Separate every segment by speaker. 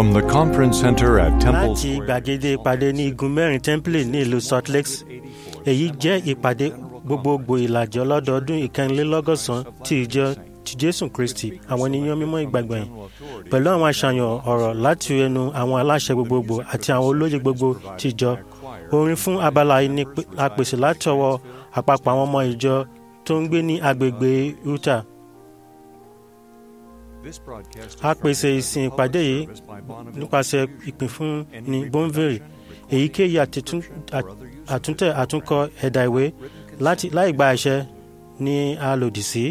Speaker 1: From the conference center at Temple
Speaker 2: láti
Speaker 1: Square,
Speaker 2: gbàgede ìpàdé ní igun mẹ́rin temple ní ìlú salt lake èyí jẹ́ ìpàdé gbogbogbò ìlàjì ọlọ́dọọdún ìkẹrìnlélọ́gọ́sàn ti ìjọ ti jésù kristi àwọn ènìyàn mímọ́ ìgbàgbọ́n pẹ̀lú àwọn àṣàyàn ọ̀rọ̀ láti ẹnu àwọn aláṣẹ gbogbogbò àti àwọn olóyè gbogbo ti ìjọ orin fún abala yìí ni pé- a pèsè láti ọwọ́ àpapọ̀ àwọn ọmọ ìjọ tó ń gbé ní agbègbè utah a pèsè ìsìn ìpàdé yìí nípasẹ̀ ìpín fún ní bonville èyíkéyìí àtitún- à- àtúntẹ̀ àtúnkọ ẹ̀dà ìwé láti láì gba àṣẹ ni a lòdì sí.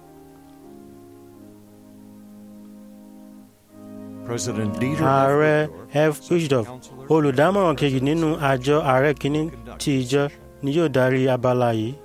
Speaker 1: President Dieter
Speaker 2: ààrẹ
Speaker 1: F.
Speaker 2: f ushdorf olùdámọ̀ràn kejì nínú àjọ ààrẹ kìíní ti ìjọ ni yóò darí abala yìí.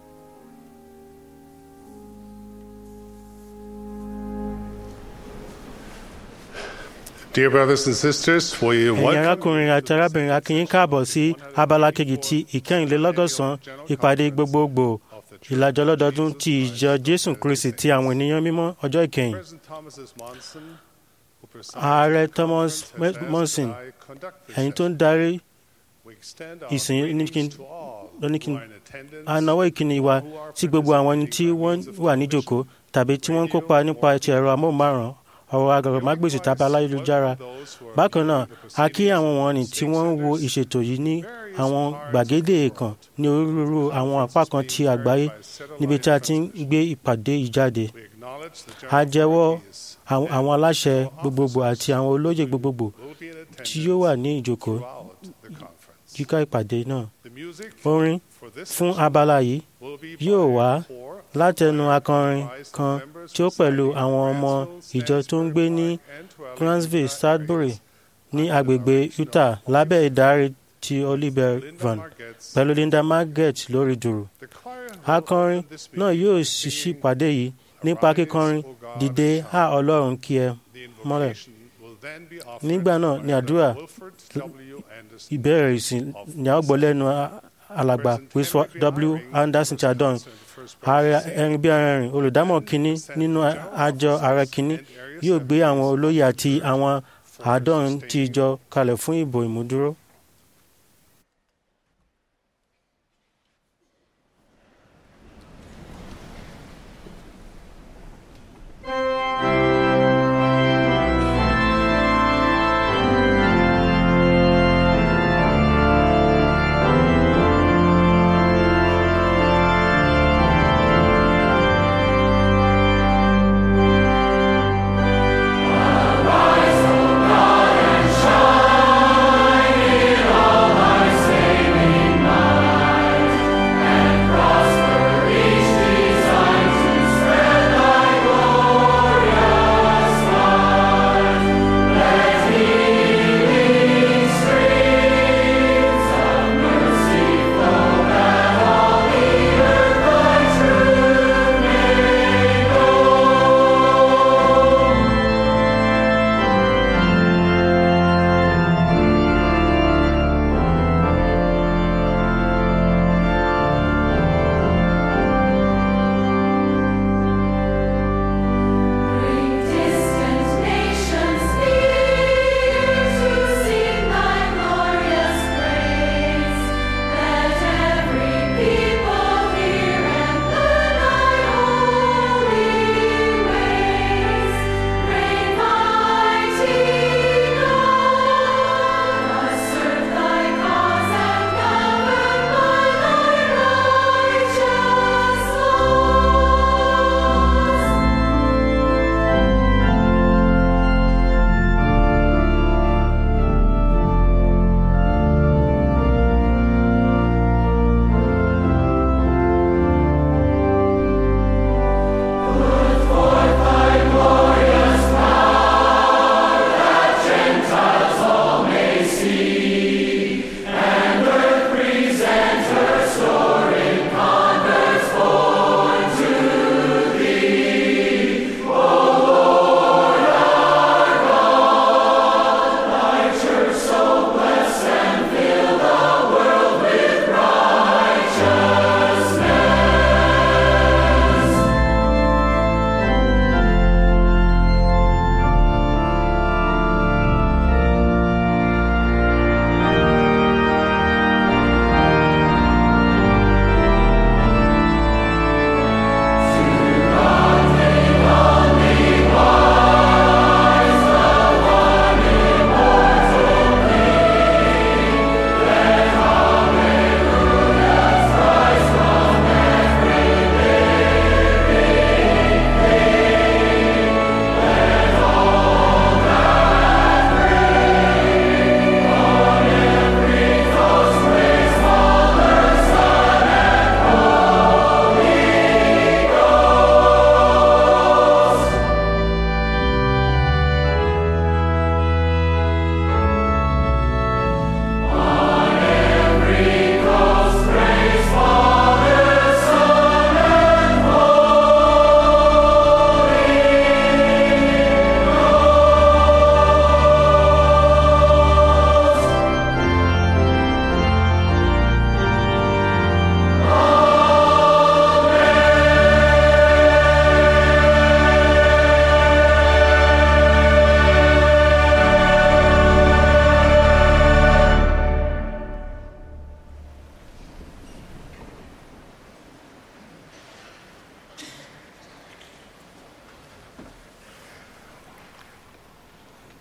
Speaker 3: Dear brothers and sisters, we
Speaker 2: ẹ̀yin
Speaker 3: welcome
Speaker 2: arákùnrin àti arábìnrin akínyín káàbọ̀ sí abala kejì ti ìkẹrìnlélọ́gọ́sàn ìpàdé gbogbogbò ìlàjọ lọ́dọọdún ti ìjọ jésù kristi ti àwọn ènìyàn mímọ́ ọjọ́ ìkẹyìn.
Speaker 3: President Thomas S. Monson, who presides
Speaker 2: ààrẹ
Speaker 3: over
Speaker 2: thomas
Speaker 3: this event,
Speaker 2: monson
Speaker 3: as I conduct this
Speaker 2: ẹ̀yin tó ń
Speaker 3: session.
Speaker 2: darí
Speaker 3: We extend our
Speaker 2: ìsìn ní
Speaker 3: greetings
Speaker 2: kí n-
Speaker 3: to all
Speaker 2: ló ní
Speaker 3: who
Speaker 2: kí n-
Speaker 3: are in attendance
Speaker 2: a nawọ́ ìkíni wa sí gbogbo àwọn ẹni tí wọ́n wà níjòkó tàbí tí wọ́n ń kópa nípa ti ẹ̀rọ amóhùnmáwòrán ọ̀rọ̀ agàrọ̀mágbèsì tàbí aláyélujára bákan náà a kí àwọn wọ̀nyí tí wọ́n ń wo ìṣètò yìí ní àwọn gbàgede èèkàn ní onírúurú àwọn apá kan ti àgbáyé níbi tí a ti ń gbé ìpàdé yìí jáde
Speaker 3: We acknowledge the
Speaker 2: a
Speaker 3: general
Speaker 2: jẹ́wọ́
Speaker 3: authorities
Speaker 2: àwọn àwọn aláṣẹ gbogbogbò àti àwọn olóyè gbogbogbò
Speaker 3: will be in
Speaker 2: tí
Speaker 3: attendance
Speaker 2: yóò wà ní ìjòkó
Speaker 3: throughout the conference.
Speaker 2: yíká ìpàdé náà
Speaker 3: The music
Speaker 2: orin
Speaker 3: for this
Speaker 2: fún
Speaker 3: session
Speaker 2: abala yìí
Speaker 3: will be
Speaker 2: yóò
Speaker 3: by
Speaker 2: wá
Speaker 3: four
Speaker 2: látẹnu akọrin kan tí ó pẹ̀lú àwọn ọmọ ìjọ tó ń gbé ní Grantsville, Sudbury ní agbègbè Utah lábẹ́ ìdarí ti Oliver Van pẹ̀lú Linda Marget lórí dùrù. Akọrin náà yóò ṣíṣí ìpàdé yìí nípa kíkọrin dìde á Ọlọ́run kí ẹ mọ́lẹ̀. Nígbà náà ni àdúrà ìbẹ̀rẹ̀ ìsìn ní a ó gbọ́ lẹ́nu alàgbà Wilson W. Anderson Chadon ààrẹ ẹrin bí arìnrìn olùdámọ̀ kínní nínú àjọ ààrẹ kínní yóò gbé àwọn olóyè àti àwọn àádọ́rin tí ìjọ kalẹ̀ fún ìbò ìmúdúró.
Speaker 4: Rise, O God, and shine.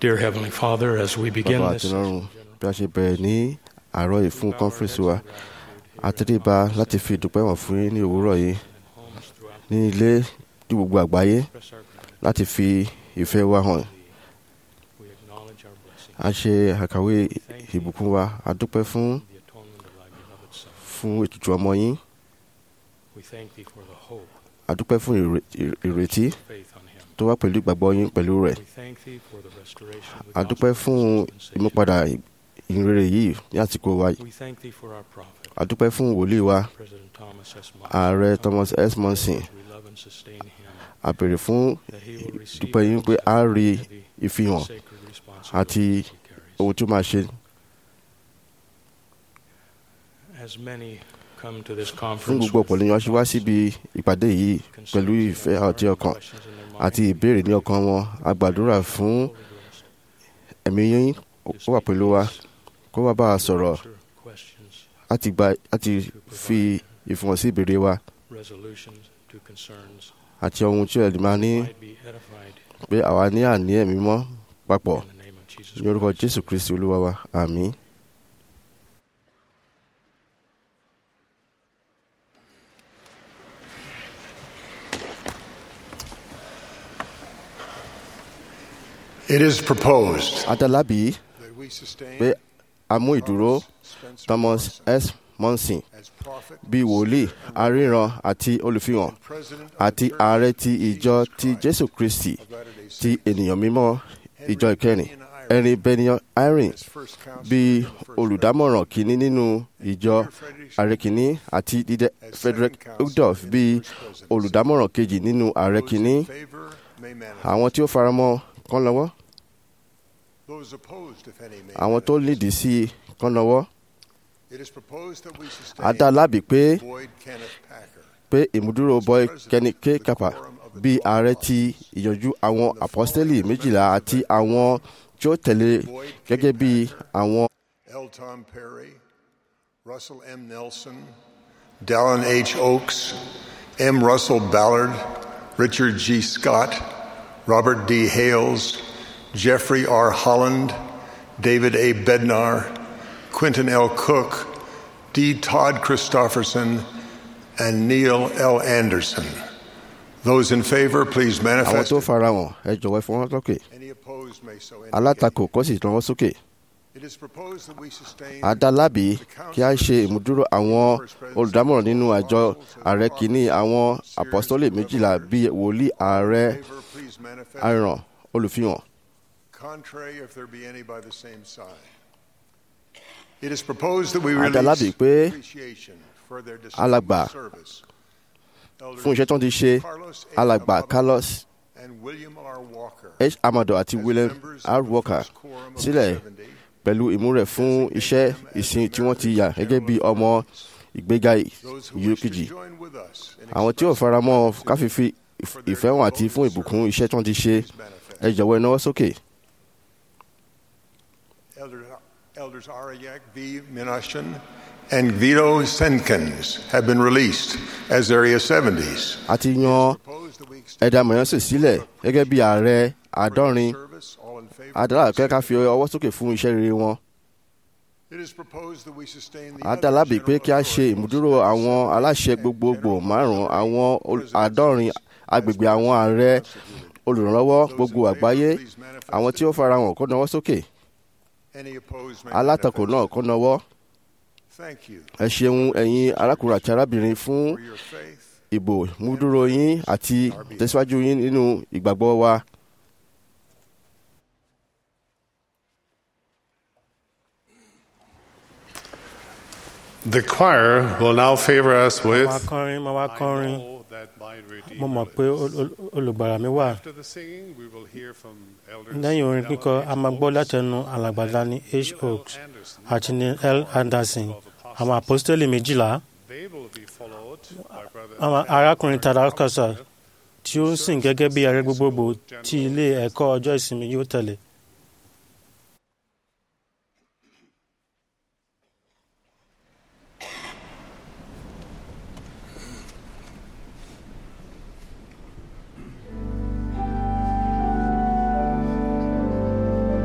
Speaker 4: Dear Heavenly Father, as we begin
Speaker 5: bàbá
Speaker 4: this
Speaker 5: àtìlọ́run bí a ṣe bẹ̀rẹ̀ ní àárọ̀ yìí fún kọ́nfẹ́rẹ́nsì wa àtẹ̀débà láti fi ìdúpẹ́ wọn fún yín ní òwúrọ̀ yìí ní ilé ní gbogbo àgbáyé láti fi ìfẹ́ wa hàn
Speaker 4: we acknowledge our blessing,
Speaker 5: a ṣe àkàwé ìbùkún wa a dúpẹ́ fún
Speaker 4: the atonement of thy beloved Son.
Speaker 5: fún ètùtù ọmọ yín
Speaker 4: We thank thee for the hope,
Speaker 5: a dúpẹ́ fún ìre- ìre- ìrètí
Speaker 4: faith on him.
Speaker 5: tó wá pẹ̀lú ìgbàgbọ́ yín pẹ̀lú rẹ̀
Speaker 4: We thank thee for the restoration of the
Speaker 5: a dúpẹ́
Speaker 4: gospel
Speaker 5: fún
Speaker 4: of dispensation.
Speaker 5: ìmúpadà ìrere yìí ní àsìkò wa
Speaker 4: We thank thee for our prophet,
Speaker 5: a dúpẹ́ fún wòlíì wa
Speaker 4: President Thomas S. Monson.
Speaker 5: ààrẹ Thomas S. Monson
Speaker 4: We love and sustain him,
Speaker 5: a béèrè fún
Speaker 4: that he will receive
Speaker 5: dúpẹ́ yín pé a rí
Speaker 4: the
Speaker 5: ìfihàn
Speaker 4: sacred
Speaker 5: àti
Speaker 4: responsibilities he carries.
Speaker 5: ohun tí ó máa ṣe
Speaker 4: As many come to this
Speaker 5: fún
Speaker 4: conference
Speaker 5: gbogbo ọ̀pọ̀
Speaker 4: with
Speaker 5: lèèyàn ṣe wá síbi ìpàdé yìí pẹ̀lú ìfẹ́ àti ọkàn
Speaker 4: questions in their mind,
Speaker 5: àti ìbéèrè ní ọkàn wọn a gbàdúrà fún
Speaker 4: Holy Ghost,
Speaker 5: ẹ̀mí yín ó wà pẹ̀lú wa kó wá bá a sọ̀rọ̀
Speaker 4: answer questions,
Speaker 5: láti gba láti fi ìfihàn sí ìbéèrè wa
Speaker 4: resolutions to concerns
Speaker 5: àti ohun tí ẹ̀dùn máa ní
Speaker 4: might be edified
Speaker 5: pé àwa ní àní ẹ̀mí mọ́ papọ̀
Speaker 4: in the name of Jesus
Speaker 5: ní orúkọ
Speaker 4: Christ.
Speaker 5: Jésù Kristi Olúwa wa àmín.
Speaker 3: It is proposed
Speaker 5: adálábì
Speaker 3: that we sustain
Speaker 5: pé a mú ìdúró
Speaker 3: Spencer
Speaker 5: Thomas S. Monson
Speaker 3: as prophet
Speaker 5: bíi wòlíì aríran àti olùfihàn
Speaker 3: and president of
Speaker 5: àti
Speaker 3: the Church
Speaker 5: ààrẹ ti
Speaker 3: of
Speaker 5: ìjọ
Speaker 3: Jesus
Speaker 5: ti
Speaker 3: Christ
Speaker 5: Jésù Kristi
Speaker 3: of Latter-day
Speaker 5: ti
Speaker 3: Saints.
Speaker 5: ènìyàn mímọ́ ìjọ ìkẹrin ẹ̀rin Benyon Irene
Speaker 3: As first counselor
Speaker 5: bíi
Speaker 3: in the first
Speaker 5: olùdámọ̀ràn kìíní nínú ìjọ ààrẹ kìíní àti dídẹ Frederick Udolf bíi olùdámọ̀ràn kejì nínú ààrẹ
Speaker 3: Those
Speaker 5: kìíní
Speaker 3: in favor may manifest.
Speaker 5: àwọn tí ó faramọ́ kán lọ́wọ́
Speaker 3: Those opposed, if any, may
Speaker 5: àwọn tó
Speaker 3: manifest.
Speaker 5: lídìí sí i kán lọ́wọ́
Speaker 3: It is proposed that we sustain
Speaker 5: adá lábì pé
Speaker 3: Boyd Kenneth Packer
Speaker 5: pé ìmúdúró boy Kenny K. Kappa bíi ààrẹ ti ìyànjú àwọn apọ́sítélì méjìlá àti àwọn tí ó tẹ̀lé gẹ́gẹ́ bí àwọn
Speaker 3: L. Tom Perry, Russell M. Nelson, Dallin H. Oaks, M. Russell Ballard, Richard G. Scott, Robert D. Hales, Jeffrey R. Holland, David A. Bednar, Quentin L. Cook, D. Todd Christofferson, and Neil L. Anderson. Those in favor, please
Speaker 5: àwọn
Speaker 3: manifest.
Speaker 5: tó farahàn ẹ jọ̀wọ́ ẹ fọwọ́ lókè
Speaker 3: Any opposed may so indicate.
Speaker 5: alátakò kó sì lọ́wọ́ sókè
Speaker 3: It is proposed that we sustain
Speaker 5: adá lábì kí a ṣe ìmúdúró àwọn olùdámọ̀ràn nínú àjọ ààrẹ kìíní àwọn apọ́sítélì méjìlá bíi wòlíì ààrẹ
Speaker 3: favor, please manifest.
Speaker 5: àràn olùfihàn
Speaker 3: Contrary, if there be any by the same side. It is proposed that we
Speaker 5: Adalabi
Speaker 3: release
Speaker 5: pé
Speaker 3: appreciation for their
Speaker 5: alàgbà
Speaker 3: distinguished service. Elders
Speaker 5: fún iṣẹ́ tó ń ti ṣe
Speaker 3: Carlos A.
Speaker 5: alàgbà
Speaker 3: Amado
Speaker 5: Carlos
Speaker 3: and William R. Walker
Speaker 5: H. Amado àti
Speaker 3: as
Speaker 5: William
Speaker 3: members
Speaker 5: R.
Speaker 3: of the
Speaker 5: Walker
Speaker 3: first quorum of the
Speaker 5: sílẹ̀
Speaker 3: 70,
Speaker 5: pẹ̀lú ìmúrẹ̀ fún iṣẹ́ ìsìn tí wọ́n ti yà gẹ́gẹ́ bí ọmọ ìgbéga
Speaker 3: those who
Speaker 5: ìyó
Speaker 3: wish to
Speaker 5: kejì
Speaker 3: join with us in
Speaker 5: àwọn tí ò
Speaker 3: expressing
Speaker 5: faramọ́
Speaker 3: gratitude,
Speaker 5: káfífi ìfẹ́ hàn àti fún ìbùkún iṣẹ́ tí wọ́n ti ṣe
Speaker 3: please manifest.
Speaker 5: ẹ jọ̀wọ́ ẹ náwó sókè
Speaker 3: Elder, Elders Arayak V. Minashan and Vito Senkins have been released as Area 70s.
Speaker 5: àti yan
Speaker 3: Proposed that we extend
Speaker 5: ẹ̀dá mọ̀yánṣẹ́ sílẹ̀ gẹ́gẹ́ bí ààrẹ àádọ́rin
Speaker 3: service, all in favor.
Speaker 5: adára kẹ́kẹ́ fi ọwọ́ sókè fún iṣẹ́ rere wọn
Speaker 3: It is proposed that we sustain the
Speaker 5: adálábì
Speaker 3: other
Speaker 5: pé kí a
Speaker 3: general
Speaker 5: ṣe ìmúdúró
Speaker 3: authorities
Speaker 5: àwọn aláṣẹ gbogbogbò márùn-ún àwọn ol- àádọ́rin agbègbè àwọn ààrẹ olùrànlọ́wọ́ gbogbo àgbáyé àwọn tí ó farahàn kó nawọ́ sókè
Speaker 3: Any opposed may
Speaker 5: alátakò
Speaker 3: manifest.
Speaker 5: náà kó nawọ́
Speaker 3: Thank you
Speaker 5: ẹ ṣeun ẹ̀yin arákùnrin àti arábìnrin fún
Speaker 3: for your faith.
Speaker 5: ìbò múdúró yín àti tẹ̀síwájú yín nínú ìgbàgbọ́ wa.
Speaker 3: The choir will now favor us
Speaker 2: máa
Speaker 3: with
Speaker 2: kọrin máa wá
Speaker 6: I
Speaker 2: kọrin
Speaker 6: know that my Redeemer
Speaker 2: mo mọ̀ pé
Speaker 6: lives.
Speaker 2: ol- ol- olùgbàlà mi wà
Speaker 6: After the singing, we will hear from elders
Speaker 2: lẹ́yìn orin
Speaker 6: Dallin
Speaker 2: kíkọ
Speaker 6: H.
Speaker 2: a máa gbọ́
Speaker 6: Oaks,
Speaker 2: látẹnu alàgbàdá ní h
Speaker 6: Neil L.
Speaker 2: oaks
Speaker 6: Anderson,
Speaker 2: àti ní l anderson
Speaker 6: of apostles.
Speaker 2: àwọn àpọ́stélì méjìlá
Speaker 6: They will be followed by brother
Speaker 2: àwọn arákùnrin tadakasa tí ó ń sìn gẹ́gẹ́ bí ààrẹ gbogbogbò
Speaker 6: General
Speaker 2: tí ilé ẹ̀kọ́ ọjọ́ ìsinmi yóò tẹ̀lé.
Speaker 3: Thank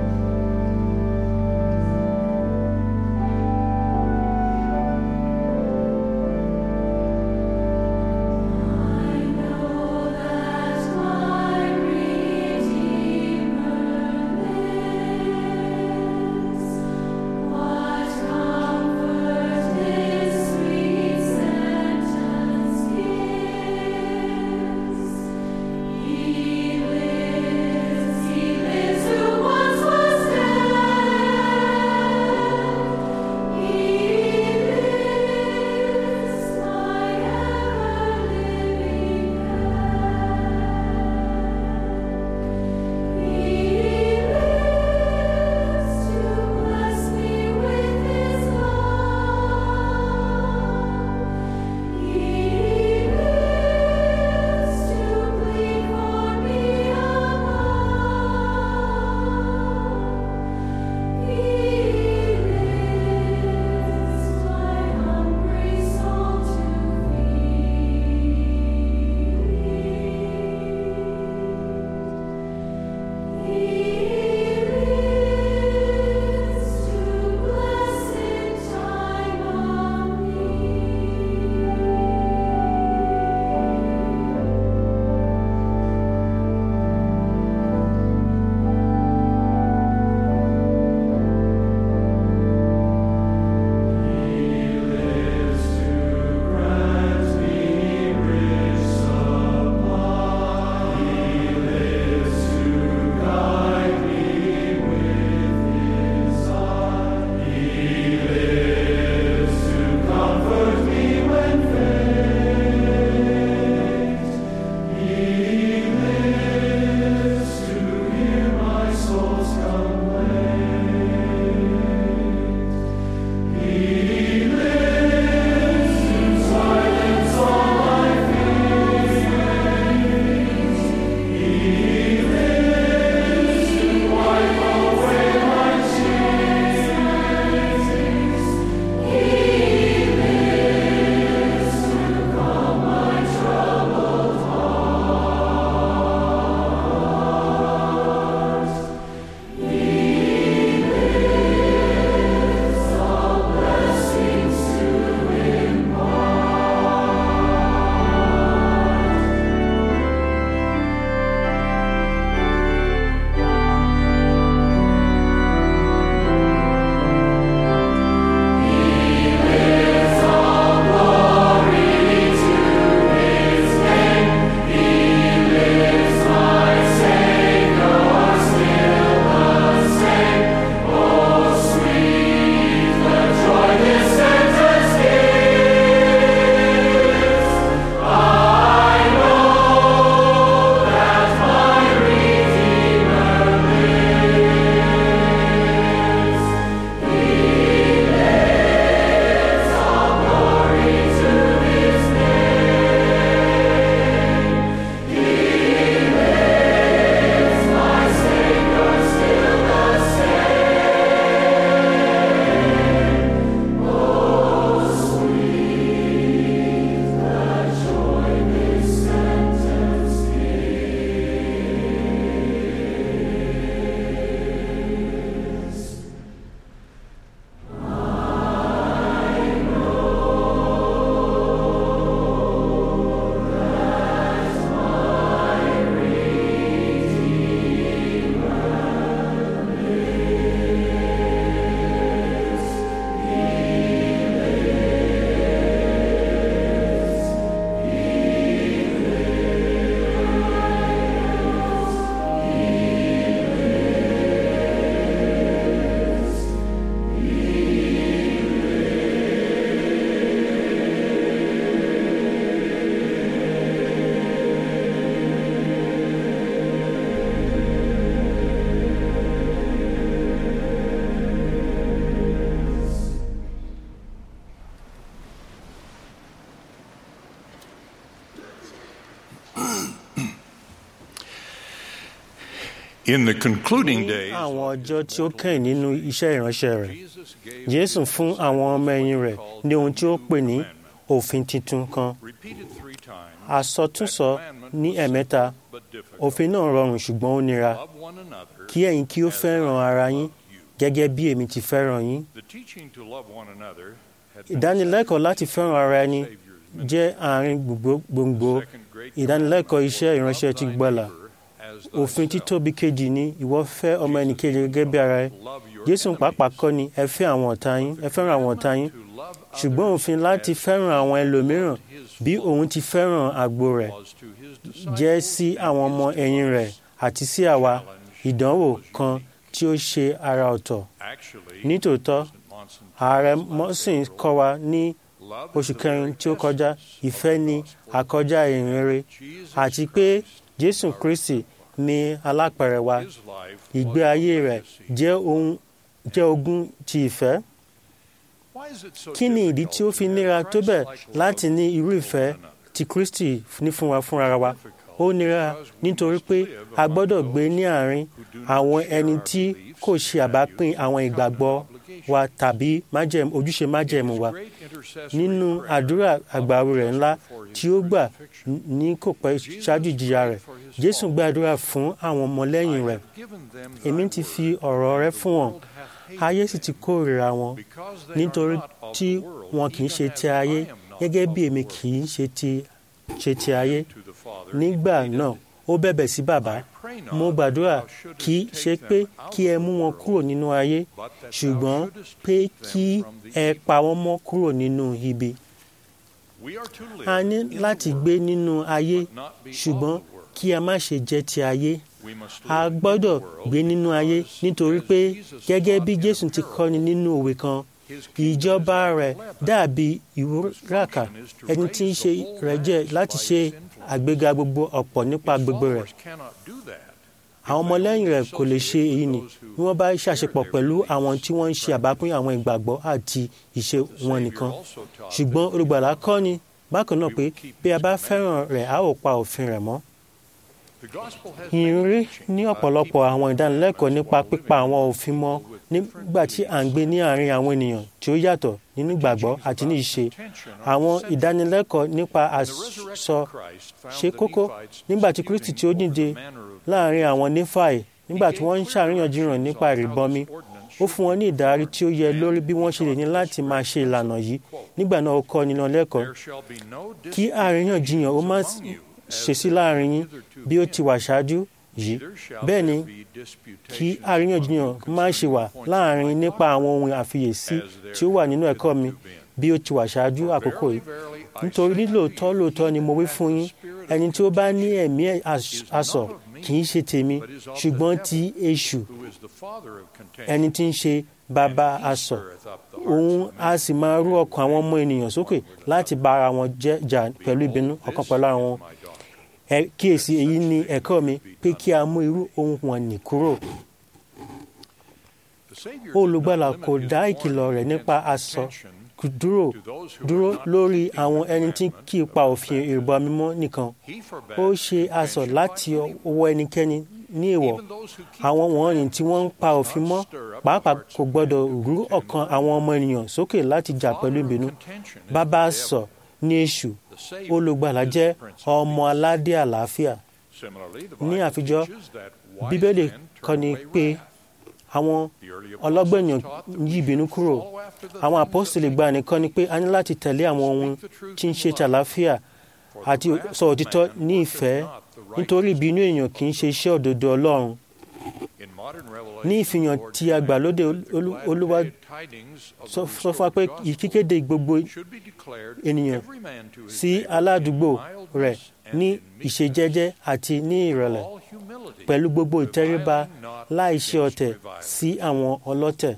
Speaker 7: In the concluding
Speaker 2: ní
Speaker 7: days,
Speaker 2: àwọn ọjọ́ tí ó kẹ́yìn nínú iṣẹ́ ìránṣẹ́ rẹ̀
Speaker 7: Jesus gave
Speaker 2: jésù fún àwọn ọmọ ẹ̀yìn rẹ̀ ní ohun tí ó pè ní òfin tuntun kan
Speaker 7: repeated three times
Speaker 2: àsọtúnsọ ní ẹ̀mẹ́ta
Speaker 7: but different.
Speaker 2: òfin náà rọrùn ṣùgbọ́n ó nira
Speaker 7: Love one another.
Speaker 2: kí ẹ̀yin kí ó fẹ́ràn ara yín gẹ́gẹ́ bí èmi ti fẹ́ràn yín
Speaker 7: The teaching to love one another had been
Speaker 2: ìdánilẹ́kọ̀ọ́ láti fẹ́ràn ara ẹni
Speaker 7: Savior's
Speaker 2: jẹ́ àárín gbogbo- gbòǹgbò
Speaker 7: second great
Speaker 2: ìdánilẹ́kọ̀ọ́
Speaker 7: commandment,
Speaker 2: iṣẹ́ ìránṣẹ́ ti
Speaker 7: love thy
Speaker 2: gbọ́là
Speaker 7: neighbor as thyself.
Speaker 2: òfin títóbi kejì ni ìwọ fẹ́ ọmọ ẹnìkejì gẹ́gẹ́ bí ara ẹ
Speaker 7: Love your
Speaker 2: jésù
Speaker 7: enemies.
Speaker 2: pàápàá kọ́ ni ẹ fẹ́ àwọn ọ̀tá yín ẹ fẹ́ràn àwọn ọ̀tá yín
Speaker 7: To love
Speaker 2: ṣùgbọ́n
Speaker 7: others
Speaker 2: òfin láti
Speaker 7: as
Speaker 2: fẹ́ràn àwọn ẹlòmíràn
Speaker 7: his
Speaker 2: bí òun ti fẹ́ràn àgbo rẹ̀
Speaker 7: was to his disciples
Speaker 2: jẹ́ sí àwọn ọmọ ẹ̀yìn rẹ̀ àti sí àwa ìdánwò kan tí ó ṣe ara ọ̀tọ̀
Speaker 7: Actually,
Speaker 2: nítòótọ́
Speaker 7: St. Monson
Speaker 2: ààrẹ mọ́sìn kọ́ wa ní
Speaker 7: love
Speaker 2: oṣù
Speaker 7: is the
Speaker 2: kẹrin
Speaker 7: very
Speaker 2: tí ó kọjá
Speaker 7: essence
Speaker 2: ìfẹ́ ni àkọjá ìrere
Speaker 7: Jesus
Speaker 2: àti pé
Speaker 7: Christ,
Speaker 2: jésù kristi ní alápẹ̀rẹ̀ wa
Speaker 7: his life
Speaker 2: ìgbé
Speaker 7: was
Speaker 2: ayé
Speaker 7: a
Speaker 2: rẹ̀
Speaker 7: legacy.
Speaker 2: jẹ́ ohun jẹ́ ogún ti ìfẹ́
Speaker 7: Why is it so
Speaker 2: kí ni ìdí tí ó fi níra tó bẹ́ẹ̀ láti ní irú ìfẹ́ tí kristi ní fún wa fúnra wa ó nira nítorí pé a gbọ́dọ̀ gbé ní àárín àwọn ẹni tí kò ṣe àbápín àwọn ìgbàgbọ́ wa tàbí májẹ̀mú ojúṣe májẹ̀mú wa nínú àdúrà àgbàwò rẹ̀ ńlá tí ó gbà ní kò pẹ́ ṣáájú ìjìyà rẹ̀ jésù gbàdúrà fún àwọn ọmọlẹ́yìn rẹ̀ èmi ti fi ọ̀rọ̀ rẹ fún wọn ayé sì ti kórìíra wọn nítorí tí wọn kì í ṣe ti ayé gẹ́gẹ́ bí èmi kì í ṣe ti ṣe ti ayé nígbà náà ó bẹ̀bẹ̀ sí bàbá mo gbàdúrà kì í ṣe pé kí ẹ mú wọn kúrò nínú ayé ṣùgbọ́n pé kí ẹ pa wọ́n mọ́ kúrò nínú ibi a ní láti gbé nínú ayé ṣùgbọ́n kí a má ṣe jẹ́ ti ayé a gbọ́dọ̀ gbé nínú ayé nítorí pé gẹ́gẹ́ bí jésù ti kọ́ni nínú òwe kan ìjọba rẹ̀ dàbí ìwúràkà ẹni tí ń ṣe rẹ̀ jẹ́ láti ṣe àgbéga gbogbo ọ̀pọ̀ nípa gbogbo rẹ̀ àwọn ọmọlẹ́yìn rẹ̀ kò lè ṣe èyí ni bí wọ́n bá ṣàṣepọ̀ pẹ̀lú àwọn tí wọ́n ń ṣe àbápín àwọn ìgbàgbọ́ àti ìṣe wọn nìkan ṣùgbọ́n olùgbàlà kọ́ ni bákan náà pé bí a bá fẹ́ràn rẹ̀ a ó pa òfin rẹ̀ mọ́ ìrírí ní ọ̀pọ̀lọpọ̀ àwọn ìdánilẹ́kọ̀ọ́ nípa pípa àwọn òfin mọ́ nígbà tí à ń gbé ní àárín àwọn ènìyàn tí ó yàtọ̀ nínú ìgbàgbọ́ àti ní ìṣe àwọn ìdánilẹ́kọ̀ọ́ nípa àsọ ṣe kókó nígbà tí kristi tí ó dìde láàárín àwọn nífàì nígbà tí wọ́n ń ṣàríyànjiyàn nípa ìrìbọmi ó fún wọn ní ìdarí tí ó yẹ lórí bí wọ́n ṣe lè ní láti máa ṣe ìlànà yìí nígbà náà ó kọ́ nínú lẹ́kọ̀ọ́ kí àríyànjiyàn ó má ṣe sí láàrin yín bí ó ti wà ṣáájú yìí bẹ́ẹ̀ ni kí àríyànjiyàn má ṣe wà láàrin nípa àwọn ohun àfiyèsí tí ó wà nínú ẹ̀kọ́ mi bí ó ti wà ṣáájú àkókò yìí nítorí nílòótọ́ lóòótọ́ ni mo wí fún yín ẹni tí ó bá ní ẹ̀mí asọ̀ kì í ṣe tèmi ṣùgbọ́n ti èṣù ẹni tí ń ṣe bàbá asọ̀ òun a sì máa rú ọkàn àwọn ọmọ ènìyàn sókè láti bá ara wọn jà pẹ̀lú ìbínú ọ̀kan pẹ̀lú ara wọn ẹ kíyèsí èyí ni ẹ̀kọ́ mi pé kí a mú irú ohun wọn nì kúrò. olùgbàlà kò dá ìkìlọ̀ rẹ̀ nípa aṣọ dúró dúró lórí àwọn ẹni tí kì í pa òfin ìrìbọmi mọ́ nìkan ó ṣe aṣọ láti ọwọ́ ẹnikẹ́ni ní èèwọ̀ àwọn wọ̀nyí tí wọ́n ń pa òfin mọ́ pàápàá kò gbọ́dọ̀ rú ọkàn àwọn ọmọ ènìyàn sókè láti jà pẹ̀lú ìbínú bàbá sọ ní èṣù olùgbàlà jẹ́ ọmọ aládé àlàáfíà ní àfijọ́ bíbélì kọ́ni pé àwọn ọlọ́gbẹ̀yàn yí ìbínú kúrò àwọn àpọ́sítélì gba nìkan ni pé a ní láti tẹ̀lé àwọn ohun tí ń ṣe ti àlàáfíà àti sọ òtítọ́ ní ìfẹ́ nítorí ìbínú èèyàn kì í ṣe iṣẹ́ òdodo ọlọ́run ní ìfihàn tí àgbàlódé olúwa sọ fún wa pé ìkíkéde gbogbo ènìyàn sí aládùúgbò rẹ̀ ní ìṣejẹ́jẹ́ àti ní ìrẹ̀lẹ̀ pẹ̀lú gbogbo ìtẹríba láì ṣe ọ̀tẹ̀ sí àwọn ọlọ́tẹ̀.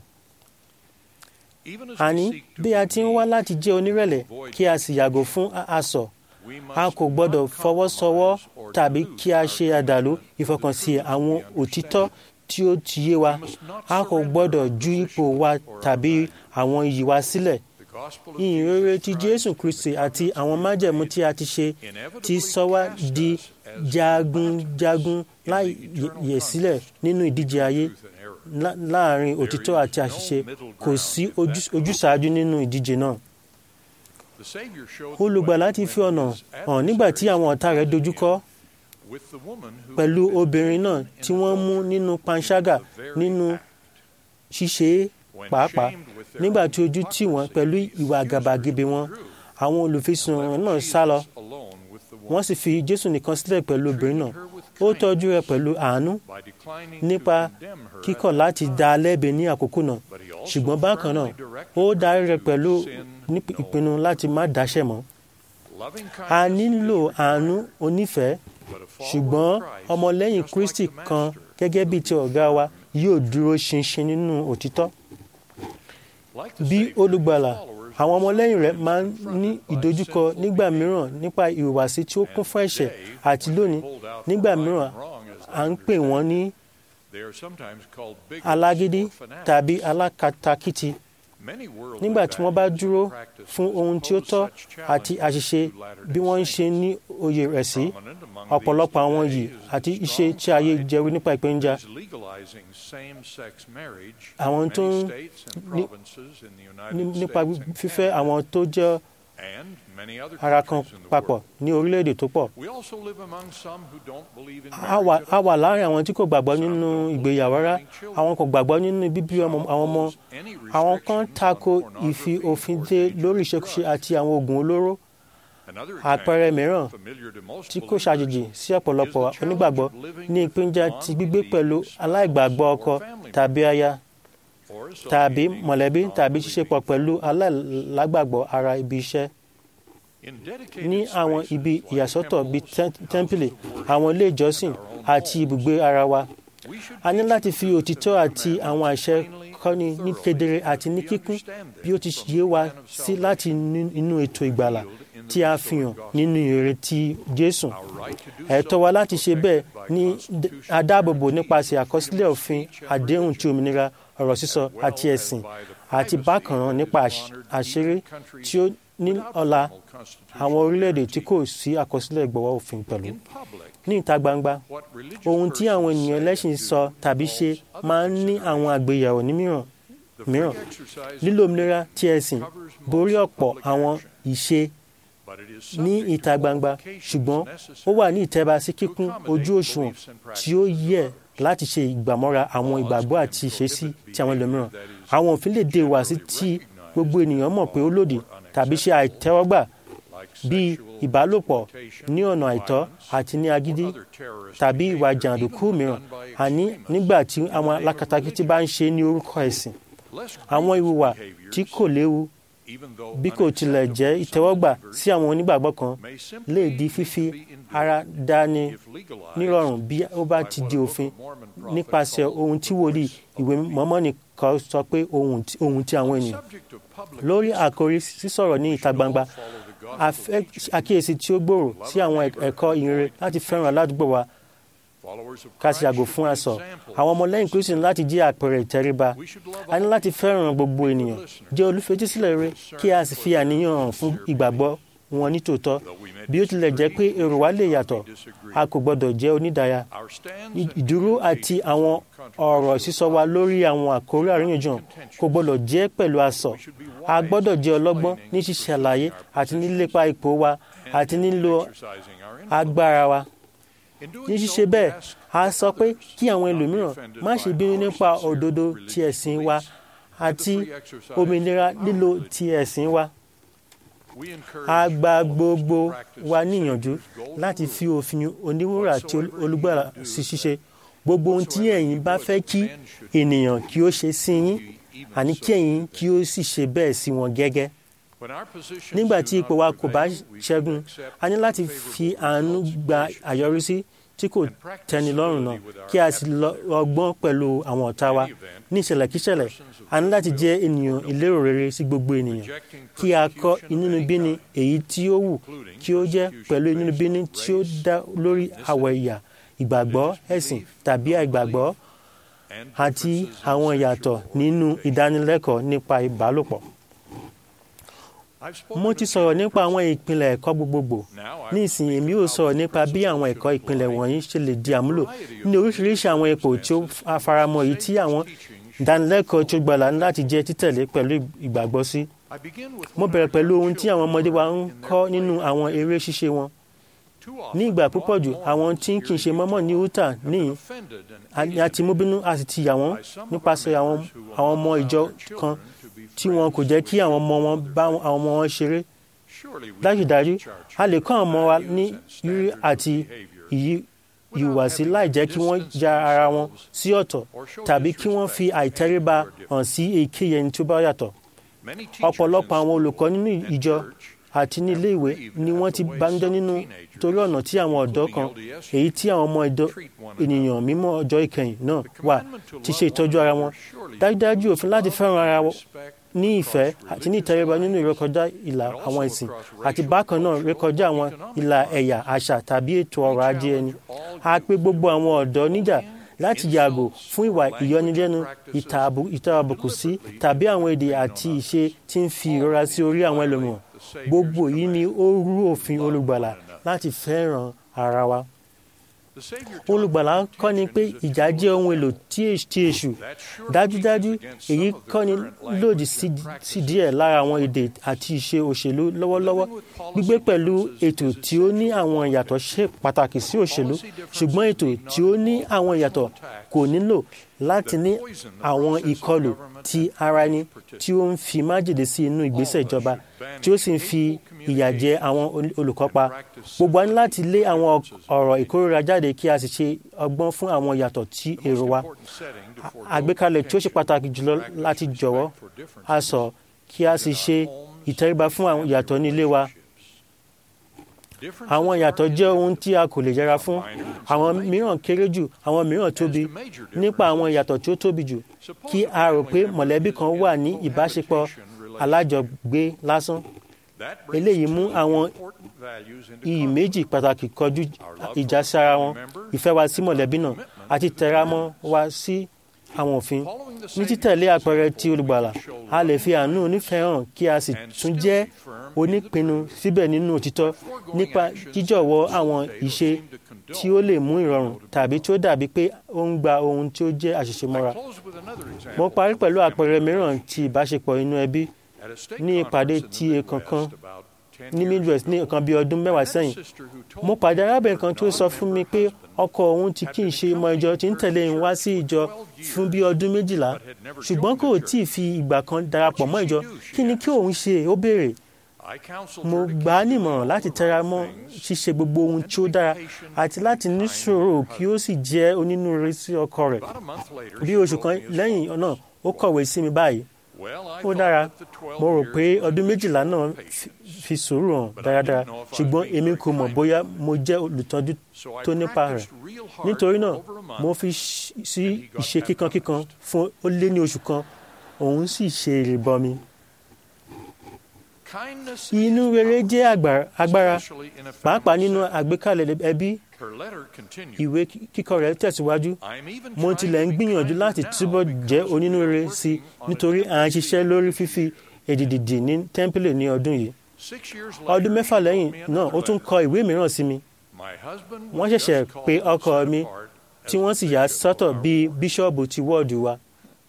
Speaker 2: àní bí a ti ń wá láti jẹ́ onírẹ̀lẹ̀ kí a sì yàgò fún asọ̀ a kò gbọ́dọ̀ fọwọ́sowọ́ tàbí kí a ṣe àdàlú ìfọkànsí àwọn òtítọ́ tí ó ti yé wa a kò gbọ́dọ̀ ju ipò wa tàbí àwọn iyì wa sílẹ̀
Speaker 7: gospel of
Speaker 2: ìyìn
Speaker 7: Jesus
Speaker 2: rere ti
Speaker 7: Christ
Speaker 2: jésù kristi àti àwọn májẹ̀mú tí a ti ṣe
Speaker 7: inevitably
Speaker 2: ti sọ wá
Speaker 7: cast
Speaker 2: di
Speaker 7: us as
Speaker 2: jagunjagun láì yẹ̀ sílẹ̀ nínú ìdíje ayé
Speaker 7: truth and error.
Speaker 2: lá- láàrin òtítọ́ àti àṣìṣe kò sí ojú- ojúsàájú nínú ìdíje náà
Speaker 7: The Savior showed the
Speaker 2: olùgbàlà
Speaker 7: way
Speaker 2: ti
Speaker 7: when
Speaker 2: fi ọ̀nà
Speaker 7: his
Speaker 2: hàn nígbà tí àwọn ọ̀tá rẹ̀ dojúkọ
Speaker 7: with the woman who
Speaker 2: pẹ̀lú
Speaker 7: had been
Speaker 2: obìnrin náà
Speaker 7: taken
Speaker 2: tí
Speaker 7: in
Speaker 2: wọ́n mú
Speaker 7: adultery.
Speaker 2: nínú panṣágà
Speaker 7: The very
Speaker 2: nínú
Speaker 7: act.
Speaker 2: ṣíṣe é
Speaker 7: When
Speaker 2: pàápàá
Speaker 7: shamed with their
Speaker 2: nígbà
Speaker 7: own
Speaker 2: tí ojú tì wọ́n
Speaker 7: hypocrisy,
Speaker 2: pẹ̀lú
Speaker 7: the
Speaker 2: ìwà
Speaker 7: accusers
Speaker 2: àgàbàgebè wọn
Speaker 7: withdrew,
Speaker 2: àwọn olùfisùn
Speaker 7: left
Speaker 2: náà sá lọ
Speaker 7: Jesus alone with the woman.
Speaker 2: wọ́n sì fi jésù nìkan sílẹ̀ pẹ̀lú obìnrin náà
Speaker 7: Treated her with
Speaker 2: ó tọ́jú rẹ̀
Speaker 7: kindness
Speaker 2: pẹ̀lú àánú
Speaker 7: by declining
Speaker 2: nípa
Speaker 7: to condemn her
Speaker 2: kíkọ̀
Speaker 7: at
Speaker 2: láti
Speaker 7: the
Speaker 2: dá a
Speaker 7: time.
Speaker 2: lẹ́bi ní àkókò náà
Speaker 7: But he also
Speaker 2: ṣùgbọ́n bákan náà
Speaker 7: firmly directed
Speaker 2: ó
Speaker 7: her
Speaker 2: darí rẹ̀
Speaker 7: to
Speaker 2: pẹ̀lú
Speaker 7: sin
Speaker 2: ní
Speaker 7: no
Speaker 2: ìpinnu láti má dáṣẹ̀ mọ́
Speaker 7: Loving
Speaker 2: a
Speaker 7: kindness
Speaker 2: nílò
Speaker 7: is
Speaker 2: àánú
Speaker 7: required,
Speaker 2: onífẹ̀ẹ́
Speaker 7: but a follower
Speaker 2: ṣùgbọ́n
Speaker 7: of Christ,
Speaker 2: ọmọlẹ́yìn
Speaker 7: just like
Speaker 2: kristi
Speaker 7: the
Speaker 2: kan
Speaker 7: master,
Speaker 2: gẹ́gẹ́ bíi ti ọ̀gá wa yóò dúró ṣinṣin nínú òtítọ́
Speaker 7: like the
Speaker 2: bí
Speaker 7: Savior,
Speaker 2: olùgbàlà
Speaker 7: his followers
Speaker 2: àwọn
Speaker 7: were
Speaker 2: ọmọlẹ́yìn rẹ̀
Speaker 7: sometimes
Speaker 2: máa ń
Speaker 7: confronted
Speaker 2: ní
Speaker 7: by
Speaker 2: ìdojúkọ
Speaker 7: sinful
Speaker 2: nígbà
Speaker 7: behavior.
Speaker 2: mìíràn nípa ìhùwàsí tí ó kún fún ẹ̀ṣẹ̀
Speaker 7: today,
Speaker 2: àti
Speaker 7: when
Speaker 2: lónìí
Speaker 7: pulled out
Speaker 2: nígbà
Speaker 7: for right
Speaker 2: mìíràn
Speaker 7: and wrong, as they
Speaker 2: à ń pè wọ́n ní
Speaker 7: They are sometimes called bigots
Speaker 2: alágídí
Speaker 7: or fanatics.
Speaker 2: tàbí alákatakítí
Speaker 7: Many worldly
Speaker 2: nígbà tí wọ́n bá
Speaker 7: values
Speaker 2: dúró
Speaker 7: and practices
Speaker 2: fún ohun tí ó
Speaker 7: pose
Speaker 2: tọ́
Speaker 7: such
Speaker 2: àti
Speaker 7: challenges
Speaker 2: àṣìṣe
Speaker 7: to Latter-day
Speaker 2: bí wọ́n ń ṣe
Speaker 7: Saints.
Speaker 2: ní oyè rẹ̀ sí
Speaker 7: Prominent among
Speaker 2: ọ̀pọ̀lọpọ̀
Speaker 7: these
Speaker 2: àwọn
Speaker 7: today
Speaker 2: yìí
Speaker 7: is the
Speaker 2: àti
Speaker 7: strong
Speaker 2: iṣẹ́ tí ayé
Speaker 7: pride
Speaker 2: jẹ́rú nípa ìpéǹjà
Speaker 7: is legalizing same-sex marriage in
Speaker 2: Àwọn tó
Speaker 7: many
Speaker 2: ń
Speaker 7: states and
Speaker 2: ní-
Speaker 7: provinces in the
Speaker 2: ní-
Speaker 7: United
Speaker 2: nípa
Speaker 7: States and
Speaker 2: fífẹ́
Speaker 7: Canada
Speaker 2: àwọn tó jẹ́
Speaker 7: and many other
Speaker 2: ara kan
Speaker 7: countries in the
Speaker 2: papọ̀
Speaker 7: world.
Speaker 2: ní orílẹ̀-èdè tó pọ̀
Speaker 7: We also live among some who don't believe in
Speaker 2: a wà
Speaker 7: marriage
Speaker 2: a
Speaker 7: at
Speaker 2: wà
Speaker 7: all.
Speaker 2: láàrin àwọn tí kò gbàgbọ́ nínú ìgbéyàwó rárá àwọn kò gbàgbọ́ nínú bíbí ọmọ àwọn ọmọ àwọn kan tako ìfi òfin dé lórí ìṣekúṣe àti àwọn oògùn olóró àpẹẹrẹ mìíràn tí kò ṣàjèjì sí ọ̀pọ̀lọpọ̀ onígbàgbọ́ ní ìpéǹjà ti gbígbé pẹ̀lú aláìgbàgbọ́ ọkọ tàbí aya tàbí mọ̀lẹ́bí tàbí ṣíṣepọ̀ pẹ̀lú aláìlágbàgbọ́ ara ibi iṣẹ́ ní àwọn ibi ìyàsọ́tọ̀ bíi tẹ́- tẹ́ḿpìlì àwọn ilé ìjọsìn àti ibùgbé ara wa a ní láti fi òtítọ́ àti àwọn àṣẹ kọ́ni ní kedere àti ní kíkún bí ó ti yé wa sí láti ní- inú ètò ìgbàlà tí a fi hàn nínú ìrètí Jésù ẹ̀tọ́ wa láti ṣe bẹ́ẹ̀ ní d- adáàbòbò nípasẹ̀ àkọsílẹ̀ òfin àdéhùn ti òmìnira ọ̀rọ̀ sísọ àti ẹ̀sìn àti bákan náà nípa àṣ- àṣírí tí ó ní ọ̀la àwọn orílẹ̀-èdè tí kò sí àkọsílẹ̀ ìgbọ̀wọ́ òfin pẹ̀lú ní ìta gbangba ohun tí àwọn ènìyàn ẹlẹ́sìn sọ tàbí ṣe máa ń ní àwọn àgbéyẹ̀wò ní mìíràn mìíràn lílo òmìnira tí ẹ̀sìn borí ọ̀pọ̀ àwọn ìṣe ní ìta gbangba ṣùgbọ́n ó wà ní ìtẹ́ba sí kíkún ojú òṣùwọ̀n tí ó yẹ láti ṣe ìgbàmọ́ra àwọn ìgbàgbọ́ àti ìṣesí ti àwọn ẹlòmíràn àwọn òfin lè dé wá sí tí gbogbo ènìyàn mọ̀ pé ó lòdì tàbí ṣe àìtẹ́wọ́gbà bíi ìbálòpọ̀ ní ọ̀nà àìtọ́ àti ní agídí tàbí ìwà jàǹdùkú mìíràn àní nígbà tí àwọn alákatakítí bá ń ṣe ní orúkọ ẹ̀sìn àwọn ìhùwà tí kò léwu bí kò tilẹ̀ jẹ́ ìtẹ́wọ́gbà sí àwọn onígbàgbọ́ kan lè di fífi ara dání nírọ̀rùn bí ó bá ti di òfin nípasẹ̀ ohun tí wòlíì ìwé mọ́mọ́nì kan sọ pé ohun tí- ohun tí àwọn ènìyàn lórí àkórí sísọ̀rọ̀ ní ìta gbangba a fẹ́ àkíyèsí tí ó gbòòrò sí àwọn ẹ̀kọ́ ìrere láti fẹ́ràn aládùúgbò wa ká sì yàgò fún asọ̀ àwọn ọmọlẹ́yìn kristu ní láti jẹ́ àpẹẹrẹ ìtẹríba a ní láti fẹ́ràn gbogbo ènìyàn jẹ́ olùfetísílẹ̀ rere kí a sì fi àníyàn hàn fún ìgbàgbọ́ wọn nítòótọ́ bí ó tilẹ̀ jẹ́ pé èrò wa lè yàtọ̀ a kò gbọ́dọ̀ jẹ́ onídàáyà Ì- ìdúró àti àwọn ọ̀rọ̀ sísọ wa lórí àwọn àkórí àríyànjiyàn kò gbọ́dọ̀ jẹ́ pẹ̀lú asọ̀ a gbọ́dọ̀ jẹ́ ọlọ́gbọ́n ní ṣíṣe àlàyé àti nílépa ipò wa àti nílò agbára wa ní ṣíṣe bẹ́ẹ̀ a sọ pé kí àwọn ẹlòmíràn má ṣe bínú nípa òdodo ti ẹ̀sìn wa àti òmìnira lílo ti ẹ̀sìn wa a gba gbogbo wa níyànjú láti fi òfin oníwúrà àti olùgbàlà sí ṣíṣe gbogbo ohun tí ẹ̀yin bá fẹ́ kí ènìyàn kí ó ṣe sí yín àní kí ẹ̀yin kí ó sì ṣe bẹ́ẹ̀ sí wọn gẹ́gẹ́ nígbà tí ipò wa kò bá ṣẹ́gun a ní láti fi àánú gba àyọrísí tí kò tẹ́ni lọ́rùn náà kí a sì lọ ọgbọ́n pẹ̀lú àwọn ọ̀tá wa ní ìṣẹ̀lẹ̀ kíṣẹ̀lẹ̀ a ní láti jẹ́ ènìyàn ìlérò rere sí gbogbo ènìyàn kí a kọ́ inúnibíni èyí tí ó wù kí ó jẹ́ pẹ̀lú inúnibíni tí ó dá lórí àwọ̀ ẹ̀yà ìgbàgbọ́ ẹ̀sìn tàbí àìgbàgbọ́ àti àwọn ìyàtọ̀ nínú ìdánilẹ́kọ̀ọ́ nípa ìbálòpọ̀
Speaker 7: I've spoken
Speaker 2: mo
Speaker 7: of
Speaker 2: ti
Speaker 7: a
Speaker 2: sọ̀rọ̀
Speaker 7: few
Speaker 2: nípa àwọn ìpìlẹ̀ ẹ̀kọ́ gbogbogbò
Speaker 7: Now I
Speaker 2: ní
Speaker 7: will
Speaker 2: ìsìn
Speaker 7: speak
Speaker 2: èmi
Speaker 7: about
Speaker 2: ò sọ̀rọ̀
Speaker 7: the
Speaker 2: nípa bí
Speaker 7: principles
Speaker 2: àwọn
Speaker 7: which
Speaker 2: ẹ̀kọ́ ìpìlẹ̀
Speaker 7: apply
Speaker 2: wọ̀nyí ṣe lè di àmúlò
Speaker 7: variety of
Speaker 2: ní oríṣiríṣi àwọn ipò tí ó afaramọ́ èyí tí àwọn ìdánilẹ́kọ̀ọ́ tí ó gbàlà ní láti jẹ́ títẹ̀lé pẹ̀lú ìgbàgbọ́ sí.
Speaker 7: I begin with
Speaker 2: mo
Speaker 7: one
Speaker 2: bẹ̀rẹ̀
Speaker 7: of
Speaker 2: pẹ̀lú
Speaker 7: our
Speaker 2: ohun tí àwọn ọmọdé wa ń
Speaker 7: children in
Speaker 2: kọ́
Speaker 7: their
Speaker 2: nínú
Speaker 7: play.
Speaker 2: àwọn eré ṣíṣe wọn
Speaker 7: Too
Speaker 2: ní
Speaker 7: often,
Speaker 2: ìgbà púpọ̀ jù
Speaker 7: God
Speaker 2: àwọn
Speaker 7: wants
Speaker 2: tí kì í
Speaker 7: here
Speaker 2: ṣe
Speaker 7: in
Speaker 2: mọ́mọ́ ní
Speaker 7: Utah
Speaker 2: Utah
Speaker 7: have been
Speaker 2: níyìn
Speaker 7: offended
Speaker 2: a
Speaker 7: and
Speaker 2: ni a ti mú bínú a sì ti yà wọ́n
Speaker 7: by some of our
Speaker 2: nípasẹ̀ àwọn
Speaker 7: members who will
Speaker 2: àwọn
Speaker 7: not
Speaker 2: ọmọ
Speaker 7: allow
Speaker 2: ìjọ
Speaker 7: their
Speaker 2: kan
Speaker 7: children to be
Speaker 2: tí wọn kò
Speaker 7: friends
Speaker 2: jẹ́
Speaker 7: with
Speaker 2: kí àwọn ọmọ wọn
Speaker 7: other
Speaker 2: bá
Speaker 7: boys.
Speaker 2: àwọn ọmọ wọn ṣeré
Speaker 7: Surely we
Speaker 2: dájúdájú
Speaker 7: can teach our
Speaker 2: a lè kọ́ àwọn ọmọ wa
Speaker 7: children
Speaker 2: ní
Speaker 7: values and
Speaker 2: rírí
Speaker 7: standards of
Speaker 2: àti
Speaker 7: behavior
Speaker 2: ìyí
Speaker 7: without
Speaker 2: ìhùwàsí
Speaker 7: having
Speaker 2: láì
Speaker 7: to
Speaker 2: jẹ́ kí wọ́n
Speaker 7: distance
Speaker 2: ya ara wọn
Speaker 7: themselves
Speaker 2: sí ọ̀tọ̀
Speaker 7: or show
Speaker 2: tàbí kí wọ́n fi
Speaker 7: disrespect to
Speaker 2: àìtẹríba
Speaker 7: any who are different.
Speaker 2: hàn sí èyíkéyìí ẹni tí ó bá yàtọ̀
Speaker 7: Many teachers
Speaker 2: ọ̀pọ̀lọpọ̀
Speaker 7: in
Speaker 2: àwọn
Speaker 7: school
Speaker 2: olùkọ́ nínú
Speaker 7: and
Speaker 2: ìjọ
Speaker 7: church
Speaker 2: àti ní ilé ìwé ni wọ́n ti banújẹ́ nínú torí ọ̀nà tí àwọn ọ̀dọ́ kan èyí tí àwọn ọmọ ìdọ́ ènìyàn mímọ́ ọjọ́ ìkẹyìn náà wà ti ṣe ìtọ́jú ara wọn dájúdájú òfin láti fẹ́ràn ara wọn ní ìfẹ́ àti ní ìtẹríba nínú ìrékọjá ìlà àwọn ìsìn àti bákan náà rékọjá àwọn ìlà ẹ̀yà àṣà tàbí ètò ọrọ̀ ajé ẹni a pè gbogbo àwọn ọ̀dọ́ níjà láti yàgò fún ìwà ìyọnilẹ́nu ìta- ìta àbùkù sí tàbí àwọn èdè àti ìṣe tí ń fi ìrora sí orí àwọn ẹlòmíràn gbogbo yìí ni ó rú òfin olùgbàlà láti fẹ́ràn ara wa olùgbàlà ń kọ́ ni pé ìjà jẹ́ ohun èlò tí èṣù tí èṣù dájúdájú èyí kọ́ ni lòdì sí sí díẹ̀ lára àwọn èdè àti ìṣe òṣèlú lọ́wọ́lọ́wọ́ gbígbé pẹ̀lú ètò tí ó ní àwọn ìyàtọ̀ ṣe pàtàkì sí òṣèlú ṣùgbọ́n ètò tí ó ní àwọn ìyàtọ̀ kò nílò láti ní àwọn ìkọlù ti ara ẹni tí ó ń fi májèlé sí inú ìgbésẹ̀ ìjọba tí ó sì ń fi ìyà jẹ àwọn ol- olùkópa gbogbo wa ní láti lé àwọn ọ̀rọ̀ ìkórira jáde kí a sì ṣe ọgbọ́n fún àwọn ìyàtọ̀ tí èrò wa àgbékalẹ̀ tí ó ṣe pàtàkì jùlọ láti jọ̀wọ́ a sọ kí a sì ṣe ìtẹríba fún àwọn ìyàtọ̀ ní ilé wa àwọn ìyàtọ̀ jẹ́ ohun tí a kò lè yẹra fún àwọn mìíràn kéré jù àwọn mìíràn tóbi nípa àwọn ìyàtọ̀ tí ó tóbi jù kí a rò pé mọ̀lẹ́bí kan wà ní ìbáṣepọ̀ alájọgbé lásán eléyìí mú àwọn iyì méjì pàtàkì kọjú ìjà sí ara wọn ìfẹ́ wa sí mọ̀lẹ́bí náà àti tẹramọ́ wa sí àwọn òfin ní títẹ̀lé àpẹẹrẹ ti olùgbàlà a lè fi àánú onífẹ́ hàn kí a sì tún jẹ́ onípinnu síbẹ̀ nínú òtítọ́ nípa jíjọ̀wọ́ àwọn ìṣe tí ó lè mú ìrọ̀rùn tàbí tí ó dàbí pé ó ń gba ohun tí ó jẹ́ àṣìṣe mọ́ra. mo parí pẹ̀lú àpẹẹrẹ mìíràn ti ìbáṣepọ̀ inú ẹbí ní ìpàdé tí kankan ní midwest ní nǹkan bíi ọdún mẹ́wàá sẹ́yìn mo pàdé arábìnrin kan tó sọ fún mi pé ọkọ òun tí kì í ṣe ọmọ ìjọ tí ń tẹ̀lé òun wá sí ìjọ fún bíi ọdún méjìlá ṣùgbọ́n kò tí ì fi ìgbà kan darapọ̀ mọ́ ìjọ kí ni kí òun ṣe ó béèrè mo gbà á nímọ̀ràn láti tẹra mọ́ ṣíṣe gbogbo ohun tí ó dára àti láti ní sùúrù kí ó sì jẹ́ onínúure sí ọkọ rẹ̀ bí oṣù kan lẹ́yìn náà ó kọ̀wé sí mi báyìí ó dára mo rò pé ọdún méjìlá náà fi- fi sùúrù hàn dáradára ṣùgbọ́n èmi kò mọ̀ bóyá mo jẹ́ olùtọ́jú tó nípa rẹ̀ nítorí náà mo fi ṣ- sí ìṣe kíkankíkan fún ó lé ní oṣù kan òun sì ṣe ìrìbọmi. inú rere jẹ́ àgbà- agbára pàápàá nínú àgbékalẹ̀ ẹbí ìwé kíkọ rẹ̀ tẹ̀síwájú mo tilẹ̀ ń gbìyànjú láti túbọ̀ jẹ́ onínúure sí i nítorí à ń ṣiṣẹ́ lórí fífi èdìdì ní tẹ́ḿpìlì ní ọdún yìí ọdún mẹ́fà lẹ́yìn náà ó tún kọ ìwé mìíràn sí mi wọ́n ṣẹ̀ṣẹ̀ pé ọkọ mi tí wọ́n sì yà sọ́tọ̀ bíi bíṣọ́ọ̀bù ti wọ́ọ̀dù wa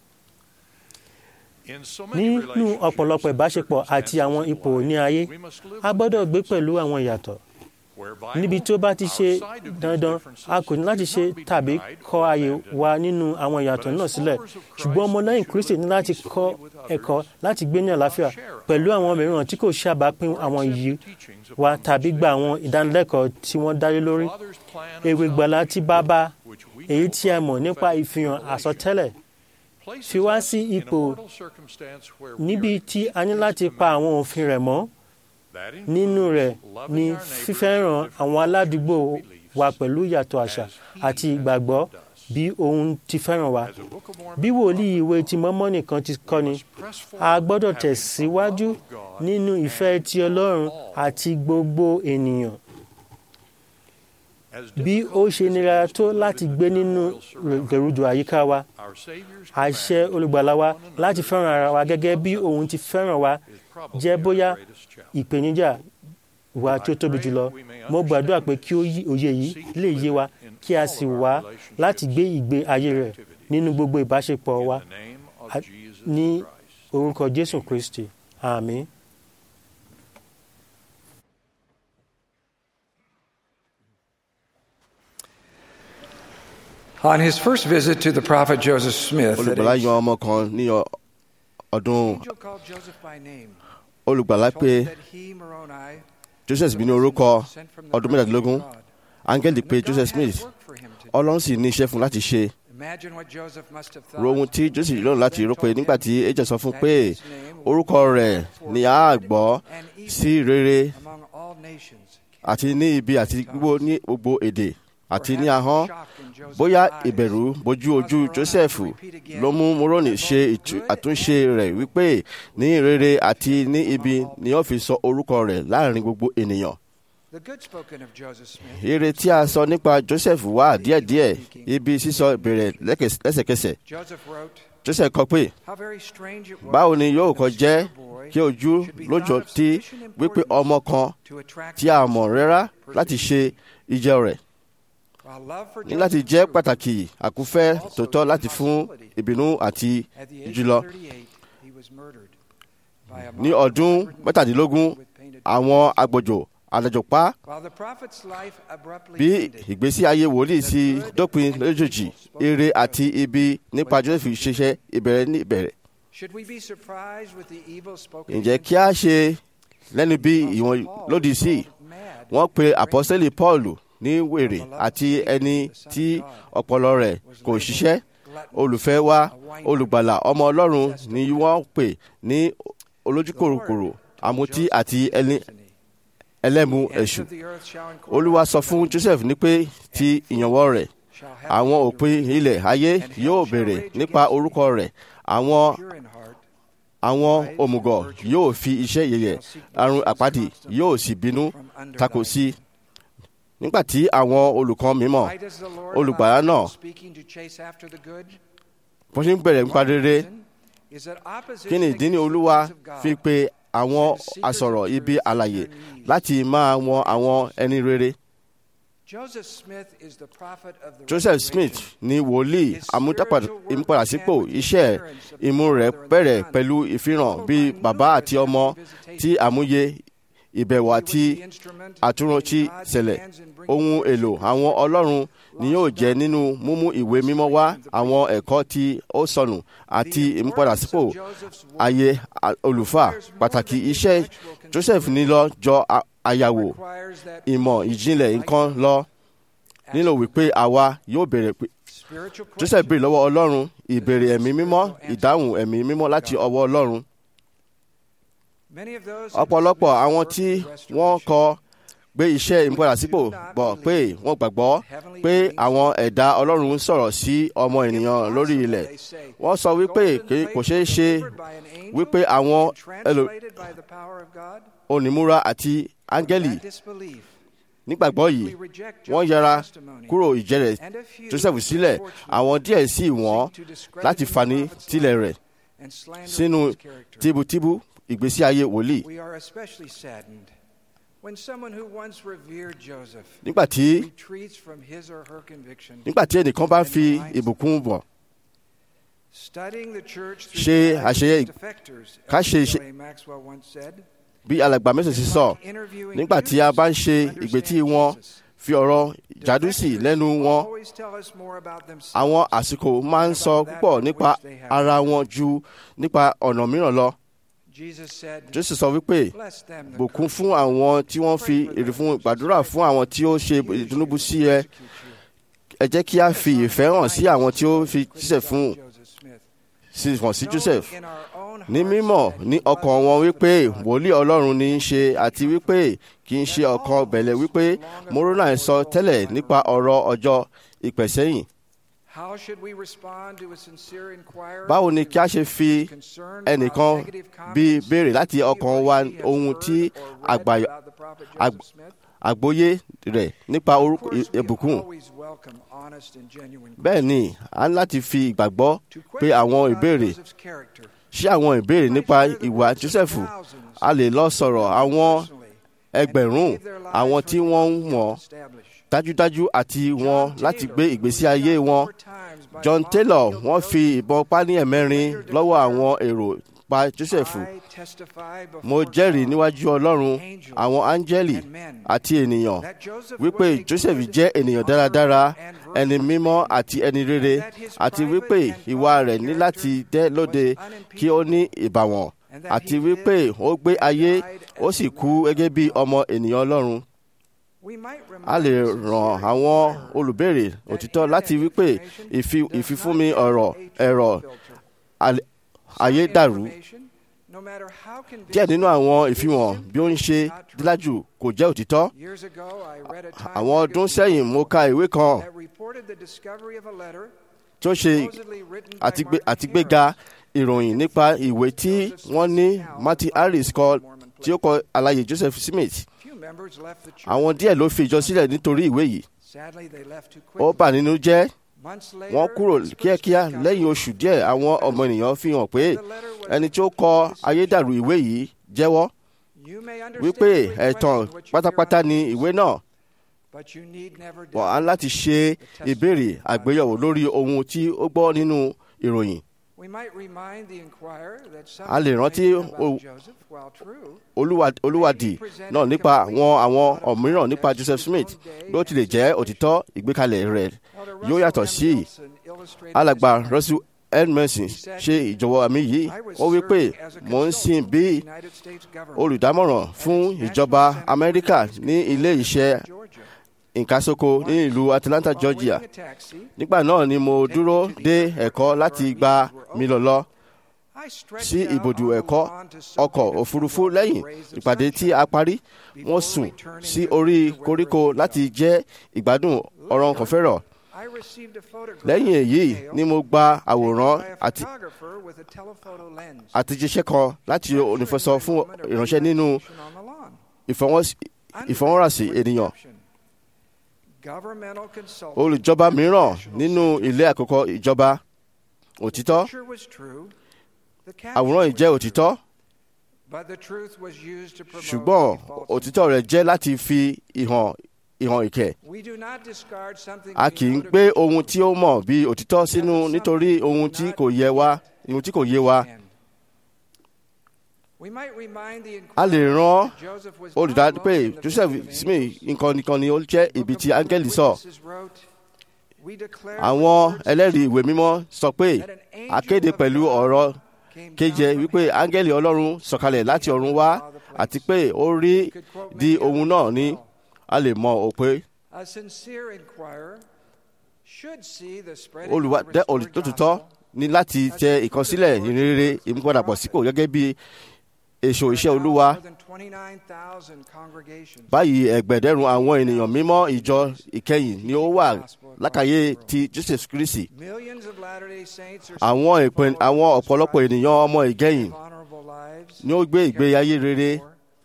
Speaker 2: nínú ọ̀pọ̀lọpọ̀ ìbáṣepọ̀ àti àwọn ipò ní ayé a gbọ́dọ̀ gbé pẹ̀lú àwọn ìyàtọ̀ níbi tó bá ti ṣe dandan a kò ní láti ṣe tàbí kọ ààyè wa nínú àwọn ìyàtọ̀ náà sílẹ̀ ṣùgbọ́n ọmọlẹ́yìn kristi ní láti kọ́ ẹ̀kọ́ láti gbé ní àlàáfíà pẹ̀lú àwọn mìíràn tí kò ṣàbápín àwọn iyì wa tàbí gba àwọn ìdánilẹ́kọ̀ọ́ tí wọ́n dálé lórí èrè ìgbàlá tí bàbá èyí tí a mọ̀ nípa ìfihàn àsọtẹ́lẹ̀ fi wá sí ipò níbi tí a ní láti pa àwọn òfin rẹ̀ mọ́ nínú rẹ̀ ni fífẹ́ràn àwọn aládùúgbò wa pẹ̀lú ìyàtọ̀ àṣà àti ìgbàgbọ́ bí òun ti fẹ́ràn wa bí wòlíì ìwé ti mọ́mọ́nì kan ti kọ́ni a gbọ́dọ̀ tẹ̀síwájú nínú ìfẹ́ ti ọlọ́run àti gbogbo ènìyàn bí ó ṣe nira tó láti gbé nínú gẹ̀rùjò àyíká wa
Speaker 7: Our Savior's
Speaker 2: àṣẹ olùgbàlà wa láti fẹ́ràn ara wa gẹ́gẹ́ bí òun ti fẹ́ràn wa jẹ́ bóyá ìpèníjà wa tí ó tóbi jùlọ mo gbàdúrà pé kí ó yí òye yìí lè yé wa kí a sì wá láti gbé ìgbé ayé rẹ̀ nínú gbogbo ìbáṣepọ̀ wa
Speaker 7: in the name of
Speaker 2: a-
Speaker 7: Jesus
Speaker 2: ní
Speaker 7: Christ.
Speaker 2: orúkọ jésù kristi àmín.
Speaker 8: On his first visit to the prophet Joseph Smith, at
Speaker 5: olùgbàlà
Speaker 8: age-
Speaker 5: yan ọmọ kan ní ọ- ọdún
Speaker 8: angel called Joseph by name,
Speaker 5: olùgbàlà
Speaker 8: told
Speaker 5: pé
Speaker 8: him that he, Moroni,
Speaker 5: joseph bí ní orúkọ
Speaker 8: sent from the
Speaker 5: ọdún
Speaker 8: presence of
Speaker 5: mẹ́tàdínlógún
Speaker 8: God.
Speaker 5: áńgẹ́lì pé
Speaker 8: And that God
Speaker 5: joseph
Speaker 8: had
Speaker 5: smith
Speaker 8: work for him to do.
Speaker 5: ọlọ́run sì ní iṣẹ́ fún un láti ṣe
Speaker 8: Imagine what Joseph must have thought.
Speaker 5: ro ohun tí joseph lọ́rùn láti rò pé nígbà tí angel sọ fún un
Speaker 8: that
Speaker 5: pé
Speaker 8: his name
Speaker 5: orúkọ rẹ̀ ni a gbọ́
Speaker 8: and evil
Speaker 5: sí rere
Speaker 8: among all nations.
Speaker 5: àti ní ibi àti gbogbo ní gbogbo èdè àti ní
Speaker 8: Perhaps
Speaker 5: ahọ́n
Speaker 8: shock in Joseph's
Speaker 5: bóyá
Speaker 8: eyes
Speaker 5: ìbẹ̀rù bojú ojú joseph ló mú moroni ṣe ìtú- àtúnṣe rẹ̀ wípé ní rere àti ní ibi ni ó fi sọ orúkọ rẹ̀ láàrin gbogbo ènìyàn
Speaker 8: The good spoken of Joseph Smith.
Speaker 5: ire tí a sọ nípa joseph wà díẹ̀díẹ̀ ibi sísọ bẹ̀rẹ̀ lẹ́kẹs- lẹ́sẹ̀kẹsẹ̀
Speaker 8: Joseph wrote,
Speaker 5: joseph kọ pé
Speaker 8: How very strange it was
Speaker 5: báwo ni yóò
Speaker 8: that
Speaker 5: kọ
Speaker 8: a
Speaker 5: jẹ́
Speaker 8: small boy
Speaker 5: kí ojú
Speaker 8: should be
Speaker 5: lójó
Speaker 8: thought of
Speaker 5: tí
Speaker 8: sufficient
Speaker 5: wípé
Speaker 8: importance
Speaker 5: ọmọ kan
Speaker 8: to attract
Speaker 5: tí a mọ̀ rẹ́rá láti ṣe ìjẹ rẹ̀
Speaker 8: While love for
Speaker 5: ní láti
Speaker 8: Joseph
Speaker 5: jẹ́
Speaker 8: grew,
Speaker 5: pàtàkì àkúfẹ́ tòótọ́ láti fún ìbínú àti
Speaker 8: at the age
Speaker 5: jùlọ
Speaker 8: of 38, he was murdered by a
Speaker 5: ní
Speaker 8: mob of
Speaker 5: ọdún
Speaker 8: stubborn
Speaker 5: mẹ́tàdínlógún
Speaker 8: with painted
Speaker 5: àwọn agbòjò àlejò pa
Speaker 8: While the prophet's life abruptly
Speaker 5: bí
Speaker 8: ended,
Speaker 5: ìgbésí ayé wòlíì sí dópin lójijì ire àti ibi nípa joseph ṣiṣẹ́ ìbẹ̀rẹ̀ ní ìbẹ̀rẹ̀
Speaker 8: should we be surprised with the evil spoken
Speaker 5: ǹjẹ́ kí a ṣe lẹ́nu bí ìwọ̀n lòdì sí
Speaker 8: mad
Speaker 5: wọ́n pe àpọ́sẹ́lì paul ní wèrè àti ẹni tí ọpọlọ rẹ̀ kò ṣiṣẹ́ olùfẹ́ wa olùgbàlà ọmọ ọlọ́run ni wọ́n pè ní olójúkòròkòrò àmutí àti ẹni ẹlẹ́mu ẹ̀ṣù olúwa sọ fún joseph ní pé ti ìyànwọ́ rẹ̀ àwọn òpin ilẹ̀ ayé yóò béèrè nípa orúkọ rẹ̀ àwọn àwọn òmùgọ̀ yóò fi iṣẹ́ yẹ̀yẹ̀ àrùn àpáàdì yóò sì bínú tako sí i nígbà tí àwọn olùkọ́ mímọ́ olùgbàlà náà wọ́n ṣe ń bẹ̀rẹ̀ nípa rere kí ni ìdí ni olúwa fi pe àwọn asọ̀rọ̀ ibi àlàyé láti máa wọn àwọn ẹni rere. Joseph Smith ni wòlíì amúdàpadàsípò iṣẹ́ ìmú rẹ̀ bẹ̀rẹ̀ pẹ̀lú ìfihàn bí bàbá àti ọmọ tí àmúyẹ ìbẹ̀wò àti àtúnrántí ṣẹlẹ̀ ohun èlò àwọn ọlọ́run ni yóò jẹ́ nínú mímú ìwé mímọ́ wá àwọn ẹ̀kọ́ tí ó sọnù àti ìmúpadàsípò ayé olùfà pàtàkì iṣẹ́ Joseph ní lọ jọ àyàwó ìmọ̀ ìjìnlẹ̀ nǹkan lọ nílò wípé àwa yóò bẹ̀rẹ̀ pé Joseph béèrè lọ́wọ́ ọlọ́run ìbéèrè ẹ̀mí mímọ́ ìdáhùn ẹ̀mí mímọ́ láti ọwọ́ ọlọ́run ọ̀pọ̀lọpọ̀ àwọn tí wọ́n kọ gbé iṣẹ́ ìmúpadàsípò bọ̀ pé wọ́n gbàgbọ́ pé àwọn ẹ̀dá ọlọ́run sọ̀rọ̀ sí ọmọ ènìyàn lórí ilẹ̀ wọ́n sọ wípé kò ṣeé ṣe wípé àwọn onímúra àti áńgẹ́lì nígbàgbọ́ yìí wọ́n yẹra kúrò ìjẹ́rẹ̀ Joseph sílẹ̀ àwọn díẹ̀ sì wọ́n láti fani tilẹ̀ rẹ̀ sínú tíbútíbú ìgbésí ayé wòlíì. nígbà tí nígbà tí ẹnìkan bá fi ìbùkún bọ̀ ṣe àṣeyẹ ká ṣe bí alàgbà mẹ́sàn-án sì sọ nígbà tí a bá ń ṣe ìgbésí wọn fi ọ̀rọ̀ jádùsì lẹ́nu wọn àwọn àsìkò máa ń sọ púpọ̀ nípa ara wọn ju nípa ọ̀nà mìíràn lọ. Jésù sọ wípé bùkún fún àwọn tí wọ́n fi èrè fún gbàdúrà fún àwọn tí ó ṣe ìdúnnúbù sí ẹ ẹ jẹ́ kí a fi ìfẹ́ hàn sí àwọn tí ó fi jíṣẹ́ fún sí hàn sí Joseph ní mímọ̀ ní ọkàn wọn wípé wòlíì Ọlọ́run ní í ṣe àti wípé kì í ṣe ọkàn bẹ̀lẹ̀ wípé Moroni sọ tẹ́lẹ̀ nípa ọ̀rọ̀ ọjọ́ ìpẹ̀sẹ́yìn. Báwo ni kí a ṣe fi ẹnìkan bí béèrè láti ọkàn wa ohun tí àgbóyé rẹ̀ nípa
Speaker 8: Of
Speaker 5: orúkọ
Speaker 8: course, we
Speaker 5: ìbùkún.
Speaker 8: always welcome honest and genuine
Speaker 5: bẹ́ẹ̀ ni a ní láti fi ìgbàgbọ́
Speaker 8: To
Speaker 5: pé
Speaker 8: question
Speaker 5: àwọn
Speaker 8: about
Speaker 5: ìbéèrè
Speaker 8: Joseph's character.
Speaker 5: ṣé àwọn ìbéèrè nípa ìwà Jósẹ́fù a lè lọ sọ̀rọ̀ àwọn ẹgbẹ̀rún àwọn tí wọ́n ń wọ̀n dájúdájú àti wọn láti gbé ìgbésí ayé wọn. John Taylor wọ́n fi ìbọn pani ẹ̀mẹ́rin lọ́wọ́ àwọn èrò pa Jósẹ́fù. Mo jẹ́rìí níwájú Ọlọ́run àwọn áńgẹ́lì àti ènìyàn wípé Joseph jẹ́ ènìyàn dáradára ẹni mímọ́ àti ẹni rere àti wípé ìwà rẹ̀ ní láti dẹ́ lóde kí ó ní ìbàwọ̀n àti wípé ó gbé ayé ó sì kú gẹ́gẹ́ bí ọmọ ènìyàn Ọlọ́run. A lè ràn àwọn olùbéèrè òtítọ́ láti wípé ìfi- ìfifúnmi ọ̀rọ̀ ẹ̀rọ al- ayédàrú díẹ̀ nínú àwọn ìfihàn bí ó ń ṣe dídájú kò jẹ́ òtítọ́. Àwọn ọdún sẹ́yìn mo ka ìwé kan tí ó ṣe àtigbé- àtigbéga ìròyìn nípa ìwé tí wọ́n ní Martin Harris kọ tí ó kọ àlàyé Joseph Smith. Àwọn díẹ̀ ló fi ìjọ sílẹ̀ nítorí ìwé yìí. Ó bà nínú jẹ́ wọ́n kúrò kíákíá lẹ́yìn oṣù díẹ̀ àwọn ọmọ ènìyàn fi hàn pé ẹni tí ó kọ ayédàrú ìwé yìí jẹ́wọ́ wípé ẹ̀tàn pátápátá ni ìwé náà wọ́n á láti ṣe ìbéèrè àgbéyẹ̀wò lórí ohun tí ó gbọ́ nínú ìròyìn.
Speaker 8: a lè rántí
Speaker 5: Olúwa- olùwádìí náà nípa àwọn àwọn ọ̀míràn nípa Joseph Smith bí ó tilẹ̀ jẹ́ òtítọ́ ìgbékalẹ̀ rẹ̀ yóò yàtọ̀ sí i. alàgbà Russell N. Mason ṣe ìjọwọ́ àmì yìí ó wí pé mò ń sìn bí olùdámọ̀ràn fún ìjọba Amẹ́ríkà ní ilé iṣẹ́ ìkásókò ní ìlú Atlanta, Georgia. Nígbà náà ni mo dúró dé ẹ̀kọ́ láti gba mi lọ lọ sí ibùdó ẹ̀kọ́ ọkọ̀ òfurufú lẹ́yìn ìpàdé tí a parí. Wọ́n sùn sí orí koríko láti jẹ́ ìgbádùn ọ̀rọ̀ kọ̀fẹ́rọ̀. Lẹ́yìn èyí ni mo gba àwòrán àti àtijíṣẹ́ kan láti onífẹsọ fún ìránṣẹ́ nínú ìfọwọ́s- ìfọwọ́rasí ènìyàn. Olùjọba mìíràn nínú ilé àkọ́kọ́ ìjọba òtítọ́ àwòrán yìí jẹ́ òtítọ́ ṣùgbọ́n òtítọ́ rẹ̀ jẹ́ láti fi ìhàn ìhàn ìkẹ́. A kì í gbé ohun tí ó mọ̀ bí òtítọ́ sínú nítorí ohun tí kò yé wa ohun tí kò yé wa. A lè rán olùdarí pé Joseph Smith nǹkan nìkan ni ó jẹ́ ibi tí áńgẹ́lì sọ. Àwọn ẹlẹ́rìí ìwé mímọ́ sọ pé akéde pẹ̀lú ọ̀rọ̀ kéje wípé áńgẹ́lì Ọlọ́run sọ̀kalẹ̀ láti ọ̀run wá àti pé ó rí di ohun náà ní a lè mọ òpè. Olùwádẹ́ olùtòtítọ́ ní láti tẹ ìkọsílẹ̀ ìrere ìmúpadàbọ̀ sípò gẹ́gẹ́ bí èso iṣẹ́ Olúwa. Báyìí ẹgbẹ̀dẹ́rùn àwọn ènìyàn mímọ́ ìjọ ìkẹyìn ni ó wà lákàyè ti Joseph Kristi. Àwọn ìpín àwọn ọ̀pọ̀lọpọ̀ ènìyàn ọmọ ìkẹyìn ni ó gbé ìgbé ayé rere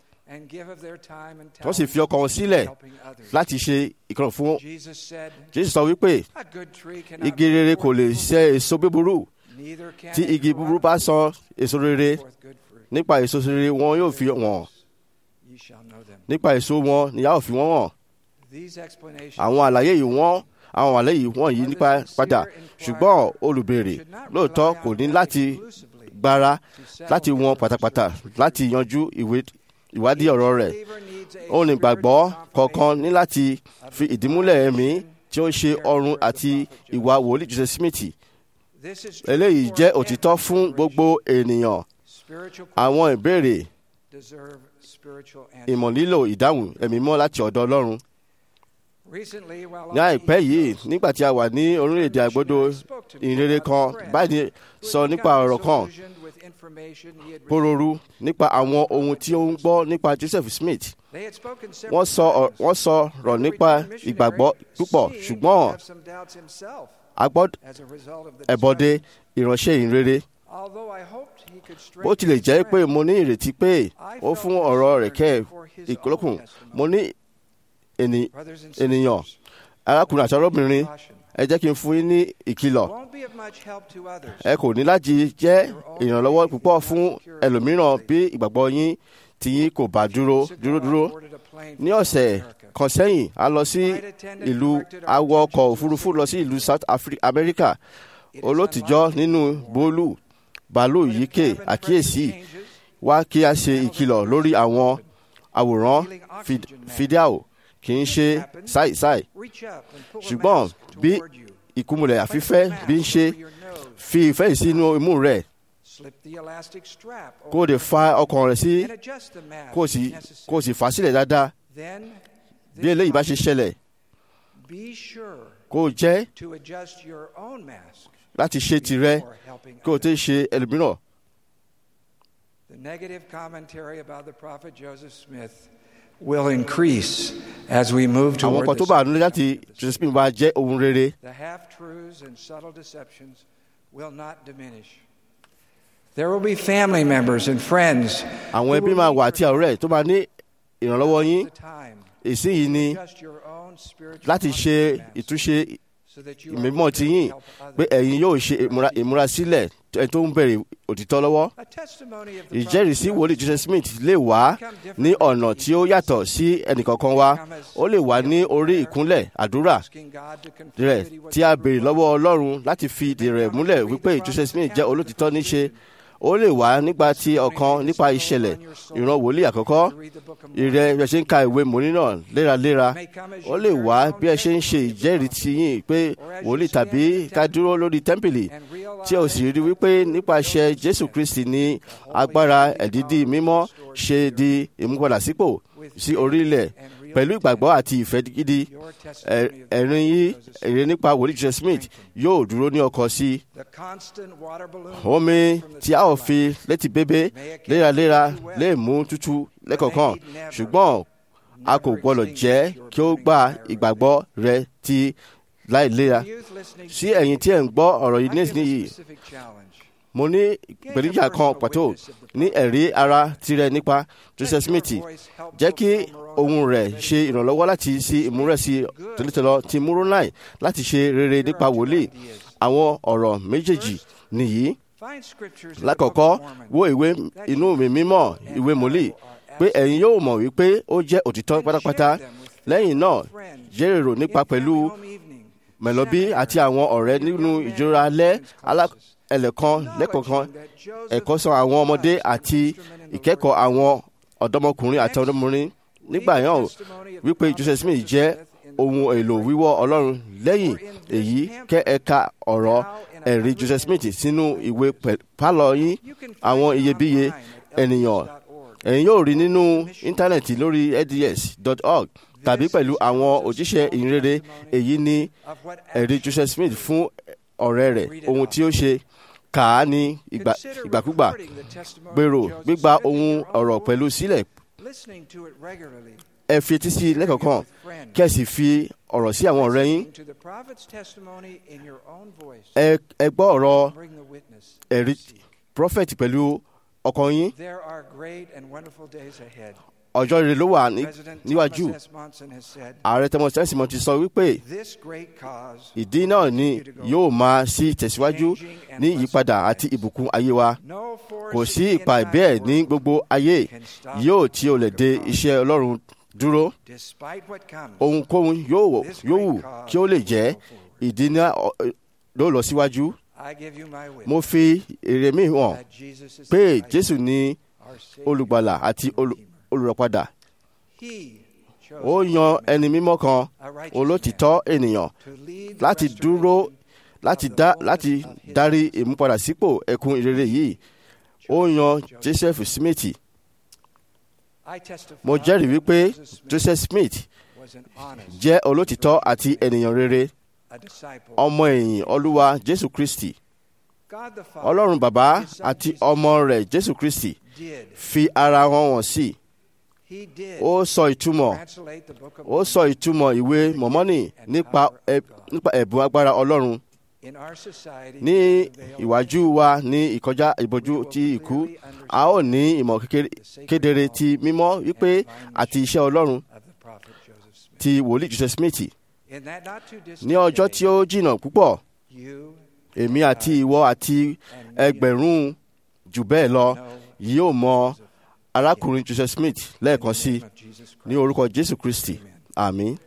Speaker 5: wọ́n sì fi ọkàn wọn sílẹ̀ láti ṣe ìkànnì fún. Jésù sọ wípé igi rere kò lè ṣe èso búburú tí igi búburú bá sọ èso rere nípa èso rere wọn yóò fi wọ́n nípa èso wọn ni a ó fi wọ́n hàn. Àwọn àlàyé yìí wọ́n àwọn àlàyé yìí wọ́n yìí nípa padà ṣùgbọ́n olùbèrè lóòótọ́ kò ní láti gbára láti wọn pátápátá láti yanjú ìwé ìwádìí ọ̀rọ̀ rẹ̀. Onígbàgbọ́ kọ̀ọ̀kan ní láti fi ìdímúlẹ̀ ẹ̀mí tí ó ń ṣe ọrùn àti ìwà wòlíì Joseph Smith. Eléyìí jẹ́ òtítọ́ fún gbogbo ènìyàn. Àwọn ìbéèrè ìmọ̀ nílò ìdáhùn ẹ̀mí mọ́ láti ọ̀dọ̀ Ọlọ́run. Ní àìpẹ́ yìí nígbà tí a wà ní orílẹ̀-èdè àgbọ́dọ̀ ìrere kan báyìí sọ nípa ọ̀rọ̀ kan pòròrú nípa àwọn ohun tí ó ń gbọ́ nípa Joseph Smith. Wọ́n sọ wọ́n sọ̀rọ̀ nípa ìgbàgbọ́ púpọ̀ ṣùgbọ́n ẹ̀bọ̀dé ìránṣẹ́ ìrere. Bó tilẹ̀ jẹ́ pé mo ní ìrètí pé ó fún ọ̀rọ̀ rẹ̀ kẹ́ ìkọlọ́kùn mo ní ènì-
Speaker 8: Brothers and
Speaker 5: ènìyàn
Speaker 8: sisters,
Speaker 5: arákùnrin àti arábìnrin
Speaker 8: caution.
Speaker 5: ẹ jẹ́ kí n fún yín ní ìkìlọ̀
Speaker 8: Won't be of much help to others.
Speaker 5: ẹ kò ní láti jẹ́ ìrànlọ́wọ́ púpọ̀ fún ẹlòmíràn bí ìgbàgbọ́ yín tí yín kò bá dúró dúró dúró ní ọ̀sẹ̀ kan sẹ́yìn a lọ sí ìlú awọ ọkọ̀ òfurufú lọ sí ìlú South Afri- America olótìjọ́ nínú bólú bàálù yíkè àkíyèsí wá kí a ṣe ìkìlọ̀ lórí àwọn àwòrán fid- fídíò kì í ṣe ṣáìṣáì ṣùgbọ́n bí ìkúmùlẹ̀ àfífẹ́ bí ń ṣe fi ìfẹ́ yìí sínú imú rẹ̀ kó o lè fa ọkàn rẹ̀ sí kó o sì kó o sì fà á sílẹ̀ dáadáa bí eléyìí bá ṣe ṣẹlẹ̀ kó o jẹ́ láti ṣe tirẹ̀ kó o tẹ́ ṣe ẹlòmíràn.
Speaker 8: The negative commentary about the prophet Joseph Smith will increase as we move
Speaker 5: àwọn
Speaker 8: toward
Speaker 5: kan tó
Speaker 8: this.
Speaker 5: bá àánú láti Joseph Smith wá jẹ́ ohun rere
Speaker 8: The half truths and subtle deceptions will not diminish. There will be family members and friends
Speaker 5: àwọn ẹbí máa wà àti ọ̀rẹ́ tó máa ní ìrànlọ́wọ́ yín
Speaker 8: the time
Speaker 5: èsì yìí ni
Speaker 8: just your own spiritual
Speaker 5: láti ṣe
Speaker 8: master
Speaker 5: ìtúnṣe
Speaker 8: so that you
Speaker 5: ìmímọ́
Speaker 8: are
Speaker 5: ti yín
Speaker 8: able to help
Speaker 5: pé
Speaker 8: others.
Speaker 5: ẹ̀yin yóò ṣe ìmúra- ìmúrasílẹ̀ ẹni tó ń bẹ̀rẹ̀ òtítọ́ lọ́wọ́
Speaker 8: A testimony of the
Speaker 5: ìjẹ́rìísí
Speaker 8: prophet
Speaker 5: wòlíì Joseph Smith lè wá ní ọ̀nà tí ó yàtọ̀ sí ẹnìkankan wa ó lè wá ní orí ìkúnlẹ̀ àdúrà
Speaker 8: asking God to confirm
Speaker 5: rẹ̀
Speaker 8: that he was
Speaker 5: tí a
Speaker 8: ever
Speaker 5: béèrè lọ́wọ́ Ọlọ́run láti fi ìdí rẹ̀ múlẹ̀ wípé Joseph Smith jẹ́ olótìtọ́ níṣe ó lè wá nígbà tí ọ̀kan nípa ìṣẹ̀lẹ̀ ìran wòlíì àkọ́kọ́ ìrẹ́ bí ẹ ṣe ń ka ìwé mòní náà léraléra ó lè wá bí ẹ ṣe ń ṣe ìjẹ́rìí ti yín pé wòlíì tàbí ká dúró lórí tẹ́ḿpìlì tí o sì rí wípé nípasẹ̀ Jésù Kristi ní agbára ẹ̀dídì mímọ́ ṣe di ìmúpadàsípò sí orílẹ̀ pẹ̀lú ìgbàgbọ́ àti ìfẹ́ gidi
Speaker 8: your
Speaker 5: ẹ̀-
Speaker 8: testimony of
Speaker 5: ẹ̀rín yìí
Speaker 8: Joseph Smith.
Speaker 5: èrè nípa wòlíì Joseph Smith yóò dúró ní ọkọ̀ sí i
Speaker 8: The constant water balloon
Speaker 5: omi
Speaker 8: from the
Speaker 5: tí a ò
Speaker 8: skyline
Speaker 5: fi létí bébé léraléra lè mú tútù lẹ́kọ̀ọ̀kan ṣùgbọ́n a kò gbọ́dọ̀ jẹ́ kí ó gba ìgbàgbọ́ rẹ ti láìléra
Speaker 8: Youth listening
Speaker 5: sí ẹ̀yin tí ẹ̀ ń gbọ́ ọ̀rọ̀ yìí
Speaker 8: I give a
Speaker 5: nísìnyí
Speaker 8: specific challenge.
Speaker 5: mo ní ìpèníjà kan pàtó ní ẹ̀rí ara tirẹ̀ nípa Joseph Smith jẹ́ kí ohun rẹ̀ ṣe ìrànlọ́wọ́ láti sí ìmúrẹ́sí tòlítọ́lọ́ ti Múrónàì láti ṣe rere nípa wòlíì àwọn ọ̀rọ̀ méjèèjì nìyí
Speaker 8: Find scriptures in the
Speaker 5: lákọ̀ọ́kọ́
Speaker 8: Book of Mormon
Speaker 5: wo ìwé inú mi mímọ́ ìwé mòlíì pé ẹ̀yin yóò mọ̀ wípé ó jẹ́ òtítọ́ pátápátá lẹ́yìn náà jẹ́rèrò nípa pẹ̀lú mẹ̀lọ́bí àti àwọn ọ̀rẹ́ nínú ìjọra alẹ́ alá- ẹlẹ́kan lẹ́kọ̀ọ̀kan ẹ̀kọ́ sọ àwọn ọmọdé àti ìkẹ́kọ̀ọ́ àwọn ọ̀dọ́mọkùnrin àti ọ̀dọ́mọbìnrin nígbà yẹn wípé Joseph Smith jẹ́ ohun èlò wíwọ́ Ọlọ́run lẹ́yìn èyí kẹ́ ẹ̀ka ọ̀rọ̀ ẹ̀rí Joseph Smith sínú ìwé pẹ̀- pálọ̀ yín àwọn iyebíye ènìyàn ẹ̀yin yóò rí nínú íńtánẹ̀tì lórí eds.org tàbí pẹ̀lú àwọn òjíṣẹ́ ìhìnrere èyí ní ẹ̀rí Joseph Smith fún ọ̀rẹ́ rẹ̀ ohun tí ó ṣe kà á ní ìgbà- ìgbàkúgbà gbèrò gbígba ohun ọ̀rọ̀ pẹ̀lú sílẹ̀
Speaker 8: Listening to it regularly.
Speaker 5: ẹ fi etí sí i lẹ́kọ̀ọ̀kan kí ẹ sì fi ọ̀rọ̀ sí àwọn ọ̀rẹ́ yín
Speaker 8: To the prophet's testimony in your own voice.
Speaker 5: ẹ ẹ gbọ́ ọ̀rọ̀
Speaker 8: Bring the witness.
Speaker 5: ẹ̀rí prophet pẹ̀lú ọkàn yín
Speaker 8: There are great and wonderful days ahead.
Speaker 5: ọjọ́ rere ló wà ní-
Speaker 8: President
Speaker 5: níwájú
Speaker 8: Thomas S. Monson has said,
Speaker 5: ààrẹ Thomas Tẹ́símọ́ ti sọ wípé
Speaker 8: This great cause
Speaker 5: ìdí náà ni yóò máa sí tẹ̀síwájú ní ìyípadà àti ìbùkún ayé wa
Speaker 8: no force
Speaker 5: kò sí
Speaker 8: in
Speaker 5: ipa
Speaker 8: thy
Speaker 5: ìbẹ́ẹ̀ ní
Speaker 8: work,
Speaker 5: gbogbo ayé yóò tí o lè de iṣẹ́ Ọlọ́run dúró
Speaker 8: despite what comes.
Speaker 5: ohunkóhun yóò wò- yóò wù kí ó lè jẹ́ ìdí náà ọ- ló lọ síwájú
Speaker 8: I give you my witness
Speaker 5: mo fi èrè mi hàn
Speaker 8: that Jesus is
Speaker 5: pé
Speaker 8: the Christ,
Speaker 5: Jésù ní
Speaker 8: our Savior
Speaker 5: olùgbàlà àti
Speaker 8: and
Speaker 5: olù-
Speaker 8: Redeemer.
Speaker 5: olùràpadà
Speaker 8: He chose
Speaker 5: ó yan ẹni mímọ́ kan
Speaker 8: a righteous
Speaker 5: olótìtọ́ ènìyàn
Speaker 8: to lead the
Speaker 5: láti dúró
Speaker 8: restoration
Speaker 5: láti dá láti darí ìmúpadàsípò ẹkùn ìrere yìí ó yan Joseph Smith
Speaker 8: I testify
Speaker 5: mo jẹ́rìí wípé
Speaker 8: that Joseph Smith
Speaker 5: Joseph Smith
Speaker 8: was an honest,
Speaker 5: jẹ́ olótìtọ́ àti ènìyàn rere
Speaker 8: a disciple.
Speaker 5: ọmọ ẹ̀yìn Olúwa Jésù Kristi
Speaker 8: God the Father,
Speaker 5: Ọlọ́run bàbá
Speaker 8: His Son
Speaker 5: àti
Speaker 8: Jesus
Speaker 5: ọmọ rẹ̀ Jésù Kristi
Speaker 8: did.
Speaker 5: fi ara wọn wọ̀n sí
Speaker 8: He did
Speaker 5: ó sọ ìtumọ̀
Speaker 8: translate the book of
Speaker 5: ó sọ ìtumọ̀ ìwé mọ̀mọ́nì nípa ẹ- nípa ẹ̀bùn agbára Ọlọ́run
Speaker 8: in our society
Speaker 5: ní
Speaker 8: beyond the veil
Speaker 5: ìwájú wa ní ìkọjá ìbojú ti ikú a ó ní ìmọ̀ kékeré- kedere ti mímọ́ wípé àti iṣẹ́ Ọlọ́run
Speaker 8: of the prophet Joseph Smith.
Speaker 5: ti wòlíì joseph smith
Speaker 8: In that not too distant
Speaker 5: ní ọjọ́ tí ó jìnnà púpọ̀
Speaker 8: you
Speaker 5: èmi àti ìwọ àti ẹgbẹ̀rún jù bẹ́ẹ̀ lọ yóò mọ arákùnrin joseph smith lẹ́ẹ̀kan sí i
Speaker 8: of Jesus Christ.
Speaker 5: ní orúkọ jésù kristi àmín.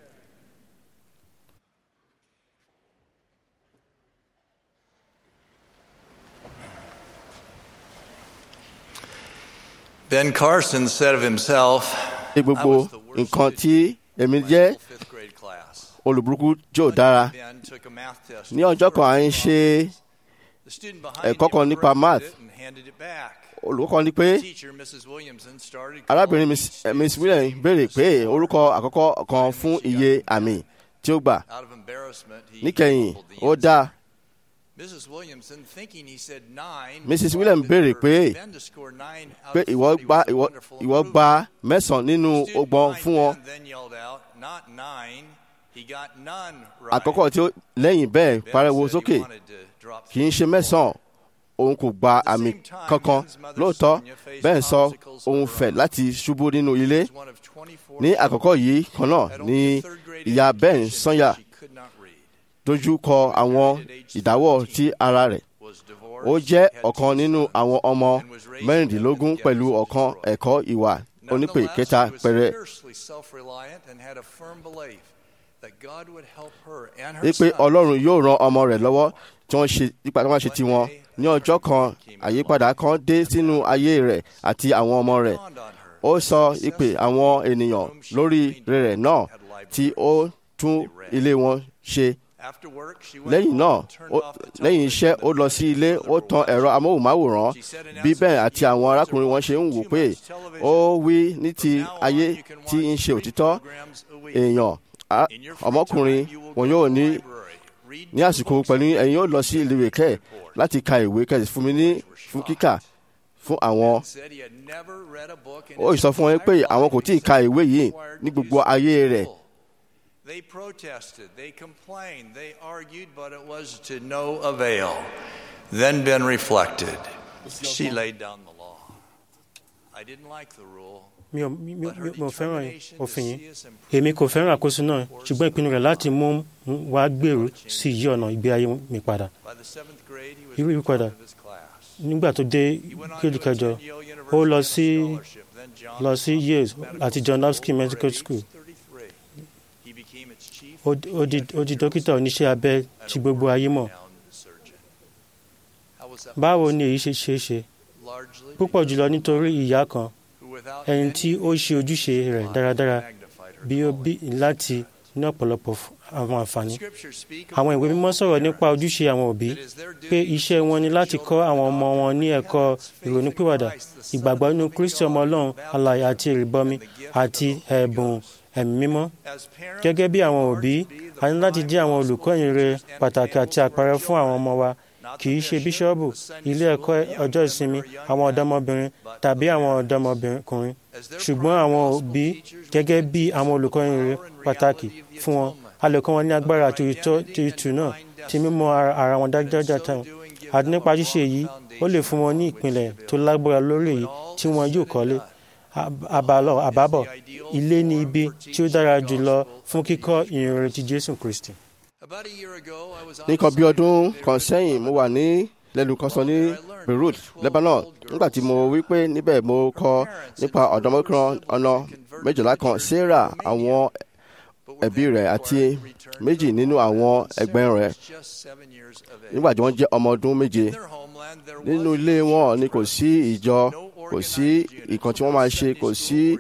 Speaker 9: Ben Carson said of himself,
Speaker 5: ní gbogbo nǹkan tí èmi jẹ́
Speaker 9: fifth grade class.
Speaker 5: olùburúkú jò dára
Speaker 9: Ben took a math test.
Speaker 5: ní ọjọ́ kan à ń ṣe
Speaker 9: The student behind
Speaker 5: ẹ̀kọ́
Speaker 9: him
Speaker 5: kan nípa
Speaker 9: corrected
Speaker 5: math.
Speaker 9: it and handed it back.
Speaker 5: olùkọ́ kan ní pé
Speaker 9: Teacher Mrs. Williamson started
Speaker 5: arábìnrin
Speaker 9: calling
Speaker 5: miss eh, miss williams béèrè pé orúkọ àkọ́kọ́ kan fún iye àmì tí ó gbà
Speaker 9: out of embarrassment. He
Speaker 5: níkẹyìn
Speaker 9: mumbled the
Speaker 5: ó
Speaker 9: answer.
Speaker 5: dá
Speaker 9: Mrs. Williamson, thinking he said nine,
Speaker 5: Mrs.
Speaker 9: wanted
Speaker 5: Williams béèrè
Speaker 9: for
Speaker 5: pé
Speaker 9: Ben to score nine out
Speaker 5: pé
Speaker 9: of
Speaker 5: ìwọ
Speaker 9: 40
Speaker 5: gba
Speaker 9: was a
Speaker 5: ìwọ
Speaker 9: wonderful
Speaker 5: ìwọ
Speaker 9: improvement.
Speaker 5: gba mẹ́sàn-án nínú
Speaker 9: Student
Speaker 5: ọgbọ̀n
Speaker 9: behind
Speaker 5: fún wọn
Speaker 9: Ben then yelled out, "Not nine, he got none right."
Speaker 5: àkọ́kọ́ tí ó lẹ́yìn bẹ́ẹ̀
Speaker 9: Ben
Speaker 5: pariwo
Speaker 9: said he
Speaker 5: sókè
Speaker 9: wanted to drop
Speaker 5: kì í ṣe mẹ́sàn-án òun kò gba àmì kankan lóòótọ́ bẹ́ẹ̀ sọ òun fẹ̀ láti ṣubú nínú ilé
Speaker 9: was one of 24
Speaker 5: ní àkọ́kọ́ yìí kan náà
Speaker 9: Had
Speaker 5: ní
Speaker 9: only a third grade
Speaker 5: ìyá ben
Speaker 9: education,
Speaker 5: sanya
Speaker 9: she could not read.
Speaker 5: dojú kọ àwọn ìdáwọ́ tí ara rẹ̀
Speaker 9: Was
Speaker 5: ó
Speaker 9: divorced,
Speaker 5: jẹ́
Speaker 9: had two
Speaker 5: ọ̀kan nínú
Speaker 9: sons,
Speaker 5: àwọn ọmọ
Speaker 9: and was raising
Speaker 5: mẹ́rìndínlógún
Speaker 9: them in
Speaker 5: pẹ̀lú
Speaker 9: ghettos
Speaker 5: ọ̀kan
Speaker 9: of Detroit.
Speaker 5: ẹ̀kọ́ ìwà onípè
Speaker 9: Nonetheless,
Speaker 5: kẹta
Speaker 9: she was
Speaker 5: pẹ̀rẹ̀
Speaker 9: fiercely self-reliant and had a firm belief that God would help her and her
Speaker 5: wípé
Speaker 9: sons.
Speaker 5: ọlọ́run yóò ran ọmọ rẹ̀ lọ́wọ́ tí wọ́n ṣe nípa tí wọ́n ṣe tiwọn ní ọjọ́ kan àyípadà kan dé sínú ayé rẹ̀ àti àwọn ọmọ rẹ̀
Speaker 9: dawned on her
Speaker 5: ó sọ ìpè àwọn ènìyàn lórí rẹ̀ náà tí ó tún ilé wọn ṣe
Speaker 9: After work, she went
Speaker 5: lẹ́yìn
Speaker 9: home
Speaker 5: náà
Speaker 9: and turned
Speaker 5: ó-
Speaker 9: off the
Speaker 5: lẹ́yìn iṣẹ́ ó lọ sí ilé ó tan ẹ̀rọ amóhùnmáwòrán bí bẹ́ẹ̀ àti àwọn arákùnrin wọn ṣe ń wò pé ó wí ní ti ayé tí ń ṣe òtítọ́ èèyàn á- ọmọkùnrin wọn yóò ní ní àsìkò pẹ̀lú ẹ̀yin yóò lọ sí ilé ìwé kẹ́ láti ka ìwé kẹ́ fún mi ní fún kíkà fún àwọn ó sọ fún wọn pé àwọn kò tí ì ka ìwé yìí ní gbogbo ayé rẹ̀
Speaker 9: They protested, they complained, they argued, but it was to no avail. Then Ben reflected. She laid down the law. I didn't like the rule.
Speaker 2: mi ò mi ò- mi ò fẹ́ràn òfin yìí èmi kò fẹ́ràn àkóso náà ṣùgbọ́n ìpinnu rẹ̀ láti mú wa gbèrú sí yí ọ̀nà ìgbé ayé mi padà
Speaker 9: By the seventh grade, he was
Speaker 2: irú
Speaker 9: the
Speaker 2: ìpadà
Speaker 9: top of his class.
Speaker 2: nígbà tó dé
Speaker 9: He went on
Speaker 2: kéèdì
Speaker 9: to
Speaker 2: kẹjọ
Speaker 9: attend Yale
Speaker 2: ó lọ
Speaker 9: University
Speaker 2: sí
Speaker 9: on a scholarship. Then Johns
Speaker 2: lọ sí
Speaker 9: Hopkins
Speaker 2: Yale
Speaker 9: Medical
Speaker 2: àti John Hopkins
Speaker 9: School,
Speaker 2: Medical
Speaker 9: where at
Speaker 2: School.
Speaker 9: age 33, he became its chief
Speaker 2: ó ó di ó di dókítà oníṣẹ́ abẹ tí gbogbo ayé mọ̀
Speaker 9: renowned surgeon. How was that
Speaker 2: báwo ni èyí ṣe ṣeé ṣe
Speaker 9: largely
Speaker 2: púpọ̀ jùlọ nítorí ìyá kan
Speaker 9: who without
Speaker 2: ẹni
Speaker 9: any
Speaker 2: tí ó ṣe ojúṣe rẹ̀ dáradára
Speaker 9: magnified her
Speaker 2: bí ó
Speaker 9: calling.
Speaker 2: bí láti ní ọ̀pọ̀lọpọ̀ f- àwọn àǹfààní
Speaker 9: Scriptures speak of
Speaker 2: àwọn ìwé
Speaker 9: the
Speaker 2: mímọ́
Speaker 9: role
Speaker 2: sọ̀rọ̀
Speaker 9: of
Speaker 2: nípa
Speaker 9: parents.
Speaker 2: ojúṣe àwọn òbí
Speaker 9: It is their duty
Speaker 2: pé
Speaker 9: to
Speaker 2: iṣẹ́ wọn ni
Speaker 9: teach
Speaker 2: láti
Speaker 9: their
Speaker 2: kọ́ àwọn ọmọ
Speaker 9: children
Speaker 2: wọn ní
Speaker 9: about
Speaker 2: ẹ̀kọ́
Speaker 9: God's faith in
Speaker 2: ìrònúpìwàdà
Speaker 9: Christ, the Son of the
Speaker 2: ìgbàgbọ́ nínú
Speaker 9: living
Speaker 2: kristi
Speaker 9: God,
Speaker 2: ọmọ ọlọ́run
Speaker 9: the
Speaker 2: alààyè
Speaker 9: baptism
Speaker 2: àti ìrìbọmi
Speaker 9: and the gift
Speaker 2: àti
Speaker 9: of the Holy
Speaker 2: ẹ̀bùn
Speaker 9: Ghost.
Speaker 2: ẹ̀mí mímọ́
Speaker 9: As parents,
Speaker 2: gẹ́gẹ́ bí àwọn
Speaker 9: we are
Speaker 2: òbí
Speaker 9: to be the
Speaker 2: a ní láti
Speaker 9: prime
Speaker 2: jẹ́ àwọn
Speaker 9: gospel
Speaker 2: olùkọ́ ìyìnrere
Speaker 9: teachers and
Speaker 2: pàtàkì àti
Speaker 9: examples of our
Speaker 2: àpẹẹrẹ fún àwọn
Speaker 9: children.
Speaker 2: ọmọ wa
Speaker 9: Not
Speaker 2: kì í
Speaker 9: the
Speaker 2: ṣe
Speaker 9: bishop,
Speaker 2: bíṣọ́ọ̀bù
Speaker 9: the Sunday
Speaker 2: ilé
Speaker 9: school,
Speaker 2: ẹ̀kọ́
Speaker 9: the young
Speaker 2: ọjọ́
Speaker 9: men
Speaker 2: ìsinmi
Speaker 9: or young
Speaker 2: àwọn
Speaker 9: men,
Speaker 2: ọ̀dọ́mọbìnrin
Speaker 9: but
Speaker 2: tàbí
Speaker 9: the
Speaker 2: àwọn
Speaker 9: parents.
Speaker 2: ọ̀dọ́mọbìnrin
Speaker 9: As their
Speaker 2: ṣùgbọ́n
Speaker 9: prime
Speaker 2: àwọn
Speaker 9: gospel
Speaker 2: òbí
Speaker 9: teachers, we
Speaker 2: gẹ́gẹ́
Speaker 9: can
Speaker 2: bí
Speaker 9: teach
Speaker 2: àwọn
Speaker 9: them
Speaker 2: olùkọ́
Speaker 9: the
Speaker 2: ìyìnrere
Speaker 9: power and
Speaker 2: pàtàkì
Speaker 9: reality of the
Speaker 2: fún wọn
Speaker 9: atonement,
Speaker 2: a lè kọ́ wọn ní agbára
Speaker 9: of
Speaker 2: àti
Speaker 9: their
Speaker 2: ìtọ́
Speaker 9: identity
Speaker 2: ti ìtù
Speaker 9: and
Speaker 2: náà
Speaker 9: divine
Speaker 2: ti
Speaker 9: destiny.
Speaker 2: mímọ̀ ara ara wọn
Speaker 9: And in
Speaker 2: dájúdájú
Speaker 9: so
Speaker 2: tán
Speaker 9: doing, give
Speaker 2: àti
Speaker 9: them
Speaker 2: nípa
Speaker 9: a
Speaker 2: ṣíṣe
Speaker 9: strong
Speaker 2: èyí ó lè
Speaker 9: foundation
Speaker 2: fún wọn ní
Speaker 9: upon which
Speaker 2: ìpìlẹ̀
Speaker 9: to
Speaker 2: tó
Speaker 9: build.
Speaker 2: lágbára lórí èyí
Speaker 9: When all
Speaker 2: tí
Speaker 9: is
Speaker 2: wọn
Speaker 9: said
Speaker 2: yóò
Speaker 9: and
Speaker 2: kọ́lé
Speaker 9: done,
Speaker 2: Ab- àbálọ àbábọ̀
Speaker 9: is the ideal
Speaker 2: ilé ní
Speaker 9: form
Speaker 2: ibi
Speaker 9: for
Speaker 2: tí ó
Speaker 9: teaching
Speaker 2: dára
Speaker 9: the
Speaker 2: jùlọ
Speaker 9: gospel
Speaker 2: fún
Speaker 9: of
Speaker 2: kíkọ́
Speaker 9: Jesus
Speaker 2: ìyìnrere ti jésù kristi.
Speaker 9: About a year ago, I was on
Speaker 5: nìkan bí ọdún
Speaker 9: assignment
Speaker 5: kan
Speaker 9: in
Speaker 5: sẹ́yìn mo wà ní lẹ́nu kan sọ ní beirut lebanon nígbà tí mo wí pé níbẹ̀ mo kọ nípa ọ̀dọ́mọkùnrin ọ̀nà méjìlá kan sarah àwọn ẹbí rẹ̀ àti méjì nínú àwọn ẹgbẹ́ rẹ̀ nígbà tí wọ́n jẹ́ ọmọ ọdún méje nínú ilé wọn ni kò sí ìjọ kò sí ìkan tí wọ́n máa ṣe kò sí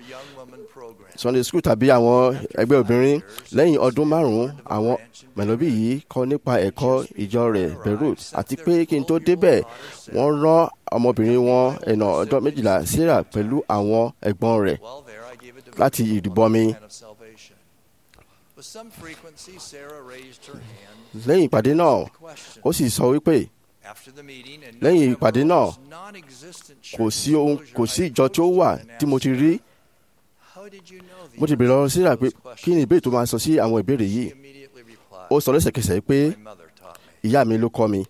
Speaker 5: sunday school tàbí àwọn ẹgbẹ́ obìnrin lẹ́yìn ọdún márùn-ún àwọn mẹ̀lọ́bí yìí kọ́ nípa ẹ̀kọ́ ìjọ rẹ̀ beirut àti pé kí n tó débẹ̀ wọ́n rán ọmọbìnrin wọn ẹ̀nà ọdún méjìlá sarah pẹ̀lú àwọn ẹ̀gbọ́n rẹ̀ láti ìdìbọmi lẹ́yìn ìpàdé náà ó sì sọ wípé lẹ́yìn ìpàdé náà kò sí ohun kò sí ìjọ tí ó wà tí mo ti rí mo ti bèrè lọ́wọ́ síra pé kí ni ìbéèrè tó máa sọ sí àwọn ìbéèrè yìí ó sọ lẹ́sẹ̀kẹsẹ̀ pé ìyá mi ló kọ́ mi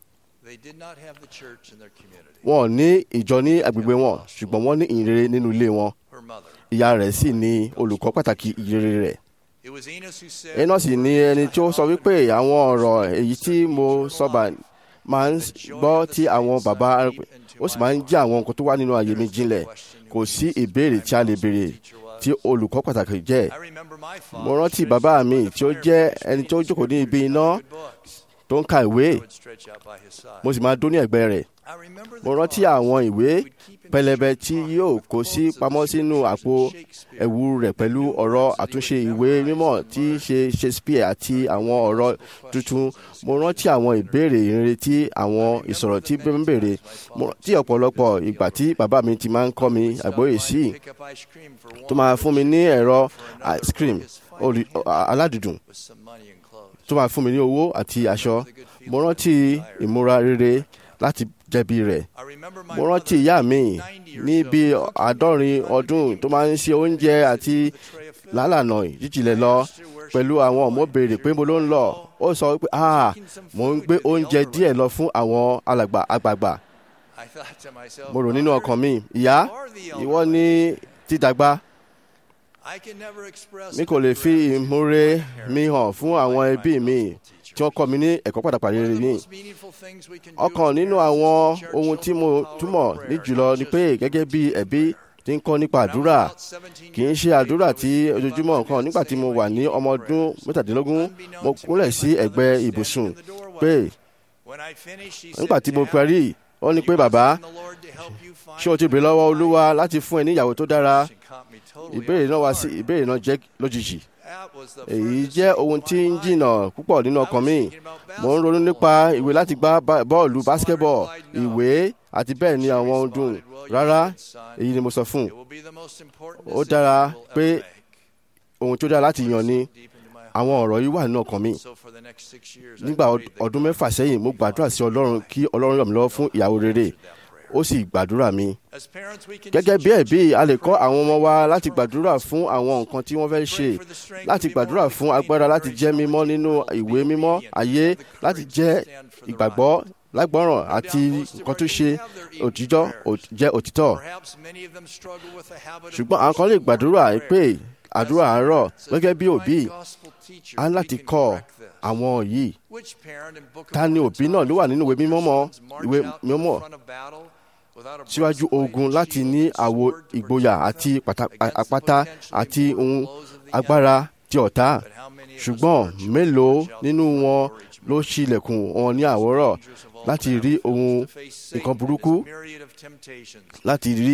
Speaker 5: wọn ò ní ìjọ ní agbègbè wọn ṣùgbọ́n wọ́n ní ìyìnrere nínú ilé wọn ìyá rẹ̀ sì ní olùkọ́ pàtàkì ìyìnrere rẹ̀
Speaker 9: It was Enos who said,
Speaker 5: iná sì ni ẹni tí ó sọ wípé àwọn ọ̀rọ̀ èyí tí mo sọ̀bà máa ń gbọ́ tí àwọn bàbá ó sì máa ń jẹ́ àwọn nǹkan tó wà nínú ayé mi jinlẹ̀ kò sí ìbéèrè tí a lè béèrè tí olùkọ́ pàtàkì jẹ́
Speaker 9: I remember my father
Speaker 5: mo rántí bàbá mi tí ó jẹ́ ẹni tó jókòó ní ibi iná tó ń ka ìwé
Speaker 9: would stretch out by his side.
Speaker 5: mo sì máa dún ní ẹ̀gbẹ́ rẹ̀
Speaker 9: I remember the
Speaker 5: mo rántí
Speaker 9: thought
Speaker 5: àwọn ìwé
Speaker 9: would keep in
Speaker 5: pẹlẹbẹ
Speaker 9: shape
Speaker 5: tí
Speaker 9: pockets
Speaker 5: yóò
Speaker 9: of
Speaker 5: kó sí
Speaker 9: quotes of
Speaker 5: pamọ́ sínú àpò
Speaker 9: Shakespeare.
Speaker 5: ẹ̀wù rẹ̀ pẹ̀lú ọ̀rọ̀ àtúnṣe ìwé mímọ́ tí í ṣe Shakespeare àti àwọn ọ̀rọ̀ tuntun mo rántí àwọn ìbéèrè ìrere tí àwọn ìsọ̀rọ̀ tí ń béèrè mo rántí ọ̀pọ̀lọpọ̀ ìgbà tí bàbá mi ti máa ń kọ́ mi àgbóyè sí
Speaker 9: Pick up ice cream for
Speaker 5: tó
Speaker 9: one
Speaker 5: máa fún mi ní ẹ̀rọ
Speaker 9: for another
Speaker 5: ice cream
Speaker 9: for his fine
Speaker 5: olù- aládùdùn
Speaker 9: with some money and clothes.
Speaker 5: tó máa fún mi ní owó àti aṣọ mo rántí ìmúra rere láti jẹ̀bi rẹ̀
Speaker 9: I remember my
Speaker 5: mo rántí
Speaker 9: mother,
Speaker 5: ìyá mi
Speaker 9: 90 or
Speaker 5: ní
Speaker 9: so,
Speaker 5: bí
Speaker 9: cooking
Speaker 5: àádọ́rin ọdún tó máa ń ṣe oúnjẹ àti lálànà jíjìnlẹ̀ lọ pẹ̀lú àwọn ọmọ béèrè pé mo ló ń lọ ó sọ pé ah mo ń gbé oúnjẹ díẹ̀ lọ fún àwọn alàgbà àgbààgbà
Speaker 9: I thought to myself,
Speaker 5: mo rò nínú
Speaker 9: "Mother,
Speaker 5: ọkàn mi ìyá
Speaker 9: you are the elder
Speaker 5: ìwọ ní dídàgbà
Speaker 9: I can never express
Speaker 5: mi kò lè fi ìmúre mi hàn fún àwọn ẹbí mi tí wọ́n kọ́ mi ní ẹ̀kọ́ pàtàkì rere ní ọ̀kan nínú àwọn ohun tí mo túmọ̀ ní jùlọ ni pé gẹ́gẹ́ bí ẹbí tí ń kọ́ nípa àdúrà kì í ṣe àdúrà tí ojoojúmọ́ nǹkan nígbà tí mo wà ní ọmọ ọdún mẹ́tàdínlógún mo kúnlẹ̀ sí ẹ̀gbẹ́ ibùsùn pé nígbà tí mo parí ó ní pé bàbá ṣé o ti bèrè lọ́wọ́ olúwa láti fún ẹ ní ìyàwó tó dára ìbéèrè náà wá sí ìbéèrè náà jẹ́ lójijì èyí jẹ́ ohun tí ń jìnnà púpọ̀ nínú ọkàn mi mo ń ronú nípa ìwé láti gbá bá- bọ́ọ̀lù basketball ìwé àti bẹ́ẹ̀ ni àwọn ohun dùn rárá èyí ni mo sọ fún un ó dára pé ohun tó dára láti yàn ni àwọn ọ̀rọ̀ yìí wà nínú ọkàn mi nígbà ọd- ọdún mẹ́fà sẹ́yìn mo gbàdúrà sí ọlọ́run kí ọlọ́run ràn mí lọ́wọ́ fún ìyàwó rere ó sì gbàdúrà mi gẹ́gẹ́ bí ẹ̀bí a lè kọ́ àwọn ọmọ wa láti gbàdúrà fún àwọn nǹkan tí wọ́n fẹ́ ṣe láti gbàdúrà fún agbára láti jẹ́ mímọ́ nínú ìwé mímọ́ ayé láti jẹ́ ìgbàgbọ́ lágbọ́ràn àti nǹkan tó ṣe òtítọ́ ò- jẹ́ òtítọ́ ṣùgbọ́n àwọn kan lè gbàdúrà pé àdúrà àárọ̀ gẹ́gẹ́ bí òbí a ní láti kọ́ àwọn yìí ta ni òbí náà ló wà nínú ìwé mímọ́ mọ́ ìwé mímọ́ síwájú ogun láti ní àwo ìgboyà àti pàtà- a- àpáta àti ohun agbára ti ọ̀tá ṣùgbọ́n mélòó nínú wọn ló ṣílẹ̀kùn wọn ní àwòrán láti rí ohun nǹkan burúkú láti rí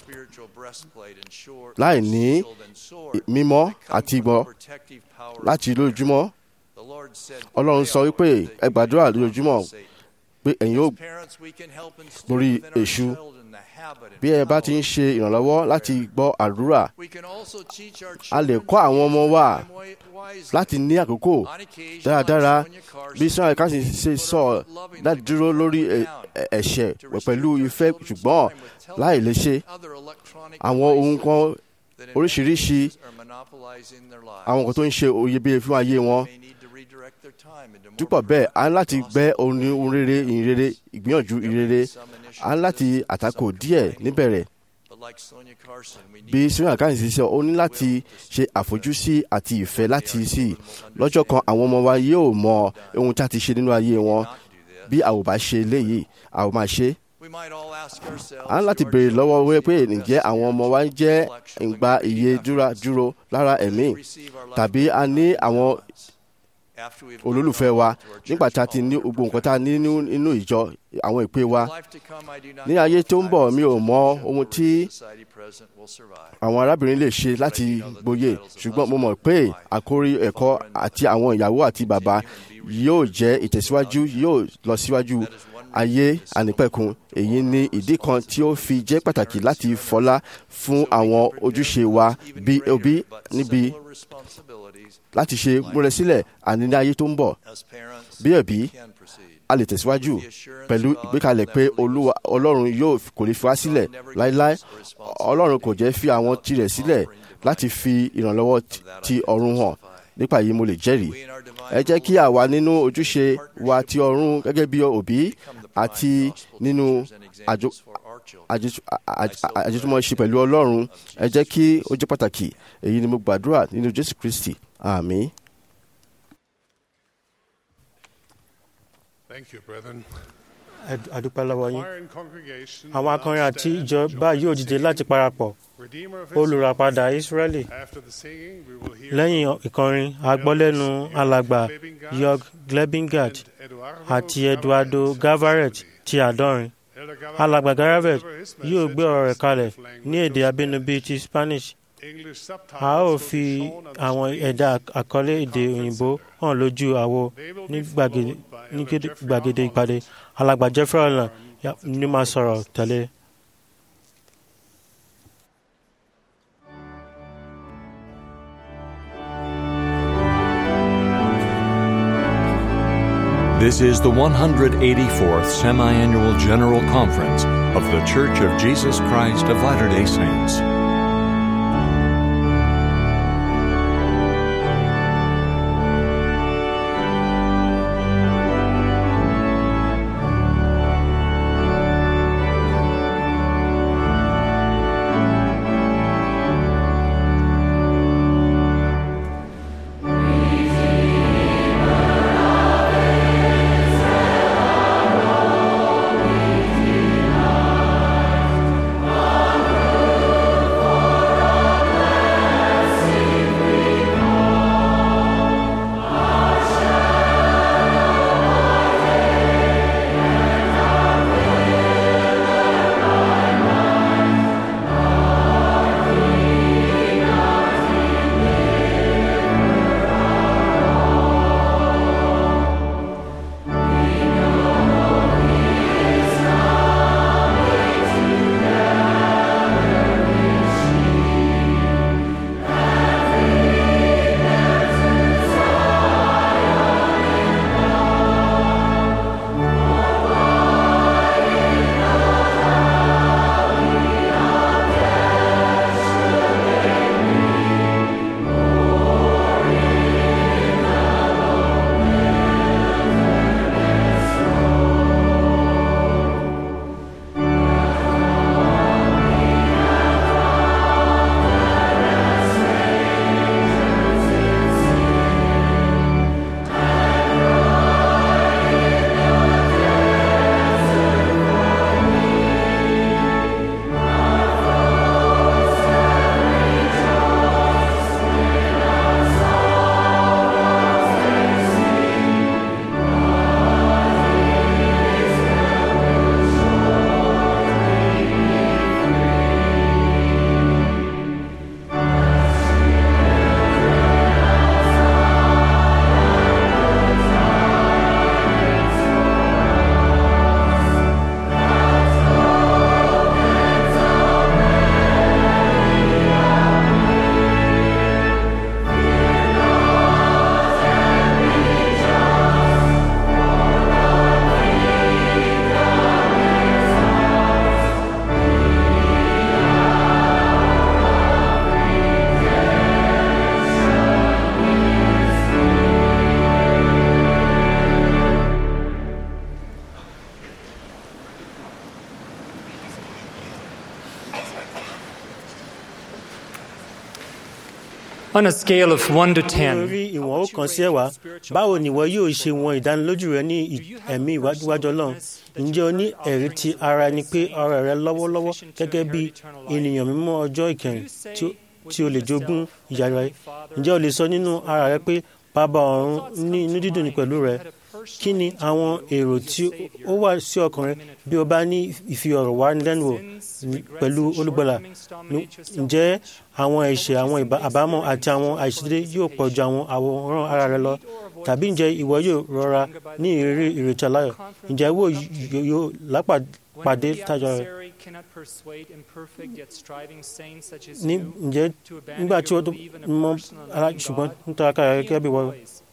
Speaker 5: láì ní mímọ́ àti ìgbọ́ láti lójúmọ́ ọlọ́run sọ wípé ẹ gbàdúrà lójúmọ́ pé ẹ̀yin yóò borí èṣù bí ẹ bá ti ń ṣe ìrànlọ́wọ́ láti gbọ́ àdúrà a lè kọ́ àwọn ọmọ wa láti ní àkókò dáradára bí sọ́nà káṣí ṣe sọ láti dúró lórí ẹ- ẹ- ẹ̀ṣẹ̀ pẹ̀lú ìfẹ́ ṣùgbọ́n láì lè ṣe àwọn ohun kan oríṣiríṣi àwọn nǹkan tó ń ṣe oyebíye fún ayé wọn dúpọ̀ bẹ́ẹ̀ a ní láti gbẹ́ orin ohun rere ìyìn rere ìgbìyànjú ìrere a ní láti àtakò díẹ̀ níbẹ̀rẹ̀ bí sinmi àkáǹtì ṣe ó ní láti ṣe àfojúsí àti ìfẹ́ láti sí i lọ́jọ́ kan àwọn ọmọ wa yóò mọ ohun tí a ti ṣe nínú ayé wọn bí a ò bá ṣe léyìí a ò máa ṣe é a ní láti béèrè lọ́wọ́ wẹ́ pé ǹjẹ́ àwọn ọmọ wa ń jẹ́ ìgbà iye dúra dúró lára ẹ̀mí tàbí a ní àwọn olólùfẹ́ wa nígbà tí a ti ní gbogbo nǹkan tá a ní nínú nínú ìjọ àwọn ìpè wa ní ayé tó ń bọ̀ mi ò mọ ohun tí àwọn arábìnrin lè ṣe láti gboyè ṣùgbọ́n mo mọ̀ pé àkórí ẹ̀kọ́ àti àwọn ìyàwó àti bàbá yóò jẹ́ ìtẹ̀síwájú yóò lọ síwájú ayé ànípẹ̀kun èyí ni ìdí kan tí ó fi jẹ́ pàtàkì láti fọlá fún àwọn ojúṣe wa bí òbí níbi láti ṣe múrẹ sílẹ̀ àní ní ayé tó ń bọ̀ bí ẹ̀bí a lè tẹ̀síwájú pẹ̀lú ìgbékalẹ̀ pé olúwa ọlọ́run yóò kò lè fi wá sílẹ̀ láéláé ọlọ́run kò jẹ́ fi àwọn tirẹ̀ sílẹ̀ láti fi ìrànlọ́wọ́ ti- ti ọ̀run hàn nípa yìí mo lè jẹ́rìí ẹ jẹ́ kí àwa nínú ojúṣe wa ti ọ̀run gẹ́gẹ́ bí òbí àti nínú àjò àjètú- àjè- àjètúmọ̀ṣe pẹ̀lú ọlọ́run ẹ jẹ́ kí ó jẹ́ pàtàkì èyí ni mo gbàdúrà nínú jésù kristi àmì
Speaker 6: Thank you, brethren.
Speaker 2: Ẹ- adúpẹ́ lọ́wọ́ yín
Speaker 6: Choir and congregation
Speaker 2: àwọn akọrin
Speaker 6: now
Speaker 2: àti
Speaker 6: stand
Speaker 2: ìjọ
Speaker 6: and join
Speaker 2: báyìí
Speaker 6: in
Speaker 2: ò dìde
Speaker 6: singing
Speaker 2: láti parapọ̀
Speaker 6: Redeemer of
Speaker 2: olùràpadà
Speaker 6: Israel.
Speaker 2: Ísírẹ́lì
Speaker 6: After the singing, we will hear
Speaker 2: lẹ́yìn ìkọrin agbọ́lẹ́nu alàgbà Jörg Glebingard
Speaker 6: from Eduardo
Speaker 2: àti Eduardo Gavaret ti àádọ́rin
Speaker 6: Elder Gavaret
Speaker 2: alàgbà Gavaret
Speaker 6: deliver his
Speaker 2: yóò
Speaker 6: message
Speaker 2: gbé ọ̀rọ̀ rẹ̀
Speaker 6: in
Speaker 2: kalẹ̀
Speaker 6: his native
Speaker 2: ní èdè
Speaker 6: language.
Speaker 2: abínibí ti Spanish
Speaker 6: English subtitles
Speaker 2: a ó
Speaker 6: will
Speaker 2: fi
Speaker 6: be shown on the
Speaker 2: àwọn
Speaker 6: screens.
Speaker 2: ẹ̀dà àkọlé èdè òyìnbó hàn lójú àwo
Speaker 6: They will
Speaker 2: ní
Speaker 6: be
Speaker 2: gbàgede
Speaker 6: followed by
Speaker 2: ní
Speaker 6: Elder
Speaker 2: gede-
Speaker 6: Jeffrey
Speaker 2: gbàgede
Speaker 6: Arnold.
Speaker 2: ìpàdé alàgbà Jeffrey Holland ni máa sọ̀rọ̀ tẹ̀lé.
Speaker 1: This is the 184th Semi Annual General Conference of The Church of Jesus Christ of Latter day Saints.
Speaker 10: On a scale of 1 to 10,
Speaker 2: lórí ìwọ̀n ó kan sí ẹ̀wá báwo ni ìwọ yóò ṣe wọn ìdánilójú rẹ ní ì- ẹ̀mí ìwájú ọlọ́run ǹjẹ́ o ní ẹ̀rí ti ara ẹni pé ọ̀rọ̀ rẹ lọ́wọ́lọ́wọ́ gẹ́gẹ́ bí ènìyàn mímọ́ ọjọ́ ìkẹyìn tí ó- tí o lè jogún ìyà rẹ ǹjẹ́ o lè sọ nínú ara rẹ pé bàbá ọ̀run ní inú dídùn ní pẹ̀lú rẹ kí ni àwọn èrò tí ó wà sí ọkàn rẹ bí o bá ní ìfi ọ̀rọ̀ wá lẹ́nu wò ní- pẹ̀lú olùgbàlà Ní- ǹjẹ́ àwọn ẹ̀ṣẹ̀ àwọn ìbá- àbámọ̀ àti àwọn àìṣedédé yóò pọ̀ ju àwọn àwòrán ara rẹ lọ tàbí ǹjẹ́ ìwọ yóò rọra ní ìrírí ìrètí aláyọ̀ ǹjẹ́ ìwọ yóò- yóò lápàdé tájọ rẹ ní ǹjẹ́ nígbà tí ó tó mọ ara ṣùgbọ́n nítorí akára rẹ gẹ́gẹ́ bí wọ́n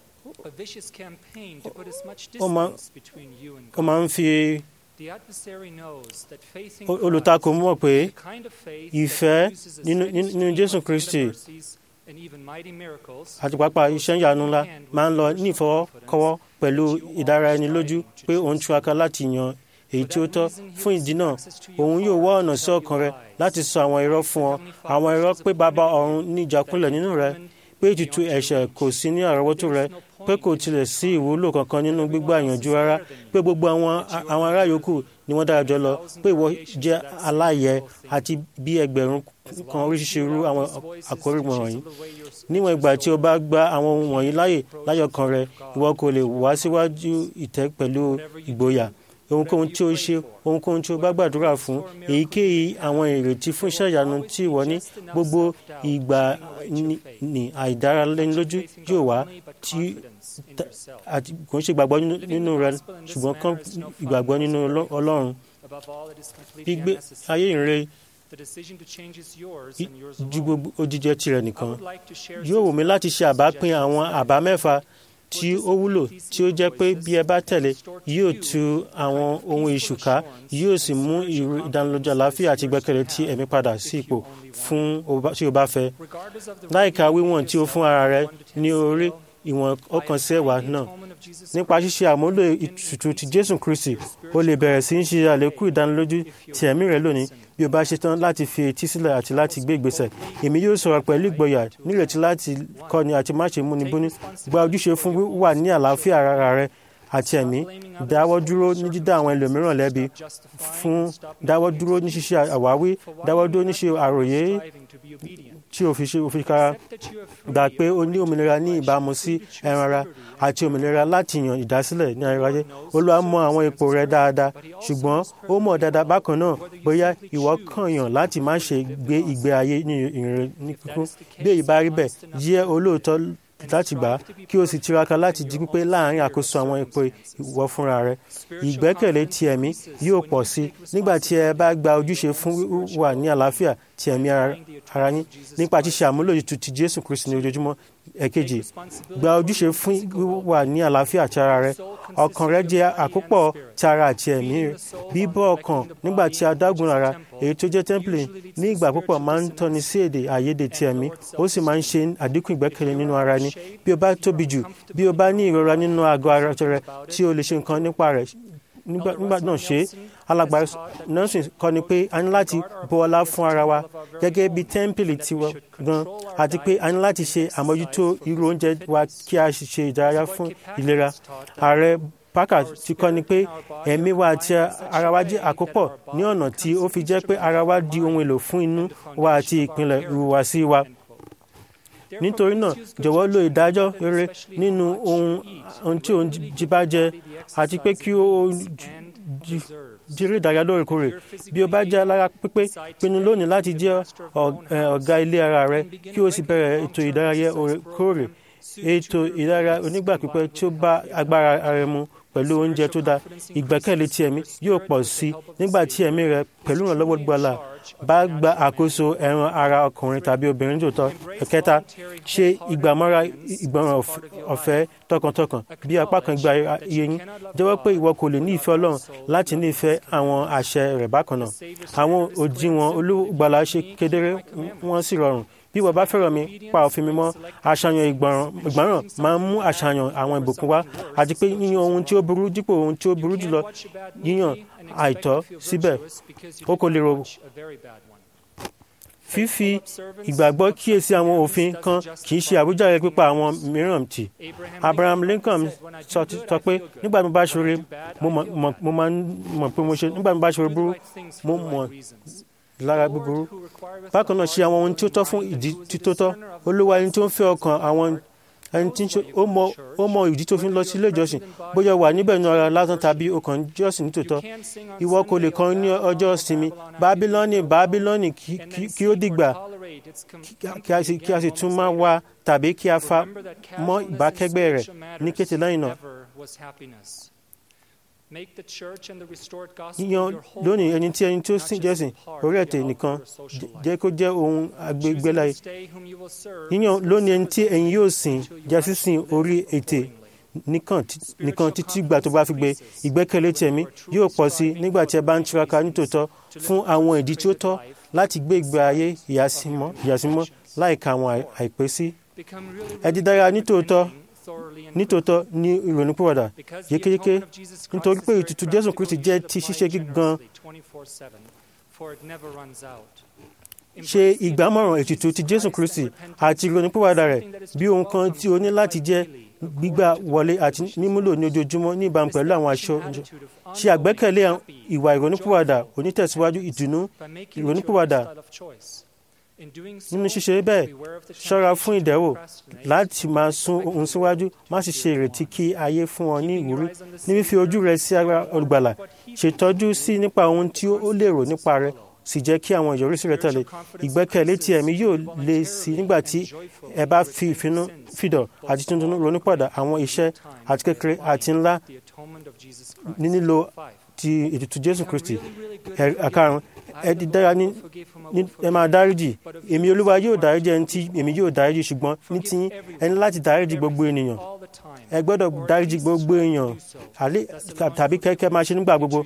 Speaker 2: ó máa ó máa ń fi o- olùtakò mọ̀ pé ìfẹ́ nínú nínú- nínú Jésù Kristi àti pàápàá iṣẹ́ ìyanu ńlá máa ń lọ ní ìfọwọ́kọ́wọ́ pẹ̀lú ìdára ẹni lójú pé òun túraká láti yan èyí tí ó tọ́ fún ìdí náà òun yóò wá ọ̀nà sí ọkàn rẹ láti sọ àwọn irọ́ fún ọ àwọn irọ́ pé bàbá ọ̀run ní ìjákulẹ̀ nínú rẹ pé pé ètùtù ẹ̀ṣẹ̀ kò sí ní àrọ́wọ́tó rẹ pé kò tilẹ̀ sí ìwúlò kankan nínú gbígbà ìyànjú rárá pé gbogbo àwọn àwọn ará yòókù ni wọ́n dára jọ lọ pé ìwọ jẹ́ aláyẹ àti bí ẹgbẹ̀rún kan oríṣiríṣi irú àwọn àkórí wọ̀nyí níwọ̀n ìgbà tí o bá gba àwọn ohun wọ̀nyí láàyè láyọ̀kan rẹ ìwọ kò lè wá síwájú ìtẹ́ pẹ̀lú ìgboyà ohunkóhun tí o ṣe ohunkóhun tí o bá gbàdúrà fún èyíkéyìí àwọn ìrètí fún iṣẹ́ ìyanu tí ìwọ ní gbogbo ìgbà ní- ní àìdáralẹ́nilójú yóò wá tí ta- àti kò ń ṣe ìgbàgbọ́ nínú- nínú rẹ ṣùgbọ́n kàn ìgbàgbọ́ nínú Ọlọ́- Ọlọ́run gbígbé ayé ìrere ju gbogbo òjijẹ tirẹ̀ nìkan yóò wù mí láti ṣe àbápín àwọn àbá mẹ́fà tí ó wúlò tí ó jẹ́ pé bí ẹ bá tẹ̀lé yóò tu àwọn ohun ìṣùká yóò sì mú ìrú ìdánilójú àlàáfíà àti ìgbẹ́kẹ̀lé tí ẹ̀mí padà sí ipò fún o bá- tí o bá fẹ́ láìka wíwọ̀n tí o fún ara rẹ ní orí ìwọ̀n ọkàn sí ẹ̀wà náà nípa ṣíṣe àmúlò ìtùtù ti jésù kristi o lè bẹ̀rẹ̀ sí í ṣe àlékún ìdánilójú ti ẹ̀mí rẹ lónìí bí o bá ṣetán láti fi etí sílẹ̀ àti láti gbé ìgbésẹ̀ èmi yóò sọ̀rọ̀ pẹ̀lú ìgboyà nírètí láti kọ́ni àti má ṣe múni búni gba ojúṣe fún wíwà ní àlàáfíà ara rẹ àti ẹ̀mí dáwọ́ dúró ní dídá àwọn ẹlòmíràn lẹ́bi fún dáwọ́ dúró ní ṣíṣe àwáwí dáwọ́ dúró ní ṣe àròyé tí o fi ṣe òfin kára gbà pé o ní òmìnira ní ìbámu sí ẹran ara àti òmìnira láti yàn ìdásílẹ̀ ní ayérayé olúwa mọ àwọn ipò rẹ dáadáa ṣùgbọ́n ó mọ̀ dáadáa bákan náà bóyá ìwọ kàn yàn láti má ṣe gbé ìgbé ayé ní ìrìn ní kíkún bí èyí bá rí bẹ́ẹ̀ jẹ́ olóòótọ́ láti gbà á kí o sì tiraka láti di pípé láàrin àkóso àwọn ipò ìwọ fúnra rẹ ìgbẹ́kẹ̀lé ti ẹ̀mí yóò pọ̀ sí i nígbà tí ẹ bá gba ojúṣe fún wíwà ní àlàáfíà ti ẹ̀mí ara ara yín nípa ṣíṣe àmúlò ètò ti jésù kristi ní ojoojúmọ́ ẹ̀kejì gba ojúṣe fún wíwà ní àlàáfíà ti ara rẹ ọkàn rẹ jẹ́ àkópọ̀ ti ara àti ẹ̀mí rẹ bíbọ́ ọkàn nígbà tí a dágun ara èyí tó jẹ́ tẹ́ḿpìlì ní ìgbà púpọ̀ máa ń tọ́ni sí èdè àìyedè ti ẹ̀mí ó sì máa ń ṣe àdínkù ìgbẹ́kẹ̀lé nínú ara ẹni bí o bá tóbi jù bí o bá ní ìrora nínú àgọ́ ara rẹ tí o lè ṣe nǹkan nípa rẹ̀ nígbà nígbà náà ṣe é alàgbà nọ́ọ̀sì kọ́ ni pé a ní láti bu ọlá fún ara wa gẹ́gẹ́ bí tẹ́ḿpìlì tiwa gan àti pé a ní láti ṣe àmójútó irú oúnjẹ wa kí a sì ṣe ìdárayá fún ìlera ààrẹ parker ti kọ́ ni pé ẹ̀mí wa àti ara wa jẹ́ àkópọ̀ ní ọ̀nà tí ó fi jẹ́ pé ara wa di ohun èlò fún inú wa àti ìpìlẹ̀ ìhùwàsí wa nítorí náà jọ̀wọ́ lo ìdájọ́ rere nínú ohun ohun tí òun jí bá jẹ àti pé kí ó jírí ìdárayá lóòrèkóòrè bí o bá jẹ́ alára pípé pinnu lónìí láti jẹ́ ọ̀gá ilé ara rẹ kí o sì bẹ̀rẹ̀ ètò ìdárayá òrèkóòrè ètò ìdárayá onígbà pípẹ́ tí ó bá agbára ara mu pẹ̀lú oúnjẹ tó dáa ìgbẹ́kẹ̀lé ti ẹ̀mí yóò pọ̀ sí nígbà tí ẹ̀mí rẹ pẹ̀lú ìrànlọ́wọ́ gbọ́lá bá gba àkóso ẹran ara ọkùnrin tàbí obìnrin tòótọ́ ẹ̀kẹta ṣe ìgbàmọ́ra ìgbọràn ọ̀fẹ́ tọkàntọkàn bí apá kan gba iye yín jẹ́wọ́ pé ìwọ kò lè ní ìfẹ́ ọlọ́run láti ní ìfẹ́ àwọn àṣẹ rẹ̀ bákan náà àwọn òdiwọ̀n olùgbàlà ṣe kedere wọ́n sì rọrùn bí wọ́n bá fẹ́ràn mi pa òfin mi mọ́ àṣàyàn ìgbọràn máa ń mú àṣàyàn àwọn ìbùkún wá àti pé yíyan ohun tí ó burú dípò ohun tí ó burú jùlọ yíyan àìtọ́ síbẹ̀ ó kò lè rò fífi ìgbàgbọ́ kíyèsí àwọn òfin kan kì í ṣe àwíjàre pípa àwọn mìíràn tì abraham lincoln sọ pé nígbà tí mo bá ṣoore mo máa ń mọ̀ pé mo ṣe nígbà tí mo bá ṣoore burú mo mọ̀ lára búburú bákan náà ṣe àwọn ohun tí ó tọ́ fún ìdí tí tó tọ́ olúwa ẹni tó ń fẹ́ ọkàn àwọn ẹni tí ó mọ ìdí tó fi ń lọ sí ilé ìjọsìn bóyá wà níbẹ̀ ní ọ̀rọ̀ lásán tàbí ọkàn jọ́sìn nítòótọ́ ìwọ kò lè kọrin ní ọjọ́ ìsinmi bábílọ́nì bábílọ́nì kí ó dìgbà kí a sì tún máa wá tàbí kí a fa mọ́ ìbákẹ́gbẹ́ rẹ̀ ní kété lẹ́yìn náà yíyan lónìí ẹni tí ẹni tó sìn jẹ́sìn orí ẹ̀tẹ̀ nìkan jẹ́ kó jẹ́ ohun agbègbèláyé yíyan lónìí ẹni tí ẹ̀yin yóò sìn jásí sìn orí ẹ̀tẹ̀ nìkan títí gbà tó bá fi gbé ìgbẹ́kẹ̀lé tẹ̀mí yóò pọ̀ sí nígbà tí ẹ bá ń tiraka nítòótọ́ fún àwọn ìdí tí ó tọ́ láti gbé ìgbé ayé ìyàsímọ́ láìka àwọn àìpé sí ẹ dídára nítòótọ́ nítòótọ́ ní ìrònúpìwàdà yékéyéké nítorí pé ètùtù jésù kristi jẹ́ ti ṣíṣe gígan ṣe ìgbámọ̀ràn ètùtù ti jésù kristi àti ìrònúpìwàdà rẹ̀ bí ohun kan tí o ní láti jẹ́ gbígbà wọlé àti mímúlò ní ojoojúmọ́ ní ìbámu pẹ̀lú àwọn aṣọ ṣe àgbẹ́kẹ̀lé ìwà ìrònúpìwàdà onítẹ̀síwájú ìdùnnú ìrònúpìwàdà nínú ṣíṣe bẹ́ẹ̀ ṣọ́ra fún ìdẹ́wò láti máa sún ohun síwájú má sì ṣe ìrètí kí ayé fún ọ ní ìwúrí ní fífi ojú rẹ sí ara olùgbàlà ṣètọ́jú sí nípa ohun tí ó lè rò nípa rẹ sì jẹ́ kí àwọn ìyọrísí rẹ tẹ̀lé ìgbẹ́kẹ̀lé tí ẹ̀mí yóò lé sí nígbà tí ẹ bá fi ìfinú fìdọ̀ àti tuntun ronúpọ̀dà àwọn iṣẹ́ àti kékeré àti ńlá ní nílò ti ètùtù jésù kristi àkàrùn ẹ di dára ní ẹ máa dáríjì èmi olúwa yóò dáríjì ẹni tí èmi yóò dáríjì ṣùgbọ́n ní tí ẹ ní láti dáríjì gbogbo ènìyàn ẹ gbọ́dọ̀ dáríjì gbogbo èèyàn tàbí kẹ́kẹ́ máa ṣe nígbà gbogbo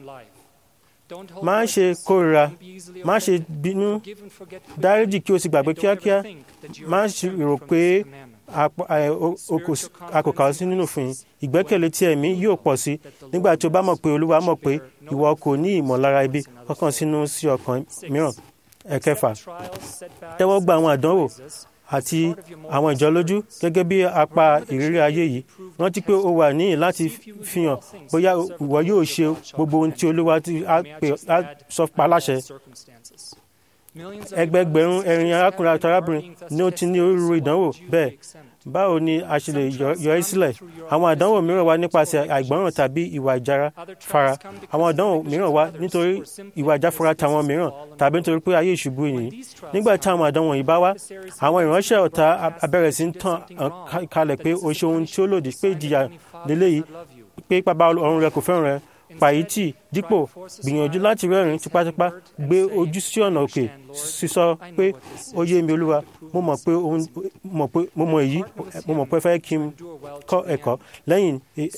Speaker 2: má ṣe kórira má ṣe bínú dáríjì kí o sì gbàgbé kíákíá má ṣe rò pé a kò kà ọ́ sí nínú òfin ìgbẹ́kẹ̀lé tí ẹ̀mí yóò pọ̀ sí nígbà tí o bá mọ̀ pé olúwa mọ̀ pé ìwọ kò ní ìmọ̀lára ibi kankan sínú sí ọkàn mìíràn ẹ̀kẹfà tẹ́wọ́ gba àwọn àdánwò àti àwọn ìjọ lójú gẹ́gẹ́ bí apá ìrírí ayé yìí rántí pé o wà níyìn láti fihàn bóyá ìwọ yóò ṣe gbogbo ohun tí olúwa á sọ pa láṣẹ ẹgbẹgbẹ̀rún ẹ̀rin arákùnrin àti arábìnrin ni ó ti ní orúurú ìdánwò bẹ́ẹ̀ báwo ni a ṣe lè yọ ẹ́ sílẹ̀ àwọn àdánwò mìíràn wá nípasẹ̀ àìgbọ́ràn tàbí ìwà ìjára fara àwọn àdánwò mìíràn wá nítorí ìwà ìjáfara tàwọn mìíràn tàbí nítorí pé ayé ìṣubú yìí nígbà tí àwọn àdánwò yìí bá wá àwọn ìránṣẹ́ ọ̀tá abẹ́rẹ́ sí ń tàn kalẹ̀ pé o ṣe ohun tí ó lòdì pé ìjìyà lélẹ́yìí pé bàbá ọ̀run rẹ kò fẹ́ràn rẹ pàyítì dípò gbìyànjú láti rẹ́rìn tipátipá gbé ojú sí ọ̀nà òkè sísọ pé ó yé mi olúwa mo mọ̀ pé mo mọ̀ èyí mo mọ̀ pé fẹ́ kí n kọ́ ẹ̀kọ́ lẹ́yìn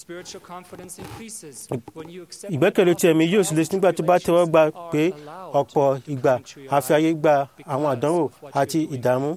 Speaker 2: ìgbẹ́kẹ̀lé tí ẹ̀mí yóò sì lè nígbà tó bá tẹ́wọ́ gbà pé ọ̀pọ̀ ìgbà àfi ayé gba àwọn àdánwò àti ìdààmú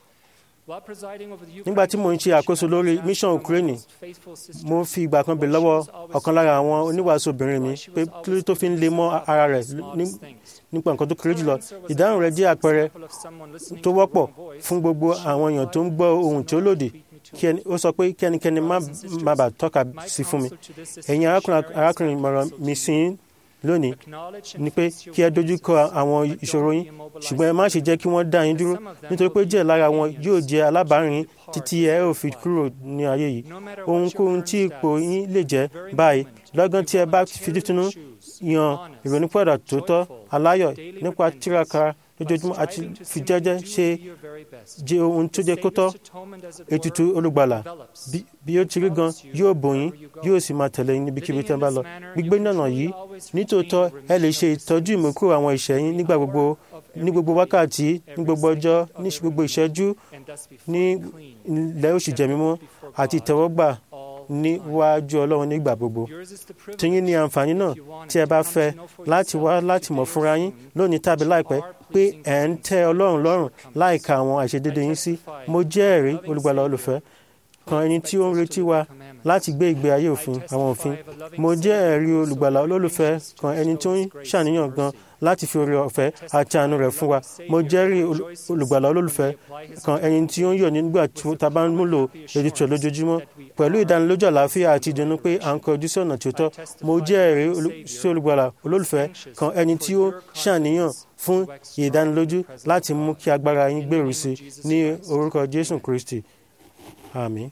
Speaker 2: nígbà tí mo ń ṣe àkóso lórí mission ukraine mo fi ìgbà kan bè lọ́wọ́ ọ̀kan lára àwọn oníwàásù obìnrin mi pé kí ló tó fi ń le mọ́ ara rẹ̀ nípa nǹkan tó kéré jùlọ ìdáhùn rẹ̀ jẹ́ àpẹẹrẹ tó wọ́pọ̀ fún gbogbo àwọn èèyàn tó ń gbọ́ ohun tí ó lòdì ó sọ pé kẹ́nikẹ́ni má bàa tọ́ka sí fún mi ẹ̀yin arákùnrin mọ̀ràn mi sí lónìí ni pé kí ẹ dojú kọ àwọn ìṣòro yín ṣùgbọ́n ẹ má ṣe jẹ́ kí wọ́n dá yín dúró nítorí pé díẹ̀ lára wọn yóò jẹ́ alábàárìn títí ẹ ò fi kúrò ní ayé yìí ohunkóhun tí ipò yín lè jẹ́ báyìí lọ́gán tí ẹ bá fi títúnú yan ìrònúpọ̀dà tó tọ́ aláyọ̀ nípa tíraka lójoojúmọ́ àti fi jẹ́jẹ́ ṣe jẹ́ ohun tó jẹ́ kó tọ́ ètùtù olùgbàlà bí ó ti rí gan yóò bò yín yóò sì máa tẹ̀lé yín níbikíbi tẹ́ ń bá lọ gbígbé nànà yìí nítòótọ́ ẹ lè ṣe ìtọ́jú ìmúkúrò àwọn ìṣẹ́ yín nígbà gbogbo ní gbogbo wákàtí ní gbogbo ọjọ́ ní gbogbo ìṣẹ́jú ní ilẹ̀ oṣù jẹ̀mímọ́ àti ìtẹ́wọ́gbà níwájú ọlọ́run nígbà gbogbo tiyín ní àǹfààní náà tí ẹ bá fẹ́ láti wá láti mọ̀ fúnra yín lónìí tàbí láìpẹ́ pé ẹ̀ ń tẹ́ ọlọ́run lọ́rùn láìka àwọn àìṣedédé yín sí mo jẹ́rìí olùgbàlà olùfẹ́ kan ẹni tí ó ń retí wa láti gbé ìgbé ayé òfin àwọn òfin mo jẹ́ ẹ̀rí olùgbàlà olólùfẹ́ kan ẹni tó ń ṣàníyàn gan láti fi oore ọ̀fẹ́ àti àánú rẹ̀ fún wa mo jẹ́rìí olùgbàlà olólùfẹ́ kan ẹni tí ó ń yọ̀ nígbà tí ta bá ń múlò ètùtù lójoojúmọ́ pẹ̀lú ìdánilójú àlàáfíà àti ìdùnnú pé à ń kọjú sí ọ̀nà tí ó tọ́ mo jẹ́rìí sí olùgbàlà olólùfẹ́ kan ẹni tí ó ṣàníyàn fún ìdánilójú láti mú kí agbára yín gbèrú sí ní orúkọ Jésù Kristi àmín.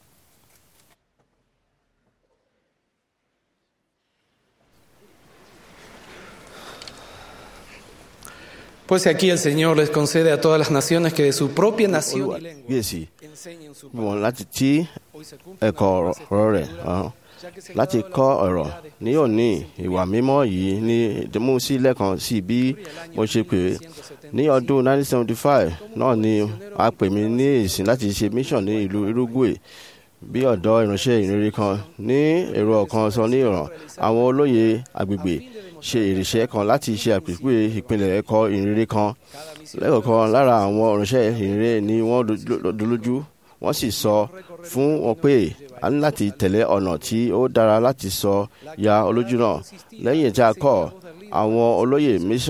Speaker 11: Pues aquí el Señor les concede a todas las naciones que de su propia nación y lengua
Speaker 5: gbèsè
Speaker 11: enseñen su
Speaker 5: wọn láti tí ẹ̀kọ́ ọ̀rọ̀ rẹ̀ hàn láti kọ́ ọ̀rọ̀ ní òní ìwà mímọ́ yìí ní ìdìmú sí lẹ́kan sí bí mo ṣe pè é ní ọdún 1975 náà ni a pè mí ní ìsìn láti ṣe mission ní ìlú Uruguay bí ọ̀dọ́ ìránṣẹ́ ìrírí kan ní èrò ọ̀kan sọ ní ìràn àwọn olóyè agbègbè ṣe ìrìṣẹ́ kan láti ṣe àpèjúwe ìpínlẹ̀ ẹ̀kọ́ ìrírí kan lẹ́kọ̀ọ̀kan lára àwọn ìránṣẹ́ ìrírí ni wọ́n dolójú wọ́n sì sọ fún wọn pé a ní láti tẹ̀lé ọ̀nà tí ó dára láti sọ ya olójú náà lẹ́yìn tí a kọ́ àwọn olóyè mission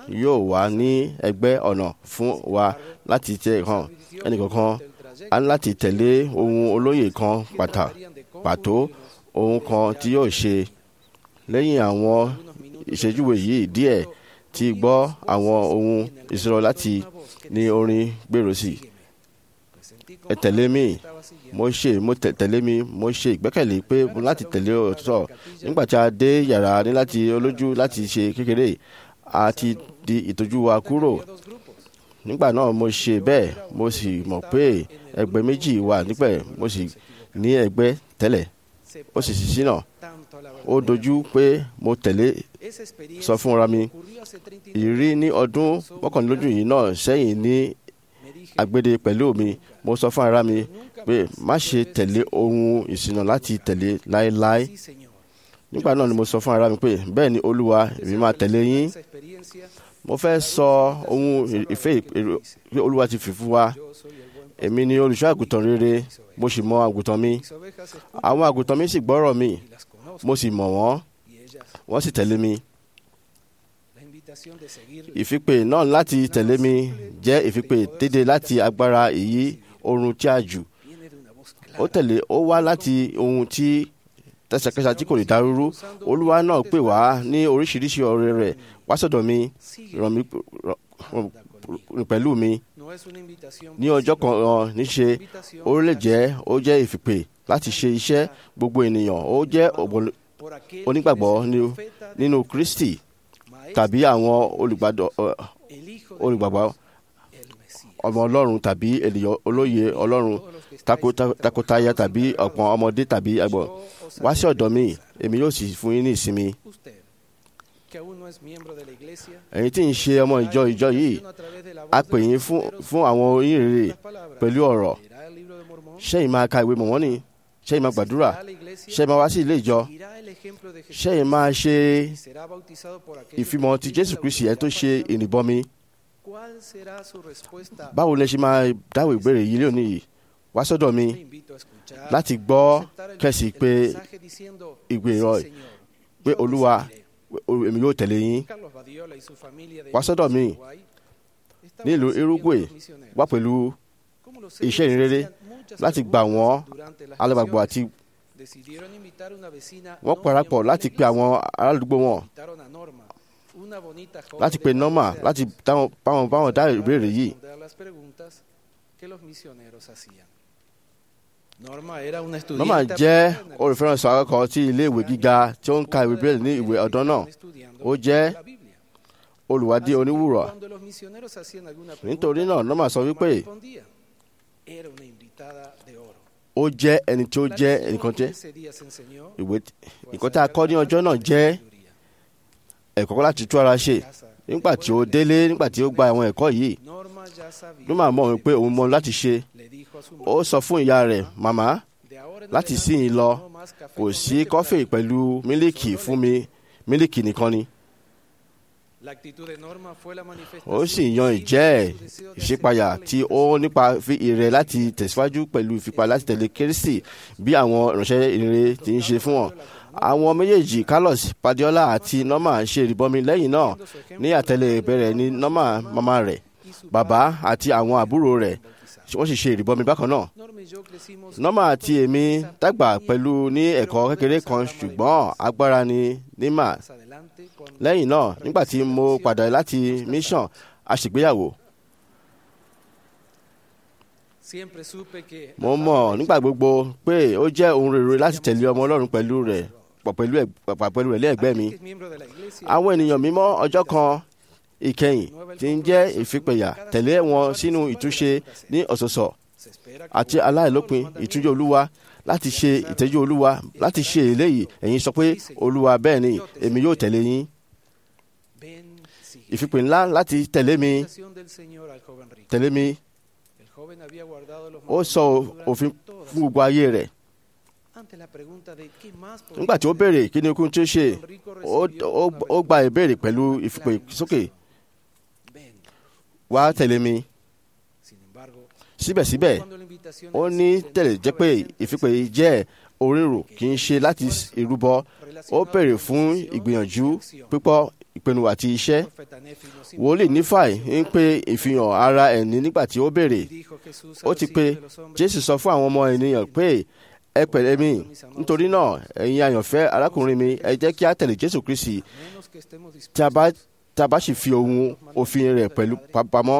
Speaker 5: yóò wà ní ẹgbẹ́ ọ̀nà fún wa láti tẹ hàn ẹnìkankan a ní láti tẹ̀lé ohun olóyè kan pàtà pàtó ohun kan tí yóò ṣe lẹ́yìn àwọn ìṣèjúwe yìí díẹ̀ tí gbọ́ àwọn ohun ìṣòro láti ní orin gbèrò sí ẹ tẹ̀lé mi mo ṣe mo tẹ̀lé mi mo ṣe ìgbẹ́kẹ̀lé pé mo láti tẹ̀lé òtítọ́ nígbà tí a dé yàrá ní láti olójú láti ṣe kékeré a ti di ìtọ́jú wa kúrò nígbà náà mo ṣe bẹ́ẹ̀ mo sì mọ̀ pé ẹgbẹ́ méjì wà nípẹ̀ mo sì ní ẹgbẹ́ tẹ́lẹ̀ ó sì sì sínà ó dojú pé mo tẹ̀lé sọ fún ara mi ìrírí ní ọdún mọ́kànlélógún yìí náà sẹ́yìn ní agbede pẹ̀lú mi mo sọ fún ara mi pé má ṣe tẹ̀lé ohun ìṣìnà láti tẹ̀lé láéláé nígbà náà ni mo sọ fún ara mi pé bẹ́ẹ̀ ni olúwa èmi máa tẹ̀lé yín mo fẹ́ sọ ohun ìfẹ́ pé olúwa ti fi fún wa èmi ni olùṣọ́ àgùntàn rere mo sì mọ àgùntàn mi àwọn àgùntàn mi sì gbọ́rọ̀ mi mo sì mọ̀ wọ́n wọ́n sì tẹ̀lé mi ìfipè náà láti tẹ̀lé mi jẹ́ ìfipè dédé láti agbára èyí oorun tí a jù ó tẹ̀lé ó wá láti ohun tí tẹsẹkẹsẹ tí kò lè dárúrú olúwa náà pè wá ní oríṣiríṣi ọ̀rẹ́ rẹ̀ wá sọ́dọ̀ mi ràn mí rìn pẹ̀lú mi ní ọjọ́ kan níṣe ó lè jẹ́ ó jẹ́ ìfipè láti ṣe iṣẹ́ gbogbo ènìyàn ó jẹ́ onígbàgbọ́ nínú Kristi tàbí àwọn olùgbàgbọ́ ọmọ Ọlọ́run tàbí ènìyàn olóye Ọlọ́run takotaya tàbí ọ̀pọ̀ ọmọdé tàbí àgbọ̀ wá sí ọ̀dọ̀ mi èmi yóò sì fún yín ní ìsinmi. ẹ̀yin tí ń ṣe ọmọ ìjọ ìjọ yìí a pè yín fún àwọn onírèrè pẹ̀lú ọ̀rọ̀ ṣẹ́yìn máa ka ìwé mọ̀mọ́nì ṣẹ́yìn máa gbàdúrà ṣẹ́yìn máa wá sí ilé ìjọ ṣẹ́yìn máa ṣe ìfimọ̀ ti Jésù Kristi ẹ̀ tó ṣe ìrìbọmi báwo lẹ ṣe máa dáwọ́ ìbéèrè yìí lónìí yìí wá sọ́dọ̀ mi láti gbọ́ kẹ̀sì pé ìgbèrò pé olúwa èmi yóò tẹ̀lé yín wá sọ́dọ̀ mi nílùú Uruguay wá pẹ̀lú iṣẹ́ ìrere láti gbà wọ́n alábàgbọ́ àti wọ́n parapọ̀ láti pe àwọn aládùúgbò wọn láti pe Norma láti báwọn báwọn dá ìbéèrè yìí. Norma jẹ́ olùfẹ́rànsọ akẹ́kọ̀ọ́ tí iléèwé gíga tí ó ń ka ìwé bíbélì ní ìwé ọ̀dọ́ náà ó jẹ́ olùwádìí oníwùrọ̀ nítorí náà Norma sọ wípé ó jẹ́ ẹni tí ó jẹ́ ẹnìkan jẹ́ ìwé nǹkan tí a kọ́ ní ọjọ́ náà jẹ́ ẹ̀kọ́ láti tú ara ṣe nígbà tí ó délé nígbà tí ó gba àwọn ẹ̀kọ́ yìí Norma mọ̀ wípé òun mọ̀ láti ṣe ó sọ fún ìyá rẹ̀ màmá láti síyìn lọ kò sí kọfí pẹ̀lú mílíkì fún mi mílíkì nìkan ni. ó sì yan ìjẹ́ ìṣípayà tí ó nípa fi ìrẹ̀ láti tẹ̀síwájú pẹ̀lú ìfipá láti tẹ̀lé Kristi bí àwọn ìránṣẹ́ ìrere ti ń ṣe fún wọn. àwọn méjèèjì Carlos Padiola àti Norma ṣe ìrìbọmi lẹ́yìn náà ní àtẹ̀lé ìbẹ̀rẹ̀ ní Norma màmá rẹ̀ bàbá àti àwọn àbúrò rẹ̀ wọ́n sì ṣe ìrìbọmi bákan náà. Norma àti èmi dàgbà pẹ̀lú ní ẹ̀kọ́ kékeré kan ṣùgbọ́n agbára ni nímà. lẹ́yìn náà nígbà tí mo padà láti mission a ṣègbéyàwó. mo mọ̀ nígbà gbogbo pé ó jẹ́ ohun rere láti tẹ̀lé ọmọ Ọlọ́run pẹ̀lú rẹ̀ pẹ̀lú ẹ̀ pẹ̀lú rẹ̀ lẹ́ẹ̀gbẹ́ mi. àwọn ènìyàn mímọ́ ọjọ́ kan ìkẹyìn tí ń jẹ́ ìfipẹ̀yà tẹ̀lé wọn sínú ìtúnṣe ní ọ̀sọ̀ọ̀sọ̀ àti aláìlópin ìtúnjẹ olúwa láti ṣe ìtẹ́jú olúwa láti ṣe eléyìí ẹ̀yin sọ pé olúwa bẹ́ẹ̀ ni èmi yóò tẹ̀lé yín. ìfipè ńlá láti tẹ̀lé mi tẹ̀lé mi ó sọ òfin fún gbogbo ayé rẹ̀ nígbà tí ó béèrè kí ni okun tí ó ṣe ó gba ìbéèrè pẹ̀lú ìfipè sókè wá tẹ̀lé mi síbẹ̀síbẹ̀ ó ní tẹ̀lé jẹ́ pé ìfipè jẹ́ orírò kì í ṣe láti ìrúbọ ó béèrè fún ìgbìyànjú pípọ̀ ìpinnu àti iṣẹ́ wòlíì nífàì ń pe ìfihàn ara ẹni nígbà tí ó béèrè ó ti pe jésù sọ fún àwọn ọmọ ènìyàn pé ẹ pẹ̀lẹ́ mi nítorí náà ẹ̀yin àyànfẹ́ arákùnrin mi ẹ jẹ́ kí a tẹ̀lé jésù kristi tí a bá tí a bá sì fi ohun òfin rẹ̀ pẹ̀lú pamọ́